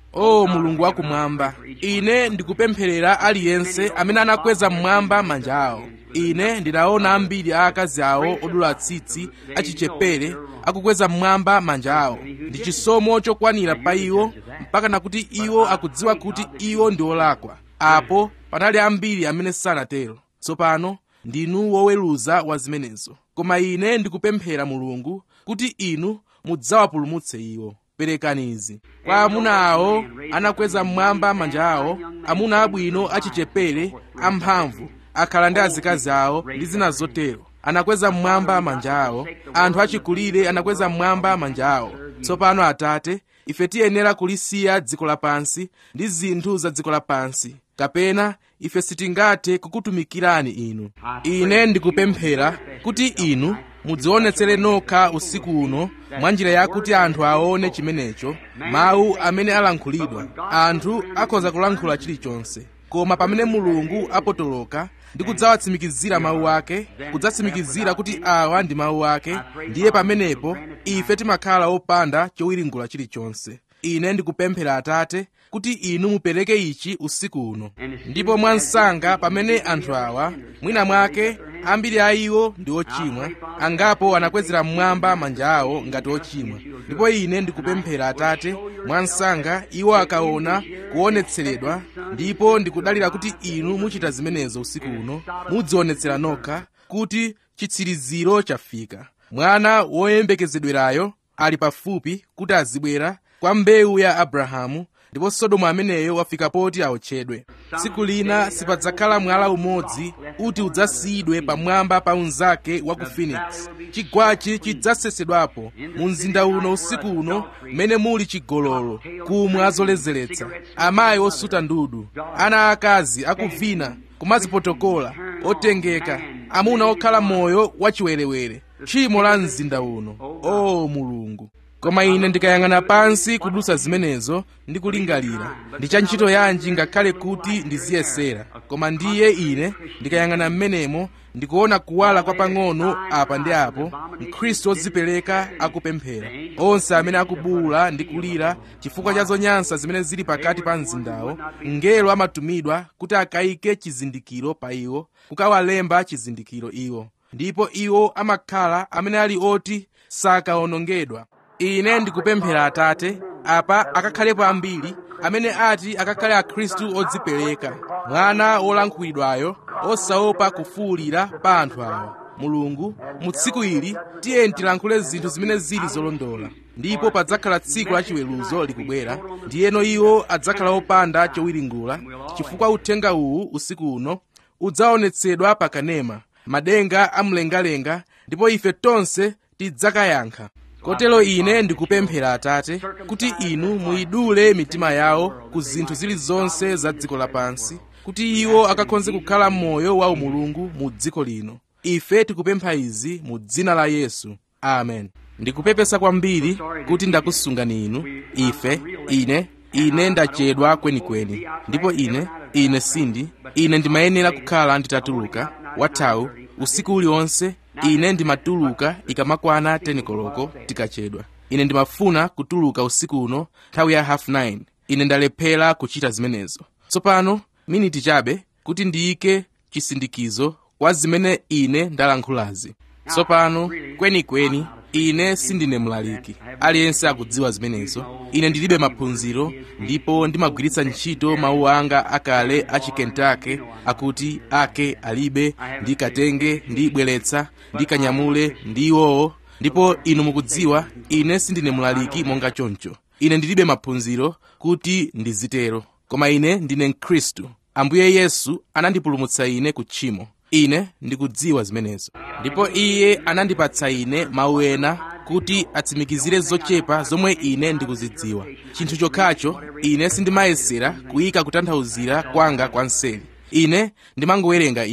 [SPEAKER 1] o mulungu wakumwamba ine ndikupempherera aliyense amene anakweza mmwamba manja awo ine ndinaona ambiri a akazi awo odula tsitsi achichepere akukweza mmwamba manja awo ndi chisomo chokwanira pa iwo mpaka nakuti iwo akudziwa kuti iwo ndi olakwa apo panali ambiri amene sanatero tsopano ndinu woweruza wa zimenezo koma ine ndikupemphera mulungu kuti inu mudzawapulumutse iwo perekani izi kwa amuna awo anakweza mmwamba manja awo amuna abwino achichepere amphamvu akhala ndi azikazi awo ndi zina zotero anakweza mmwamba manja awo anthu achikulire anakweza mmwamba manja awo tsopano atate ife tiyenera kulisiya dziko lapansi ndi zinthu za dziko lapansi kapena ife sitingathe kukutumikirani inu ine ndikupemphera kuti inu mudzionetsere nokha usiku uno mwa njira yakuti anthu aone chimenecho mawu amene alankhulidwa anthu akhoza kulankhula chilichonse koma pamene mulungu apotoloka ndi kudzawatsimikizira mawu ake kudzatsimikizira kuti awa ndi mawu ake ndiye pamenepo ife timakhala opanda chowiringula chilichonse ine ndikupemphera atate kuti inu mupereke ichi usiku uno ndipo mwansanga pamene anthu awa mwina mwake ambiri a iwo ndi ochimwa angapo anakwezera mmwamba manja awo ngati ochimwa ndipo ine ndikupemphera atate mwansanga iwo akaona kuonetseredwa ndipo ndikudalira kuti inu muchita zimenezo usiku uno mudzionetsera nokha kuti chitsiriziro chafika mwana woyembekezedwerayo ali pafupi kuti azibwera kwa mbewu ya abrahamu ndipo sodomu ameneyo wafika poti aotchedwe tsiku lina sipadzakhala mwala umodzi uti udzasiyidwe pamwamba pa unzake wa ku phoenix chigwachi chidzasesedwapo mu mzinda uno usiku uno mmene muli chigololo kumwa zoledzeretsa amayi osuta ndudu ana akazi akuvina kumazipotokola otengeka amuna okhala moyo wachiwerewere tchimo la mzinda uno o mulungu koma ine ndikayang'ana pansi kudusa zimenezo ndi kulingalira ndi cha ntchito yanji ngakhale kuti ndiziyesera koma ndiye ine ndikayang'ana m'menemo ndikuona kuwala kwa pang'ono apa ndi apo mkhristu wodzipereka akupemphera onse amene akubuwula ndi kulira chifukwa cha zonyansa zimene zili pakati pa mzindawo mngelo amatumidwa kuti akayike chizindikiro pa iwo kukawalemba chizindikiro iwo ndipo iwo amakhala amene ali oti sakawonongedwa ine ndikupemphera atate apa akakhalepo ambiri amene ati akakhale akhristu odzipereka mwana wolankhulidwayo osaopa kufuwulira pa anthu awa mulungu mu tsiku ili tiyeni tilankhule zinthu zimene zili zolondola ndipo padzakhala tsiku la chiweruzo likubwera ndiyeno iwo adzakhala opanda chowiringula chifukwa uthenga uwu usiku uno udzaonetsedwa pakanema madenga amlengalenga ndipo ife tonse tidzakayankha kotero ine ndikupemphera atate kuti inu muyidule mitima yawo ku zinthu zilizonse za dziko lapansi kuti iwo akakhonze kukhala moyo wa umulungu mu dziko lino ife tikupempha izi mu dzina la yesu amen ndikupepesa kwambiri kuti ndakusungani inu ife ine ine ndachedwa kwenikweni ndipo ine ine sindi ine ndimayenera kukhala nditatuluka wathawu usiku uliwonse ine ndimatuluka ikamakwana 10 koloko tikachedwa ine ndimafuna kutuluka usiku uno nthawi ya half 9 ine ndalephera kuchita zimenezo tsopano miniti chabe kuti ndiyike chisindikizo kwa zimene ine ndalankhulazi tsopano kwenikweni ine sindine mlaliki aliyense akudziwa zimenezo ine ndilibe maphunziro ndipo ndimagwiritsa ntchito mawu anga akale achikentake akuti ake alibe ndi katenge ndi bweretsa ndi kanyamule ndi iwowo ndipo inu mukudziwa ine sindine mlaliki monga choncho ine ndilibe maphunziro kuti ndizitero koma ine ndine mkhristu ambuye yesu anandipulumutsa ine ku tchimo ine ndikudziwa zimenezo ndipo iye anandipatsa ine mawu ena kuti atsimikizire zochepa zomwe ine ndikuzidziwa chinthu chokhacho ine sindimayesera kuyika kutanthauzira kwanga kwa nseri ine ndimangowerenga iwo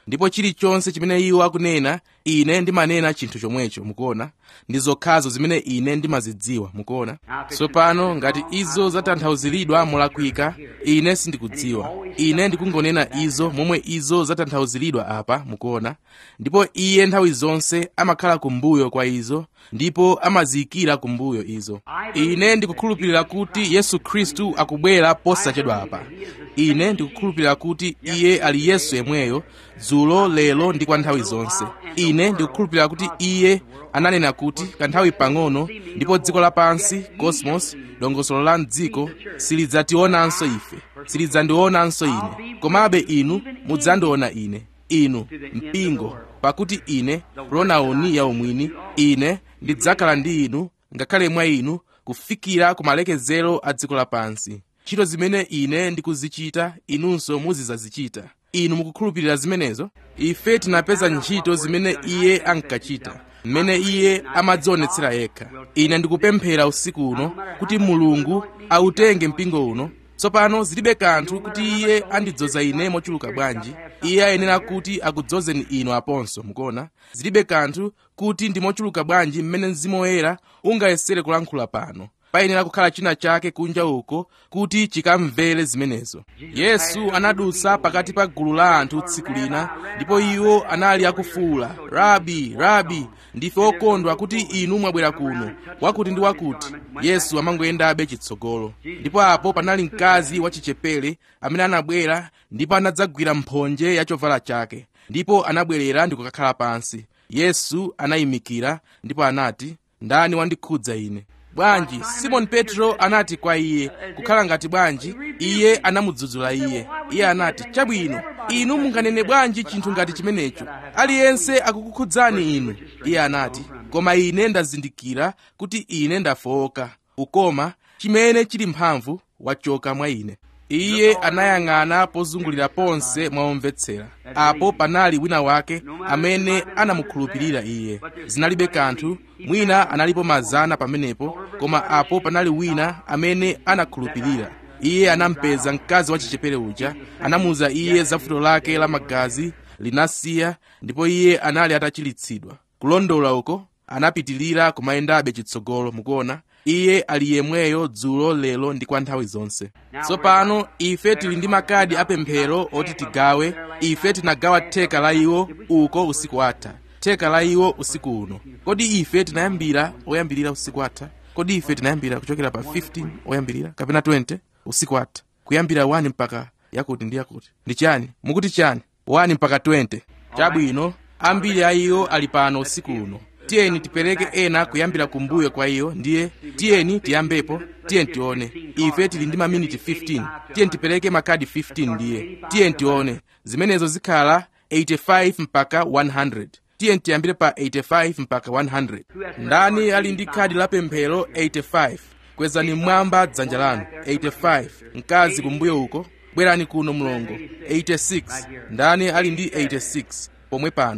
[SPEAKER 1] ndipo chilichonse chimene iwo akunena ine ndimanena chinthu chomwecho mukuona ndi zokhazo zimene ine ndimazidziwa mukuona tsopano ngati izo zatanthauziridwa molakwika ine sindikudziwa ine ndikungonena izo momwe izo zatanthauziridwa apa mukuona ndipo iye nthawi zonse amakhala kumbuyo kwa izo ndipo amaziyikira kumbuyo izo ine ndikukhulupirira kuti yesu khristu akubwera posachedwa apa ine ndikukhulupirira kuti iye ali yesu yemweyo dzulo lero ndi kwa nthawi zonse ine ndikukhulupirira kuti iye ananena kuti kanthawi pang'ono ndipo dziko lapansi cosmos dongosolo la mdziko silidzationanso ife silidzandionanso ine komabe inu mudzandiona ine inu mpingo pakuti ine pronauni yaumwini ine ndidzakhala ndi inu ngakhale mwa inu kufikira ku malekezero a dziko lapansi ntchito zimene ine ndikuzichita inunso muzidzazichita inu mukukhulupirira zimenezo ife tinapeza ntchito zimene iye ankachita mmene iye amadzionetsera yekha ine ndikupemphera usiku uno kuti mulungu autenge mpingo uno tsopano zilibe kanthu kuti iye andidzoza ine mochuluka bwanji iye ayenera kuti akudzozeni inu aponso mukuona zilibe kanthu kuti ndi mochuluka bwanji mmene mzimu woyera ungayesere kulankhula pano payenera kukhala china chake kunja uko kuti chikamvere zimenezo yesu anadutsa pakati pa gulu la anthu tsiku lina ndipo iwo anali akufuwula rabi rabi ndife okondwa kuti inu mwabwera kuno wakuti ndi wakuti yesu amangoyendabe chitsogolo ndipo apo panali mkazi wachichepere amene anabwera ndipo anadzagwira mphonje ya chovala chake ndipo anabwerera ndi kukakhala pansi yesu anayimikira ndipo anati ndani wandikhudza ine bwanji simoni petro anati kwa iye kukhala ngati bwanji iye anamudzudzula iye iye anati chabwino inu munganene bwanji chinthu ngati chimenecho aliyense akukukhudzani inu iye anati koma ine ndazindikira kuti ine ndafowoka ukoma chimene chili mphamvu wachoka mwa ine iye anayang'ana pozungulira ponse mwaomvetsera apo panali wina wake amene anamukhulupirira iye zinalibe kanthu mwina analipo mazana pamenepo koma apo panali wina amene anakhulupirira iye anampeza mkazi wachichepere uja anamuuza iye za vuto lake la magazi linasiya ndipo iye anali atachilitsidwa kulondola uko anapitilira kumayendabe chitsogolo mukuona iye ali yemweyo dzulo lero ndi kwa nthawi zonse tsopano ife tili ndi makadi apemphero oti tigawe ife tinagawa theka la iwo uko usiku watha theka la iwo usiku uno kodi ife tinayambira oyambirira usiku watha kodi ife tinayambira kuchokera pa 15 oyambirira kapena 20 usiku watha kuyambira 1 mpaka yakuti ndi yakuti ndi chani mukuti chani 1 mpaka 20 chabwino ambiri a iwo ali pano usiku uno tiyeni tipereke ena kuyambira kumbuyo kwa iyo ndiye tiyeni tiyambepo tiyeni tione ife tili ndi maminiti 15 tiyeni tipereke makadi 15 ndiye tiyeni tione zimenezo zikhala 85 mpaka 100 tiyeni tiyambire pa 85 mpaka 100 ndani ali ndi khadi la pemphero 85 kwezani mmwamba dzanja lanu 85 mkazi kumbuyo uko bwerani kuno mlongo 86 ndani ali ndi 86 pomwe pano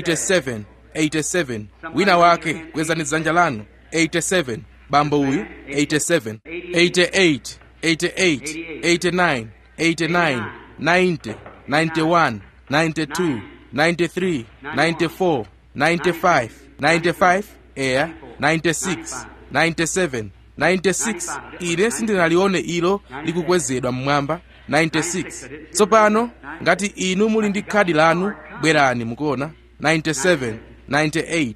[SPEAKER 1] 87 87 wina wake kwezani dzanja lanu 87 bambo uyu 87 88 88 89 89 90 91 92 93 94 95 95 eya 96 97 96 ine sindinalione ilo likukwezedwa mmwamba 96 tsopano ngati inu muli ndi khadi lanu bwerani mukuona 97 98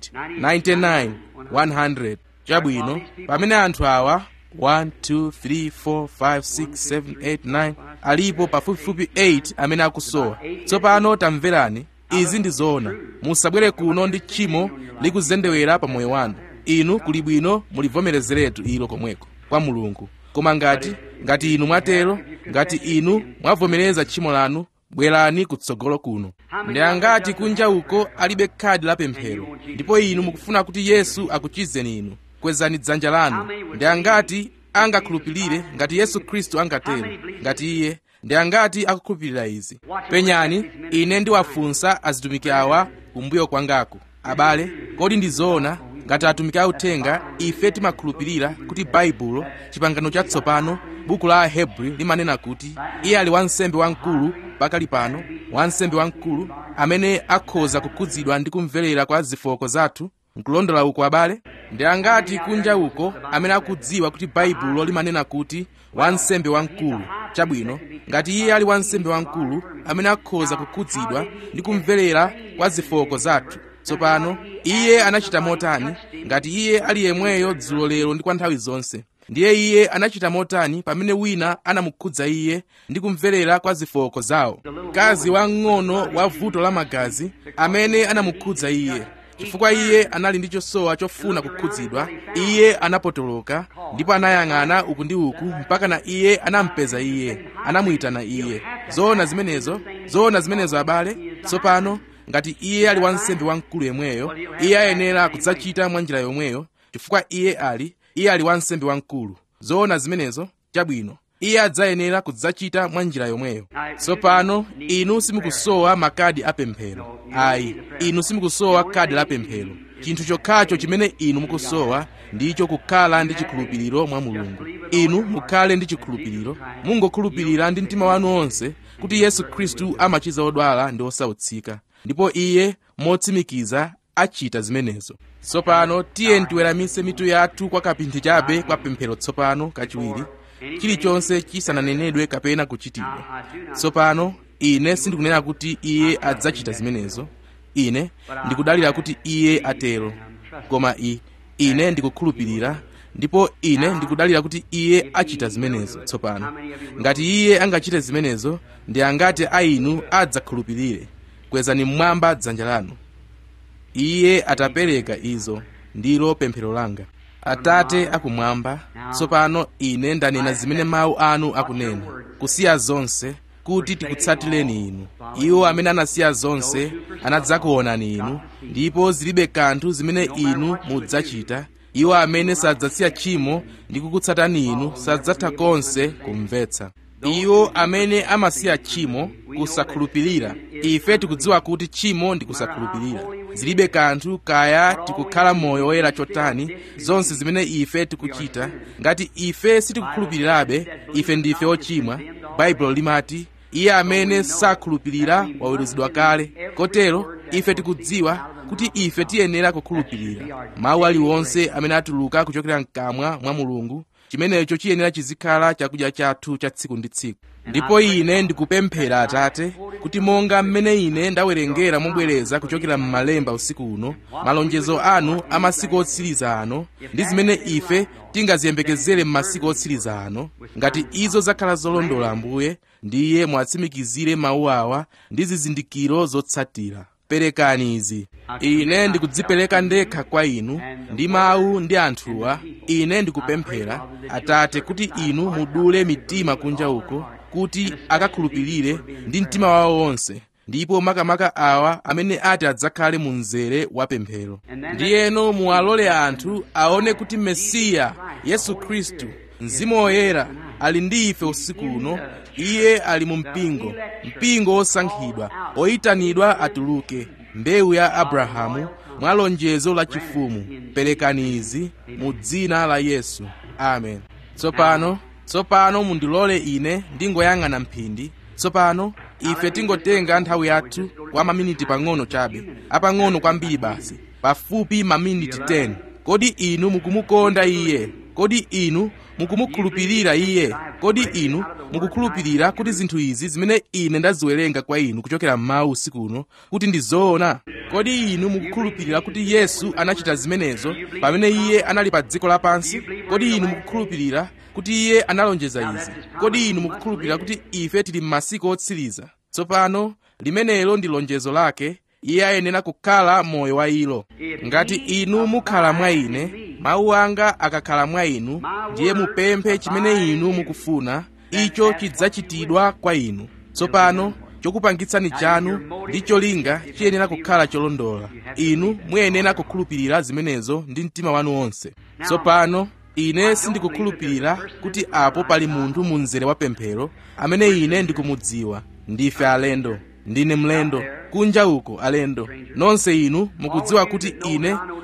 [SPEAKER 1] 99 100 chabwino pamene anthu awa 1 2 3 4 5 6 7 8 9 alipo pafupifupi 8 amene akusowa tsopano tamverani izi ndi zoona musabwere kuno ndi tchimo likuzendewera pa moyo wanu inu kuli bwino mulivomerezeretu ilo komweko kwa mulungu koma ngati ngati inu mwatero ngati inu mwavomereza tchimo lanu bwerani kutsogolo kuno ndi angati kunja uko alibe khadi la pemphero ndipo inu mukufuna kuti yesu akuchizeni inu kwezani dzanja lanu ndi angati angakhulupirire ngati yesu khristu angatero ngati iye ndi angati akukhulupirira izi penyani ine ndiwafunsa azitumiki awa kumbuyo kwangaku abale kodi ndi zoona ngati atumiki authenga ife timakhulupirira kuti baibulo chipangano chatsopano buku la ahebri limanena kuti iye ali wansembe wamkulu pakali pano wansembe wamkulu amene akhoza kukhudzidwa ndi kumverera kwa zifoko zathu nkulondola uko abale ndi angati kunja uko amene akudziwa kuti baibulo limanena kuti wansembe wamkulu chabwino ngati iye ali wansembe wamkulu amene akhoza kukhudzidwa ndi kumverera kwa zifoko zathu tsopano iye anachita motani ngati iye ali yemweyo dzulo lero ndi kwa nthawi zonse ndiye iye anachita motani pamene wina anamukhudza iye ndi kumverera kwa zifoko zawo mkazi wamng'ono wa vuto la magazi amene anamukhudza iye chifukwa iye anali ndi chosowa chofuna kukhudzidwa iye anapotoloka ndipo anayang'ana uku ndi uku mpaka na iye anampeza iye anamuyitana iye zoona zimenezo zoona zimenezo abale tsopano ngati iye ali wansembe wamkulu yemweyo iye ayenera kudzachita mwa njira yomweyo chifukwa iye ali iye ali wansembe wamkulu zoona zimenezo chabwino iye adzayenera kudzachita mwa njira yomweyo tsopano inu simukusowa makadi apemphero ayi inu simukusowa kadi la pemphero chinthu chokhacho chimene inu mukusowa ndicho kukhala ndi chikhulupiriro mwa mulungu inu mukhale ndi chikhulupiriro mungokhulupirira ndi mtima wanu onse kuti yesu khristu amachiza odwala ndi osautsika ndipo iye motsimikiza achita zimenezo tsopano tiye tiweramise mitu yathu kwa kapinthi chabe kwa pemphero tsopano kachiwiri chilichonse chisananenedwe kapena kuchitidwa tsopano ine sindikunena kuti iye adzachita zimenezo ine ndikudalira kuti iye atero koma i ine ndikukhulupirira ndipo ine ndikudalira kuti iye achita zimenezo tsopano ngati iye angachite zimenezo ndi angati a inu adzakhulupirire kwezani mmwamba dzanja lanu iye atapereka izo ndilo pemphero langa atate akumwamba tsopano ine ndanena zimene mawu anu akunena kusiya zonse kuti tikutsatireni inu iwo amene anasiya zonse anadzakuonani inu ndipo zilibe kanthu zimene inu mudzachita iwo amene sadzasiya tchimo ndi kukutsatani inu sadzatha konse kumvetsa iwo amene amasiya tchimo kusakhulupirira ife tikudziwa kuti tchimo ndi kusakhulupirira zilibe kanthu kaya tikukhala moyo woyera chotani zonse zimene ife tikuchita ngati ife sitikukhulupirirabe ife ndife ochimwa baibulo limati iye amene sakhulupirira waweruzidwa kale kotero ife tikudziwa kuti ife tiyenera kukhulupirira mawu aliwonse amene atuluka kuchokera mkamwa mwa mulungu chimenecho chiyenera chizikhala chakudya chathu cha tsiku ndi tsiku ndipo ine ndikupemphera atate kuti monga mmene ine ndawerengera mobwereza kuchokera m'malemba usiku uno malonjezo anu a masiku otsiriza ano ndi zimene ife tingaziyembekezere m'masiku otsiriza ano ngati izo zakhala zolondola ambuye ndiye mwatsimikizire mawu awa ndi zizindikiro zotsatira perekani izi ine ndikudzipereka ndekha kwa inu ndi mawu ndi anthuwa ine ndikupemphera atate kuti inu mudule mitima kunja uko kuti akakhulupirire ndi mtima wawo wonse ndipo makamaka awa amene ati adzakhale mu mzere wa pemphero ndiyeno muwalole anthu aone kuti mesiya yesu khristu mzimu woyera ali ndi ife usiku uno iye ali mu mpingo mpingo wosankhidwa oyitanidwa atuluke mbewu ya abrahamu mwa lonjezo la chifumu perekani izi mu dzina la yesu amen tsopano tsopano mundilole ine ndingoyang'ana mphindi tsopano ife tingotenga nthawi yathu kwa maminiti pang'ono chabe apang'ono kwambiri basi pafupi maminiti 10 kodi inu mukumukonda iye kodi inu mukumukhulupirira iye kodi inu mukukhulupirira kuti zinthu izi zimene ine ndaziwerenga kwa inu kuchokera m'mawu usiku uno kuti ndi zoona kodi inu mukukhulupirira kuti yesu anachita zimenezo pamene iye anali pa dziko lapansi kodi inu mukukhulupirira kuti iye analonjeza izi kodi inu mukukhulupirira kuti ife tili m'masiku otsiriza tsopano limenelo ndi lonjezo lake iye ayenera kukhala moyo wa ilo ngati inu mukhala mwa ine mawu anga akakhala mwa inu ndiye mupemphe chimene inu mukufuna icho chidzachitidwa kwa inu tsopano chokupangitsani chanu ndi cholinga chiyenera kukhala cholondola inu muyenera kukhulupirira zimenezo ndi mtima wanu wonse tsopano ine sindikukhulupirira kuti apo pali munthu mu mzere wa pemphero amene ine ndikumudziwa ndife alendo ndine mlendo kunja uko alendo nonse inu mukudziwa kuti ine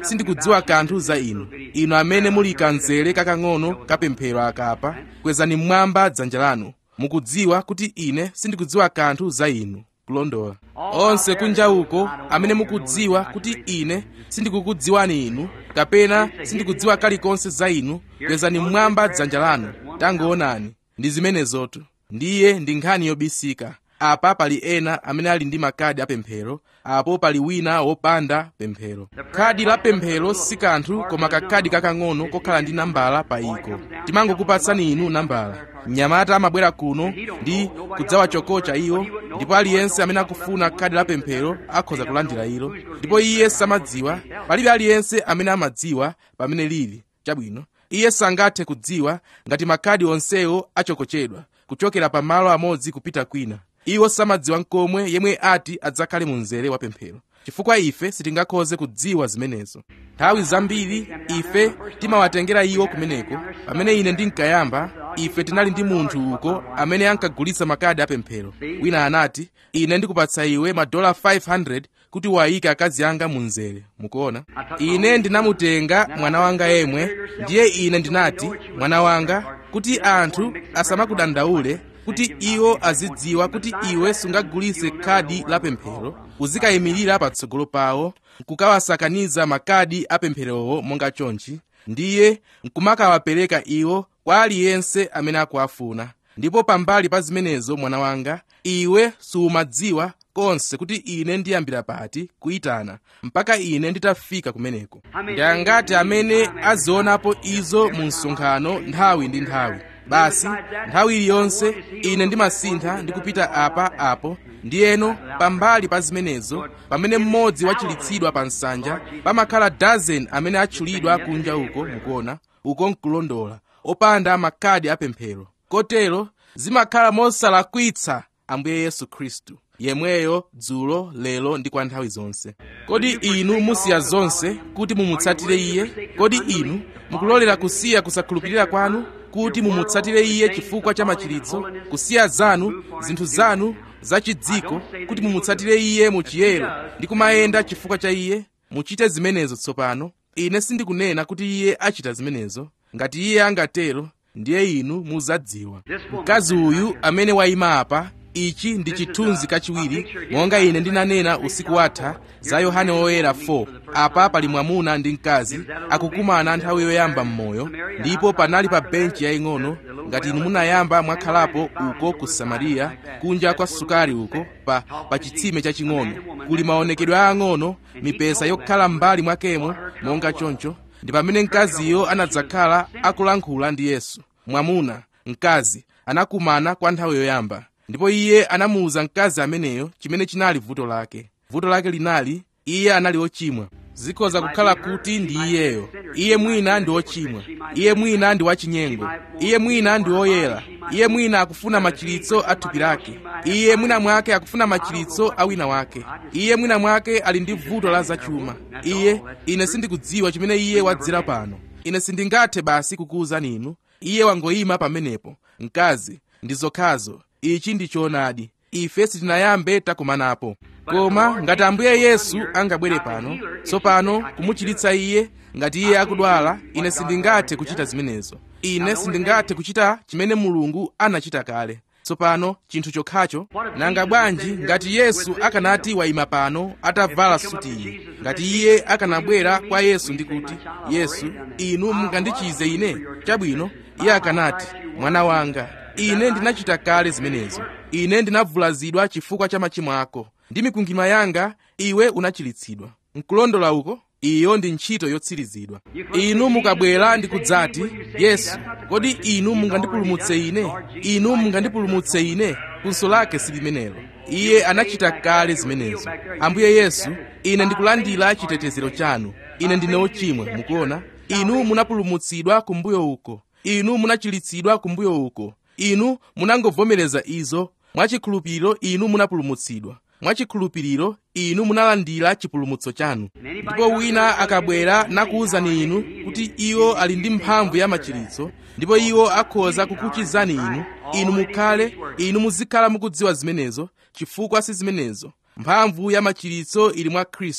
[SPEAKER 1] sindikudziwa kanthu za inu inu amene muli kanzere kakang'ono kapemphero akapa kwezani mmwamba dzanja lanu mukudziwa kuti ine sindikudziwa kanthu za inu kulondola onse kunja uko amene mukudziwa kuti ine sindikukudziwani inu kapena sindikudziwa kalikonse za inu kwezani mmwamba dzanja lanu tangoonani ndi zimenezotu ndiye ndi nkhani yobisika apa pali ena amene ali ndi makadi apemphero apo pali wina wopanda pemphero khadi la pemphero si kanthu koma kakhadi kakang'ono kokhala ndi nambala pa iko timangokupatsani inu nambala mnyamata amabwera kuno ndi kudzawachokocha iwo ndipo aliyense amene akufuna khadi la pemphero akhoza kulandira ilo ndipo iye samadziwa palibe aliyense amene amadziwa pamene lili chabwino iye sangathe kudziwa ngati makhadi onsewo achokochedwa kuchokera pa malo amodzi kupita kwina iwo samadziwa nkomwe yemwe ati adzakhale mu mzere wa pemphero chifukwa ife sitingakhoze kudziwa zimenezo nthawi zambiri ife timawatengera iwo kumeneko pamene ine ndinkayamba ife tinali ndi munthu uko amene ankagulitsa makadi apemphero wina anati ine ndikupatsa iwe madola 500 kuti wayike akazi anga mu mzere mukuona ine ndinamutenga mwana wanga yemwe ndiye ine ndinati mwana wanga kuti anthu asamakudandaule kuti iwo azidziwa kuti iwe sungagulitse khadi la pemphero uzikayimirira patsogolo pawo nkukawasakaniza makadi apempherowo monga chonchi ndiye nkumakawapereka iwo kwa aliyense amene akuwafuna ndipo pambali pa zimenezo mwana wanga iwe sumadziwa konse kuti ine ndiyambira pati kuyitana mpaka ine nditafika kumeneko ndi angati amene azionapo izo mu msonkhano nthawi ndi nthawi basi nthawi iliyonse ine ndimasintha ndi kupita apa apo ndiyeno pambali pa zimenezo pamene mmodzi wachilitsidwa pa nsanja pamakhala dozen amene atchulidwa kunja uko mukuona uko nkulondola opanda makadi apemphero kotero zimakhala mosalakwitsa ambuye yesu khristu yemweyo dzulo lero ndi kwa nthawi zonse kodi inu musiya zonse kuti mumutsatire iye kodi inu mukulolera kusiya kusakhulupirira kwanu kuti mumutsatire iye chifukwa cha machiritso kusiya zanu zinthu zanu zachidziko kuti mumutsatire iye muchiyero ndi kumayenda chifukwa cha iye muchite zimenezo tsopano ine sindikunena kuti iye achita zimenezo ngati iye angatero ndiye inu muzadziwa mkazi uyu amene wayima apa ichi ndi chithunzi kachiwiri monga ine ndinanena usiku watha za yohane woyera 4 apa pali mwamuna ndi mkazi akukumana nthawi yoyamba m'moyo ndipo panali pa benchi yaying'ono ngati inu munayamba mwakhalapo uko ku samariya kunja kwa sukari uko pa, pa chitsime chaching'ono kuli maonekedwe aang'ono mipesa yokhala m'mbali mwakemo monga choncho ndi pamene mkaziyo anadzakhala akulankhula ndi yesu mwamuna mkazi anakumana kwa nthawi yoyamba ndipo iye anamuwuza mkazi ameneyo chimene chinali vuto lake vuto lake linali iye anali ochimwa zikhoza kukhala kuti ndi iyeyo iye mwina ndi ochimwa iye mwina ndi wachinyengo iye mwina ndi woyera iye mwina akufuna machiritso a thupi lake iye mwina mwake akufuna machiritso a wina wake iye mwina mwake ali ndi vuto la zachuma iye ine sindikudziwa chimene iye wadzera pano ine sindingathe basi kukuwuzani inu iye wangoyima pamenepo mkazi ndi zokhazo ichi ndi choonadi ife sitinayambe takumanapo koma ngati ambuye yesu angabwere pano tsopano kumuchiritsa iye ngati iye akudwala ine sindingathe kuchita zimenezo ine sindingathe kuchita chimene mulungu anachita kale tsopano chinthu chokhacho nanga bwanji ngati yesu akanati wayima pano atavala suti iyi ngati iye akanabwera kwa yesu ndi kuti yesu inu mungandichize ine chabwino iye akanati mwana wanga ine ndinachita kale zimenezo ine ndinavulazidwa chifukwa cha machimo ako ndi mikwingwirima yanga iwe unachiritsidwa nkulondola uko iyo ndi ntchito yotsirizidwa inu mukabwera ndi kudzati yesu kodi inu mungandipulumutse ine inu mungandipulumutse ine funso lake silimenelo iye anachita kale zimenezo ambuye yesu ine ndikulandira chitetezero chanu ine ndine ochimwa mukuona inu munapulumutsidwa kumbuyo uko inu munachiritsidwa kumbuyo uko inu munangovomereza izo mwachikhulupiriro inu munapulumutsidwa mwachikhulupiriro inu munalandira chipulumutso chanu ndipo wina akabwera nakuwuzani inu kuti iwo ali ndi mphamvu ya machiritso ndipo iwo akhoza kukuchizani inu inu mukhale inu muzikhala mukudziwa zimenezo chifukwa si zimenezo mphamvu ya machiritso ili mwa khristu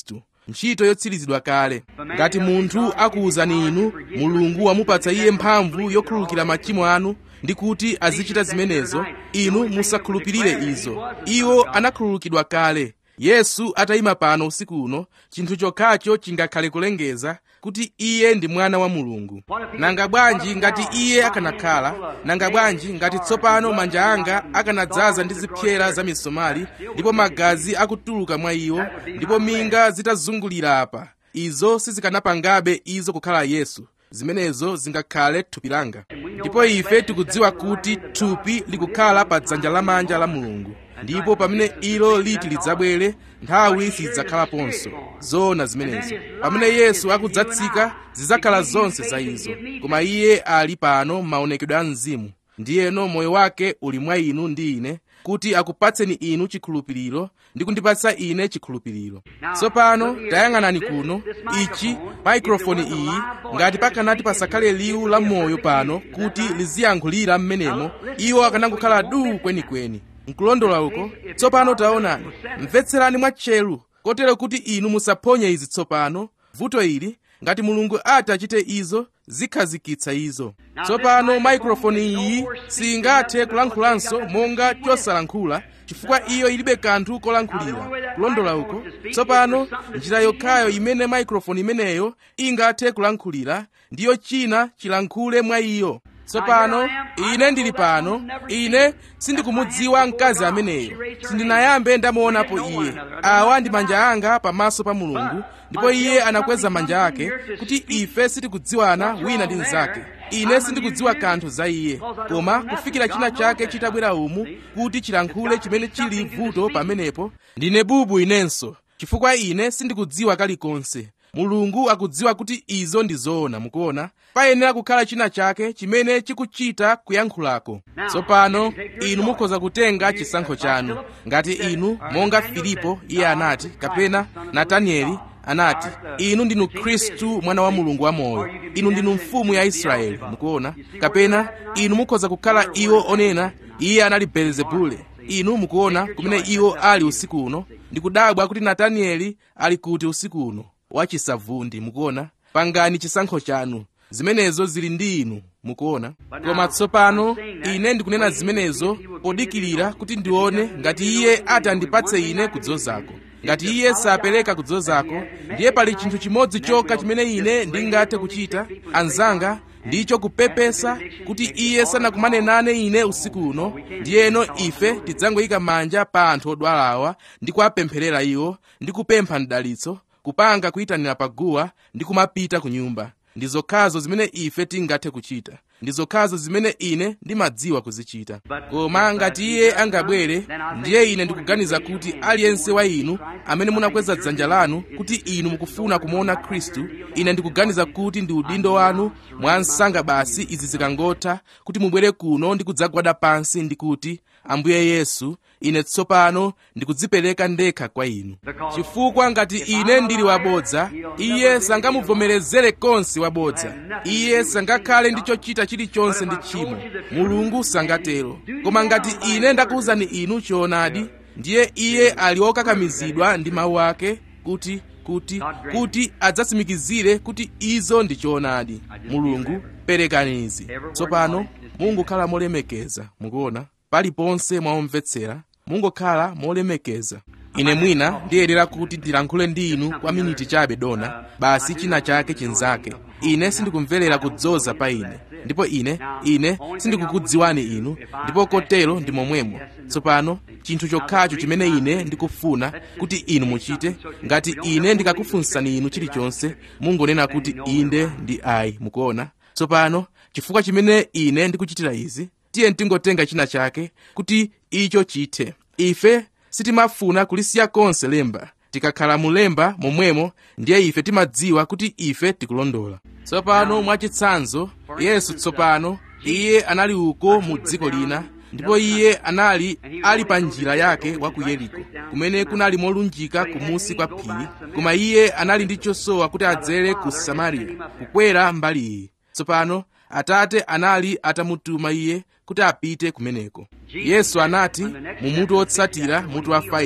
[SPEAKER 1] ntchito yotsirizidwa kale ngati munthu akuwuzani inu mulungu wamupatsa iye mphamvu yokhululukira machimo anu ndi kuti azichita zimenezo inu musakhulupirire izo iwo anakhululukidwa kale yesu atayima pano usiku uno chinthu chokhacho chingakhale kulengeza kuti iye ndi mwana wa mulungu nanga bwanji ngati iye akanakhala nanga bwanji ngati tsopano manja anga akanadzaza ndi zipyera za misomali ndipo magazi akutuluka mwa iwo ndipo minga zitazungulira apa izo sizikanapangabe izo kukhala yesu zimenezo zingakhale thupi langa ndipo ife tikudziwa kuti thupi likukhala pa dzanja lamanja la mulungu ndipo pamene ilo liti lidzabwere nthawi sidzakhalaponso zoona zimenezo pamene yesu akudzatsika zidzakhala zonse za izo koma iye ali pano m'maonekedwe a mzimu ndiyeno moyo wake uli mwa inu ndi ine kuti akupatseni inu chikhulupiriro ndi kundipatsa ine chikhulupiriro tsopano tayang'anani kuno ichi maikrofoni iyi ngati pakanati pasakhale liwu la moyo pano kuti liziyankhulira m'menemo iwo akanangokhala duu kwenikweni nkulondola uko tsopano taonani mvetserani mwatcheru kotero kuti inu musaphonye izi tsopano vuto ili ngati mulungu ati achite izo zikhazikitsa izo tsopano maikrofoni iyi singathe kulankhulanso monga chosalankhula chifukwa iyo ilibe kanthu kolankhulira kulondola uko tsopano njira yokhayo imene maikrofoni imeneyo ingathe kulankhulira ndiyo china chilankhule mwa iyo tsopano ine ndili pano ine sindikumudziwa mkazi ameneyo sindinayambe ndamuonapo iye awa ndi manja anga pamaso pa mulungu ndipo iye anakweza manja ake kuti ife sitikudziwana wina ndi mnzake ine sindikudziwa kanthu za iye koma kufikira china chake chitabwera umu kuti chilankhule chimene chili vuto pamenepo ndine bubu inenso chifukwa ine sindikudziwa kalikonse mulungu akudziwa kuti izo ndi zoona mukuona payenera kukhala china chake chimene chikuchita kuyankhulako tsopano inu mukhoza kutenga chisankho chanu ngati inu monga filipo iye anati kapena natanieli anati inu ndinu khristu mwana wa mulungu wamoyo inu ndinu mfumu ya israeli mukuona kapena inu mukhoza kukhala iwo onena iye anali belzebule inu mukuona kumene iwo ali usiku uno ndikudabwa kuti natanieli ali kuti usiku uno wachisavundi mukuona pangani chisankho chanu zimenezo zili ndi inu mukuona koma tsopano ine ndikunena zimenezo podikirira kuti ndione ngati iye ati andipatse ine kudzozako ngati iye sapereka kudzozako ndiye pali chinthu chimodzi chokha chimene ine ndingathe kuchita anzanga ndicho kupepesa kuti iye sanakumane nane ine usiku uno ndiyeno ife tidzangoyika manja pa anthu odwalawa ndi kuwapempherera iwo ndi kupempha mdalitso kupanga kuyitanira paguwa ndi kumapita ku nyumba ndi zokhazo zimene ife tingathe kuchita ndi zokhazo zimene ine ndimadziwa kuzichita koma ngati iye angabwere ndiye ine ndikuganiza kuti aliyense wa inu amene munakweza dzanja lanu kuti inu mukufuna kumuona khristu ine ndikuganiza kuti ndi udindo wanu mwa msanga basi izi zikangotha kuti mubwere kuno ndi kudzagwada pansi ndi kuti ambuye yesu ine tsopano ndikudzipereka ndekha kwa inu chifukwa ngati ine ndili wabodza iye sangamuvomerezere konse wabodza iye sangakhale ndi chochita chilichonse ndi tchimo mulungu sangatero koma ngati ine ndakuwuzani inu choonadi ndiye iye ali okakamizidwa ndi mawu ake kuti kuti kuti adzatsimikizire kuti izo ndi choonadi mulungu perekani izi tsopano mungokhala molemekeza mukuona paliponse mwaomvetsera mungokhala molemekeza ine mwina ndiyenera kuti ndilankhule ndi inu kwa miniti chabe dona basi china chake chinzake ine sindikumverera kudzoza pa ine ndipo ine ine sindikukudziwani inu ndipo kotero ndi momwemo tsopano chinthu chokhacho chimene ine ndikufuna kuti inu muchite ngati ine ndikakufunsani inu chilichonse mungonena kuti inde ndi ayi mukuona tsopano chifukwa chimene ine ndikuchitira izi tiye tingotenga china chake kuti icho chithe ife sitimafuna kulisiya konse lemba tikakhala mulemba momwemo ndiye ife timadziwa kuti ife tikulondola tsopano mwachitsanzo yesu tsopano iye anali uko mu dziko lina ndipo iye anali ali pa njira yake wa ku yeriko kumene kunali molunjika kumusi kwa phiri koma iye anali ndi chosowa kuti adzere ku samariya kukwera mbali iyi tsopano atate anali atamutuma iye kuti apite kumeneko yesu anati mu mutu wotsatira mutu wa 5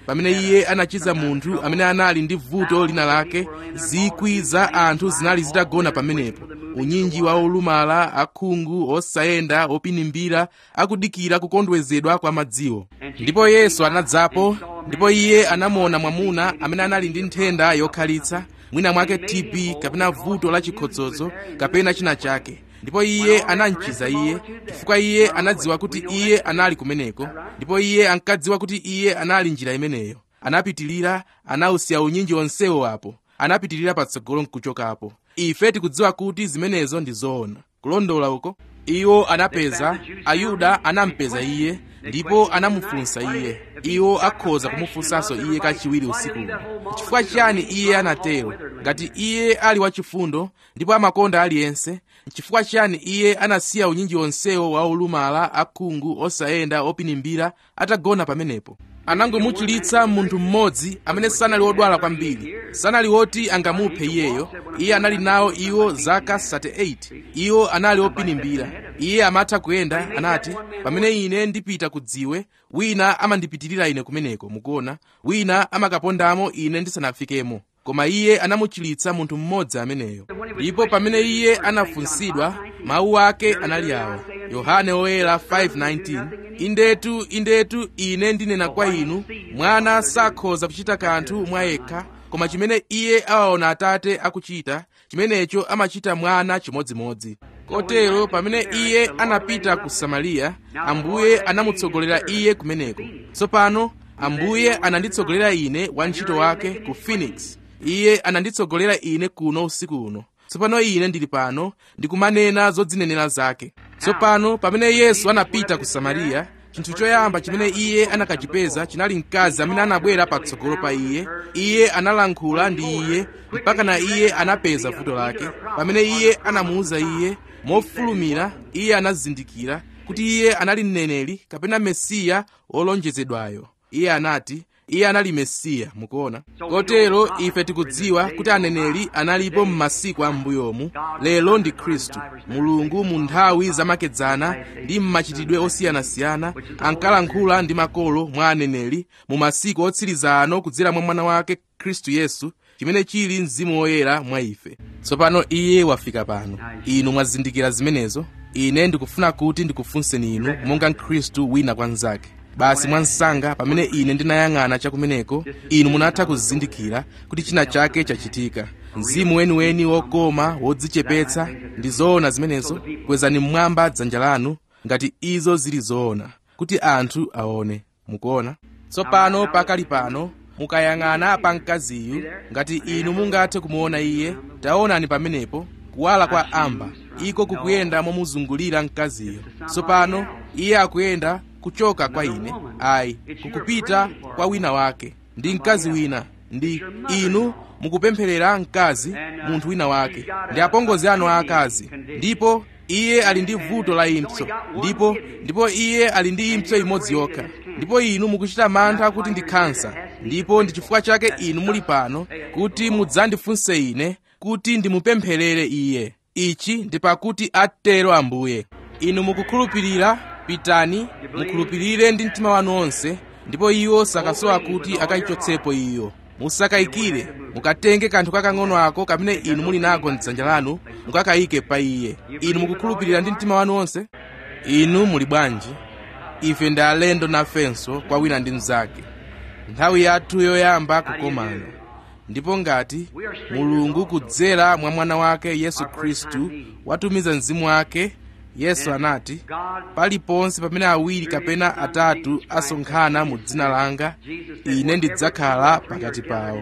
[SPEAKER 1] pamene iye anachiza munthu amene anali ndi vuto lina lake zikwi za anthu zinali zitagona pamenepo unyinji wa olumala akhungu osayenda opinimbira akudikira kukondwezedwa kwa madziwo ndipo yesu anadzapo ndipo iye anamuona mwamuna amene anali ndi nthenda yokhalitsa mwina mwake tb kapena vuto la chikhotsozo kapena china chake ndipo iye anamchiza iye chifukwa iye anadziwa kuti iye anali kumeneko ndipo iye ankadziwa kuti iye anali njira imeneyo anapitilira anawusiya unyinji onsewo apo anapitilira patsogolo nkuchokapo ife tikudziwa kuti zimenezo ndi zoona kulondola uko iwo anapeza ayuda anampeza iye ndipo anamufunsa iye iwo akhoza kumufunsanso iye kachiwiri usiku chifukwa chiyani iye anatero ngati iye ali wachifundo ndipo amakonda aliyense chifukwa chiyani iye anasiya unyinji onsewo wa olumala akhungu osayenda opinimbira atagona pamenepo anangomuchilitsa munthu mmodzi amene sanali wodwala kwambiri sanali woti angamuphe iyeyo iye anali nawo iwo zaka 38 iwo anali opinimbira iye amatha kuyenda anati pamene ine ndipita ku dziwe wina amandipitirira ine kumeneko mukuona wina amakapondamo ine ndisanafikemo koma iye anamuchilitsa munthu mmodzi ameneyo ndipo pamene iye anafunsidwa mawu ake anali awa yohane oyera 5:19 indetu indetu ine ndinena kwa inu mwana sakhoza kuchita kanthu mwa yekha koma chimene iye awaona atate akuchita chimenecho amachita mwana chimodzimodzi kotero pamene iye anapita ku samariya ambuye anamutsogolera iye kumeneko tsopano ambuye ananditsogolera ine wantchito wake ku phoenix iye ananditsogolera ine kuno usiku uno tsopano ine ndili pano ndikumanena zodzinenera zake tsopano pamene yesu anapita ku samariya chinthu choyamba chimene iye anakachipeza chinali mkazi amene anabwera patsogolo pa iye iye analankhula ndi iye mpaka na iye anapeza vuto lake pamene iye anamuwuza iye mofulumira iye anazindikira kuti iye anali mneneri kapena mesiya wolonjezedwayo iye anati iye anali mesiya mukuona kotero ife tikudziwa kuti aneneri analipo m'masiku a m'mbuyomu lero ndi khristu mulungu mu nthawi zamakedzana ndi m'machitidwe osiyanasiyana ankalankhula ndi makolo mwa aneneri mu masiku otsiriza ano kudzera mwa mwana wake khristu yesu chimene chili mzimu woyera mwa ife tsopano iye wafika pano inu mwazindikira zimenezo ine ndikufuna kuti ndikufunseni inu monga mkhristu wina kwa mnzake basi mwansanga pamene ine ndinayang'ana chakumeneko inu munatha kuzindikira kuti china chake chachitika mzimu weniweni wokoma wodzichepetsa ndi zoona zimenezo kwezani mmwamba dzanja lanu ngati izo zili zoona kuti anthu aone mukuona tsopano pakali pano mukayang'ana pa mkaziyu ngati inu mungathe kumuona iye taonani pamenepo kuwala kwa amba iko kukuyenda momuzungulira mkaziyo tsopano iye akuyenda kuchoka kwa ine ayi kukupita kwa wina wake ndi mkazi wina ndi inu mukupempherera mkazi munthu wina wake ndi apongozi anu aakazi ndipo iye ali ndi vuto la impso ndipo ndipo iye ali ndi impso imodzi yokha ndipo inu mukuchita mantha kuti ndi khansa ndipo ndi chifukwa chake inu muli pano kuti mudzandifunse ine kuti ndimupempherere iye ichi ndi pakuti atero ambuye inu mukukhulupirira pitani mukhulupirire ndi mtima wanu onse ndipo iwo sakasowa kuti akayichotsepo iyo musakayikire mukatenge kanthu kakang'ono ako kamene inu muli nako mdzanja lanu mukakayike pa iye inu mukukhulupirira ndi mtima wanu onse inu muli bwanji ife ndi alendo nafenso kwa wina ndi mnzake nthawi yathu yoyamba kukomana ndipo ngati mulungu kudzera mwa mwana wake yesu khristu watumiza mzimu wake yesu anati paliponse pamene awiri kapena atatu asonkhana mu dzina langa ine ndidzakhala pakati pawo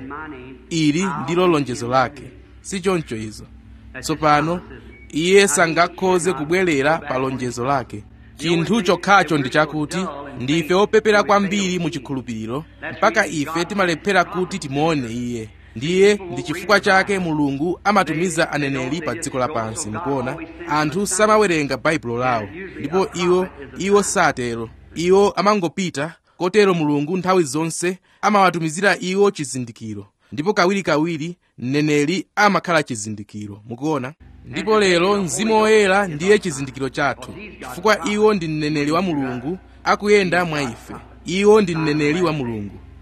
[SPEAKER 1] ili ndilo lonjezo lake si choncho izo tsopano iye sangakhoze kubwerera pa lonjezo lake chinthu chokhacho ndi chakuti ndife opepera kwambiri mu chikhulupiriro mpaka ife timalephera kuti timuone iye ndiye ndi chifukwa chake mulungu amatumiza aneneri pa dziko lapansi mukuona anthu samawerenga baibulo lawo ndipo iwo iwo satero iwo amangopita kotero mulungu nthawi zonse amawatumizira iwo chizindikiro ndipo kawirikawiri mneneri amakhala chizindikiro mukuona ndipo lero mzimu woyera ndiye chizindikiro chathu chifukwa iwo ndi mneneri wa mulungu akuyenda mwa ife iwo ndi mneneri wa mulungu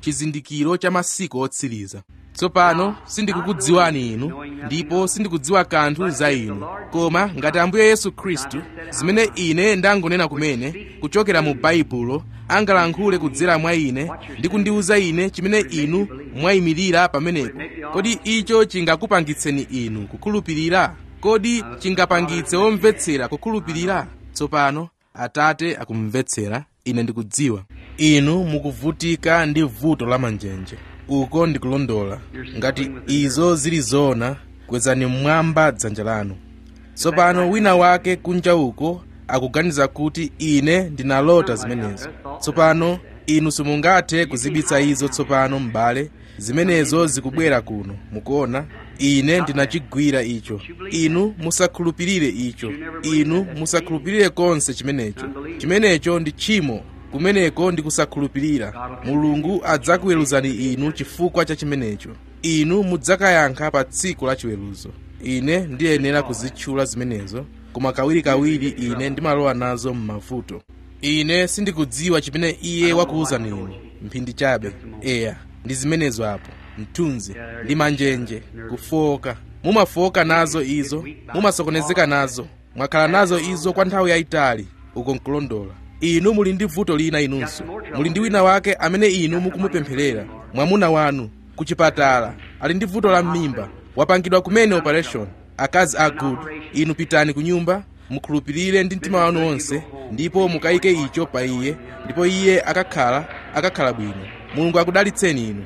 [SPEAKER 1] chizindikiro cha masiku otsiriza tsopano sindikukudziwani inu ndipo sindikudziwa kanthu za inu koma ngati ambuye yesu khristu zimene ine ndangonena kumene kuchokera mu baibulo angalankhule kudzera mwa ine ndi kundiwuza ine chimene inu mwayimirira pamenepo kodi icho chingakupangitseni inu kukhulupirira kodi chingapangitse womvetsera kukhulupirira tsopano atate akumvetsera ine ndikudziwa inu mukuvutika ndi vuto la manjenje uko ndikulondola ngati izo zili zoona kwezani mmwamba dzanja lanu tsopano wina wake kunja uko akuganiza kuti ine ndinalota zimenezo tsopano inu simungathe kuzibitsa izo tsopano m'bale zimenezo zikubwera kuno mukuona ine ndinachigwira icho inu musakhulupirire icho inu musakhulupirire konse chimenecho chimenecho ndi tchimo kumeneko ndi kusakhulupirira mulungu adzakuweruzani inu chifukwa cha chimenecho inu mudzakayankha pa tsiku la chiweruzo ine ndiyenera kuzitchula zimenezo koma kawirikawiri ine ndimalowa nazo m'mavuto ine sindikudziwa chimene iye wakuwuzani inu mphindi chabe eya ndi zimenezo apo mthunzi ndi manjenje kufoka mumafoka nazo izo mumasokonezeka nazo mwakhala nazo izo kwa nthawi yayitali uko nkulondola inu muli ndi vuto lina inunso muli ndi wina wake amene inu mukumupempherera mwamuna wanu ku chipatala ali ndi vuto la m'mimba wapangidwa kumene operation akazi a good inu pitani ku nyumba mukhulupirire ndi mtima wanu wonse ndipo mukayike icho pa iye ndipo iye akakhala akakhala bwino mulungu akudalitseni inu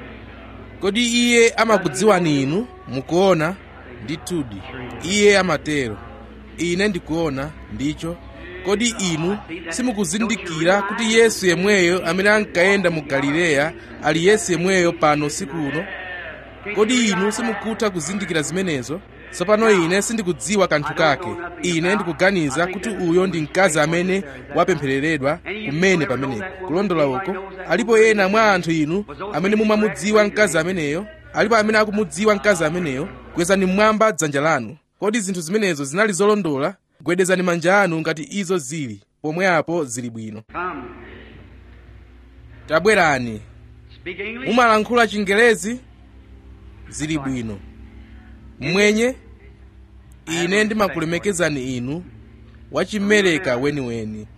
[SPEAKER 1] kodi iye amakudziwani inu mukuona ndithudi iye amatero ine ndikuona ndicho kodi inu simukuzindikira kuti yesu yemweyo amene ankayenda mu galileya ali yesu yemweyo pano siku uno kodi inu simukutha kuzindikira zimenezo tsopano ine sindikudziwa kanthu kake ine ndikuganiza kuti uyo ndi mkazi amene wapemphereredwa kumene pamenepo kulondola uko alipo ena mwa anthu inu amene mumamudziwa mkazi ameneyo alipo amene akumudziwa mkazi ameneyo kwezani mmwamba dzanja lanu kodi zinthu zimenezo zinali zolondola gwedezani manja anu ngati izo zili pomwe apo zili bwino tabwerani mumalankhula chingelezi zili bwino mwenye ine ndimakulemekezani inu wachimereka weniweni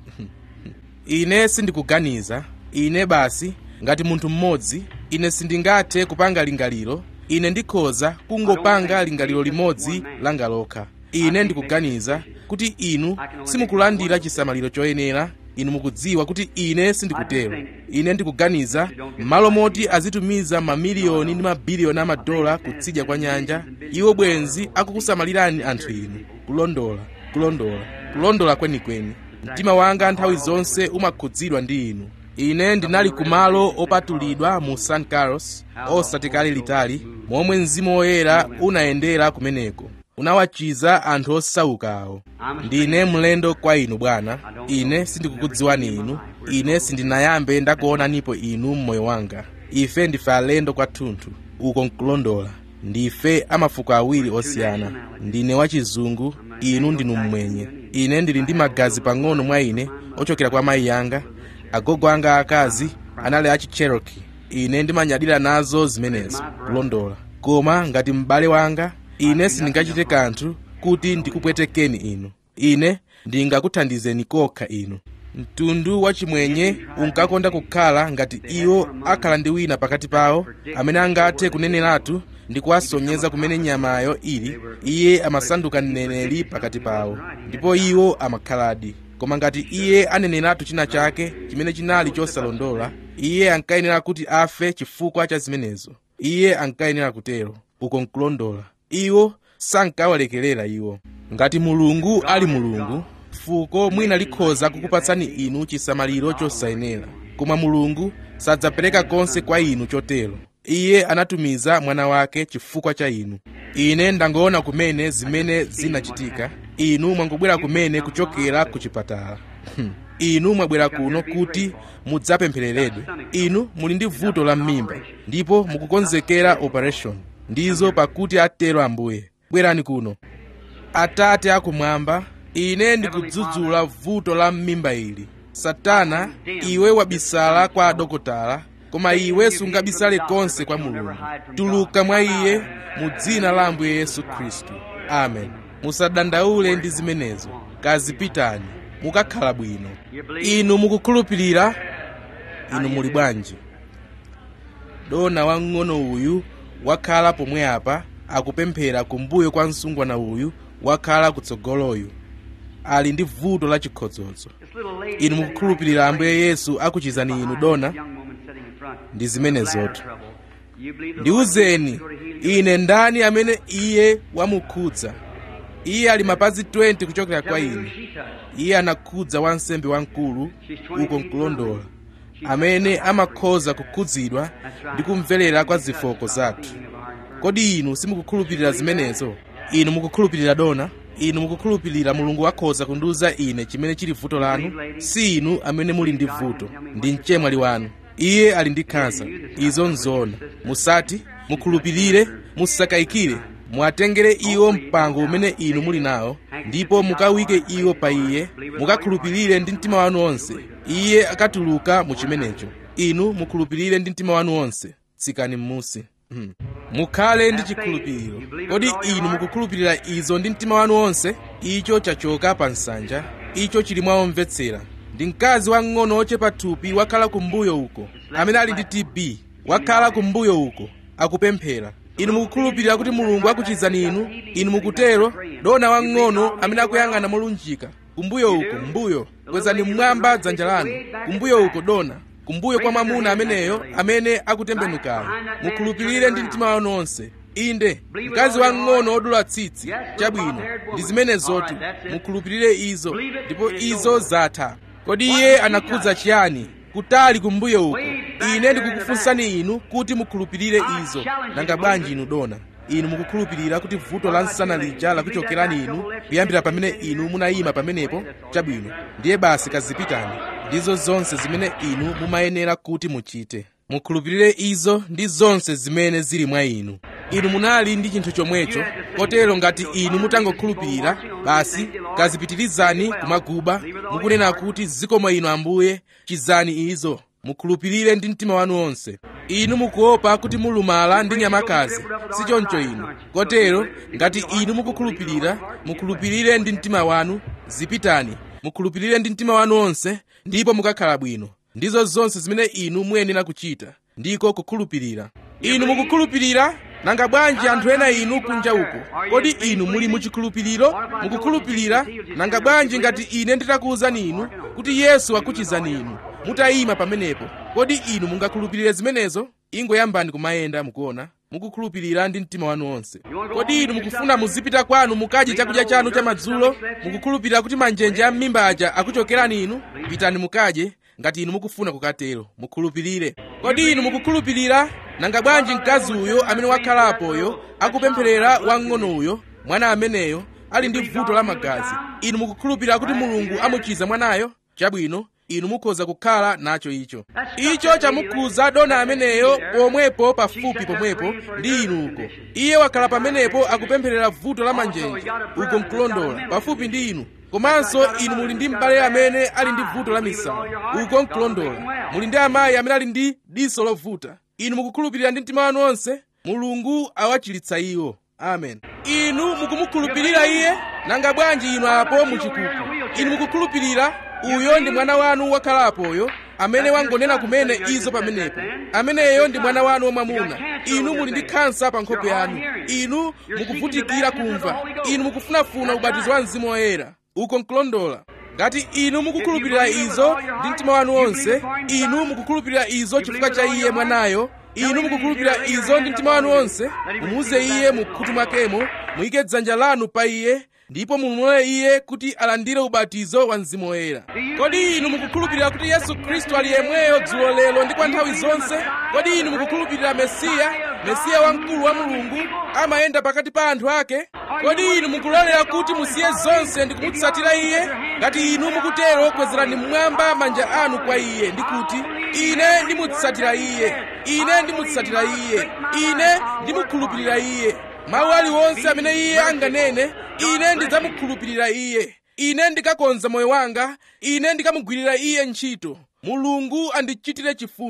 [SPEAKER 1] ine sindikuganiza ine basi ngati munthu mmodzi ine sindingathe kupanga lingaliro ine ndikhoza kungopanga lingaliro limodzi langa lokha ine ndikuganiza kuti inu simukulandira chisamaliro choyenera inu mukudziwa kuti ine sindikutero ine ndikuganiza m'malo moti azitumiza mamiliyoni ndi mabiliyoni amadola kutsidya kwa nyanja iwo bwenzi akukusamalirani anthu inu kulondola kulondola kulondola kwenikweni mtima wanga nthawi zonse umakhudzidwa ndi inu ine ndinali kumalo opatulidwa mu san carlos osati kale litali momwe mzimu woyera unayendera kumeneko unawachiza anthu osauka awo ndine mlendo kwa inu bwana ine sindikukudziwani inu ine sindinayambe ndakuonanipo inu mmoyo wanga ife ndife alendo kwathunthu uko nkulondola ndife amafuko awiri osiyana ndine wachizungu inu ndinu mmwenye ine ndili ndi magazi pang'ono mwa ine ochokera kwa mayi yanga agogo anga akazi anali achicheroki ine ndimanyadira nazo zimenezo kulondola koma ngati m'bale wanga ine sindingachite kanthu kuti ndikupwetekeni inu ine ndingakuthandizeni kokha inu mtundu wachimwenye unkakonda kukhala ngati iwo akhala ndi wina pakati pawo amene angathe kuneneratu ndi kuwasonyeza kumene nyamayo ili iye amasanduka mneneri pakati pawo ndipo iwo amakhaladi koma ngati iye aneneratu china chake chimene chinali chosalondola iye ankayenera kuti afe chifukwa cha zimenezo iye ankayenera kutero uko nkulondola iwo sankawalekerera iwo ngati mulungu ali mulungu fuko mwina likhoza kukupatsani inu chisamaliro chosayenera koma mulungu sadzapereka konse kwa inu chotero iye anatumiza mwana wake chifukwa cha inu ine ndangoona kumene zimene zinachitika inu mwangobwera kumene kuchokera ku chipatala inu mwabwera kuno kuti mudzapemphereredwe inu muli ndi vuto la m'mimba ndipo mukukonzekera operation ndizo pakuti atero ambuye bwerani kuno atate akumwamba ine ndikudzudzula vuto la m'mimba ili satana iwe wabisala kwa adokotala koma iwe sungabisale konse kwa mulungu tuluka mwa iye mu dzina la ambuye yesu khristu amen musadandaule ndi zimenezo kazipitani mukakhala bwino inu mukukhulupirira inu muli bwanji dona wang'ono uyu wakhala pomwe apa akupemphera kumbuyo kwa msungwana uyu wakhala kutsogoloyu ali ndi vuto la chikhodzodzo inu mukukhulupirira ambuye yesu akuchizani inu dona ndi zimenezotu ndiwuzeni ine ndani amene iye wamukhudza iye ali mapazi 20 kuchokera kwa ine iye anakhudza wansembe wamkulu uko nkulondola amene amakhoza kukhudzidwa ndi kumverera kwa zofooka zathu kodi inu simukukhulupirira zimenezo inu mukukhulupirira dona inu mukukhulupirira mulungu wakhoza kundiwuza ine chimene chili vuto lanu si inu amene muli ndi vuto ndi mchemwali wanu iye ali ndi khansa izo nzoona musati mukhulupirire musakayikire muwatengere iwo mpango umene inu muli nawo ndipo mukawike iwo pa iye mukakhulupirire ndi mtima wanu wonse iye akatuluka mu chimenecho inu mukhulupirire ndi mtima wanu wonse tsikani m'musi hmm. mukhale ndi chikhulupiriro kodi inu mukukhulupirira izo ndi mtima wanu wonse icho chachoka pa nsanja icho chili mwaomvetsera ndi mkazi wang'ono ochepa thupi wakhala kumbuyo uko amene ali ndi tb wakhala kumbuyo uko akupemphera inu mukukhulupirira kuti mulungu akuchizani inu inu mukutero dona wang'ono amene akuyang'ana molunjika kumbuyo uko mbuyo kwezani mmwamba dzanja lanu kumbuyo uko dona kumbuyo kwa mwamuna ameneyo amene akutembenukayo mukhulupirire ndi mtima wanu onse inde mkazi wang'ono odula tsitsi chabwino ndi zimenezotu mukhulupirire izo ndipo izo zatha kodi iye anakhudza chiyani kutali kumbuyo uko ine ndikukufunsani inu kuti mukhulupirire izo nanga bwanji inu dona inu mukukhulupirira kuti vuto la nsana lija lakuchokerani inu kuyambira pamene inu munayima pamenepo chabwino ndiye basi kazipitani ndizo zonse zimene inu mumayenera kuti muchite mukhulupirire izo ndi zonse zimene zili mwa inu inu munali ndi chinthu chomwecho kotero ngati inu mutangokhulupirira basi kazipitirizani kumaguba mukunena kuti zikomo inu ambuye chizani izo mukhulupirire ndi mtima wanu wonse inu mukuopa kuti mulumala ndi nyamakazi si choncho inu kotero ngati inu mukukhulupirira mukhulupirire ndi mtima wanu zipitani mukhulupirire ndi mtima wanu wonse ndipo mukakhala bwino ndizo zonse zimene inu muyenera kuchita ndiko kukhulupirira inu mukukhulupirira nanga bwanji anthu ena inu kunja uko kodi inu muli muchikhulupiriro mukukhulupirira nanga bwanji ngati ine nditakuwuzani inu kuti yesu akuchizani inu mutayima pamenepo kodi inu mungakhulupirire zimenezo ingoyambani kumayenda mukuona mukukhulupirira ndi mtima wanu wonse kodi inu mukufuna muzipita kwanu mukadye chakudya chanu cha madzulo mukukhulupirira kuti manjenje a m'mimba aja akuchokerani inu pitani mukadye ngati inu mukufuna kukatero mukhulupirire kodi inu mukukhulupirira nanga bwanji mkazi uyo amene wakhalapoyo akupempherera wang'ono uyo mwana ameneyo ali ndi vuto la magazi inu mukukhulupirira kuti mulungu amuchiza mwanayo chabwino inu mukhoza kukhala nacho icho icho chamukhuza dona ameneyo pomwepo pafupi pomwepo ndi inu uko iye wakhala pamenepo akupempherera vuto la manjenje uko mkulondola pafupi ndi inu komanso inu muli ndi m'bale amene ali ndi vuto la misala uko mkulondola muli ndi amayi amene ali ndi diso lovuta inu mukukhulupirira ndi mtima wanu wonse mulungu awachiritsa iwo amen inu mukumukhulupirira iye nanga bwanji inu apo muchikuku inu mukukhulupirira uyo ndi mwana wanu wakhalapoyo amene wangonena kumene izo pamenepo ameneyo ndi mwana wanu wamwamuna inu muli ndi khansa pa nkhope yanu inu mukuvutikira kumva inu mukufunafuna ubatizo wa mzimu woyera uko nkulondola ngati inu mukukhulupirira izo ndi mtima wanu wonse inu mukukhulupirira izo chifukwa cha iye mwanayo inu mukukhulupirira izo ndi mtima wanu wonse mumuuze iye mu khutu mwakemo muyike dzanja lanu pa iye ndipo mumulole iye kuti alandire ubatizo wa mzimu woyera kodi inu mukukhulupirira kuti yesu khristu ali yemweyo dzulo lero ndi kwa nthawi zonse kodi inu mukukhulupirira mesiya mesiya wamkulu wa mulungu amayenda pakati pa anthu ake kodi inu mukulolera kuti musiye zonse ndi kumutsatira iye ngati inu mukutero kwezerani mmwamba manja anu kwa iye ndi kuti ine ndimutsatira iye ine ndimutsatira iye ine ndimukhulupirira iye mawu aliwonse amene iye anganene ine ndidzamukhulupirira iye ine ndikakonza moyo wanga ine ndikamugwirira iye ntchito mulungu andichitire chifundo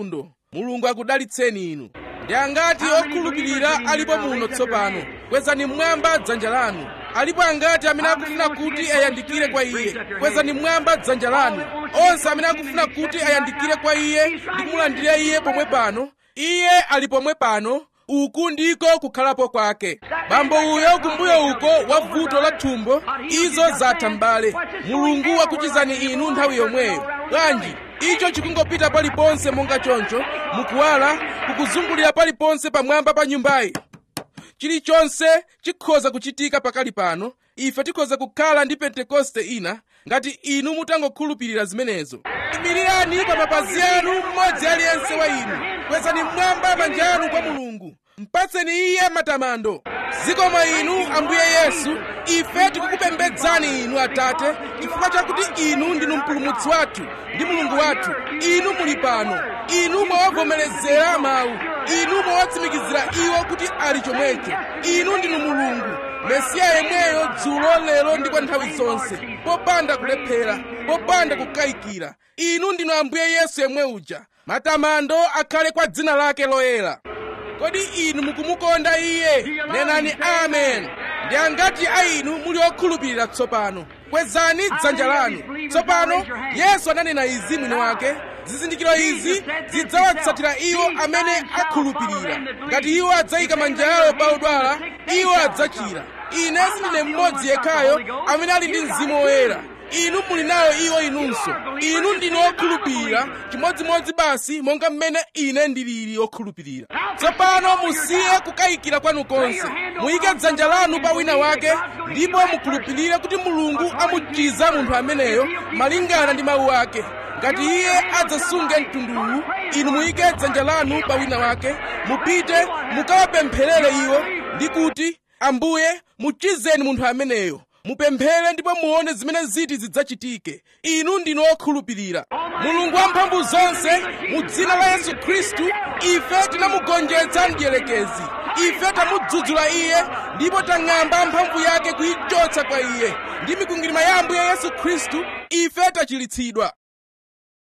[SPEAKER 1] mulungu akudalitseni inu ndi angati okhulupirira alipo muno tsopano kwezani mmwamba dzanja lanu alipo angati amene akufuna kuti ayandikire kwa iye kwezani mmwamba dzanja lanu onse amene akufuna kuti ayandikire kwa iye ndi kumulandira iye pomwe pano iye ali pomwe pano uku ndiko kukhalapo kwake bambo uyo kumbuyo uko wa vuto la thumbo izo zatha m'bale mulungu wakuchizani inu nthawi yomweyo bwanji icho chikungopita paliponse monga choncho mukuwala kukuzungulira paliponse pamwamba pa nyumbayi chilichonse chikhoza kuchitika pakali pano ife tikhoza kukhala ndi pentekoste ina ngati inu mutangokhulupirira zimenezo imirirani pa mapazi anu mmodzi aliyense wa inu kwezani mmwamba manja anu kwa mulungu mpatseni iye matamando zikomo inu ambuye yesu ife tikukupembedzani inu atate chifukwa chakuti inu ndinu mpulumutsi wathu ndi mulungu wathu inu muli pano inu mwawavomerezera mawu inu mwawatsimikizira iwo kuti ali chomwecho inu ndinu mulungu mesiya yemweyo dzulo lero ndi kwa nthawi zonse popanda kulephera popanda kukayikira inu ndinu ambuye yesu yemwe uja matamando akhale kwa dzina lake loyera kodi inu mukumukonda iye nenani amen ndi angati a inu muli okhulupirira tsopano kwezani dzanja lanu tsopano yesu ananena izi mwini wake zizindikiro izi zidzawatsatira iwo amene akhulupirira ngati iwo adzayika manja awo pa odwala iwo adzachira ine sindine mmodzi yekhayo amene ali ndi mzimu woyera inu muli nawo iwo inunso inu ndinu okhulupirira chimodzimodzi basi monga mmene ine ndilili okhulupirira tsopano musiye kukayikira kwanu konse muyike dzanja lanu pa wina wake ndipo mukhulupirire kuti mulungu amuchiza munthu ameneyo malingana ndi mawu ake ngati iye adzasunge mtunduwu inu muyike dzanja lanu pa wina wake mupite mukawapempherere iwo ndi kuti ambuye muchizeni munthu ameneyo mupemphere ndipo muone zimene ziti zidzachitike inu ndinu okhulupirira mulungu wamphamvu zonse mu dzina la yesu khristu ife tinamugonjetsa mdierekezi ife tamudzudzula iye ndipo tang'amba mphamvu yake kuyichotsa kwa iye ndi mikwingwirima ya ambuye yesu khristu ife tachilitsidwa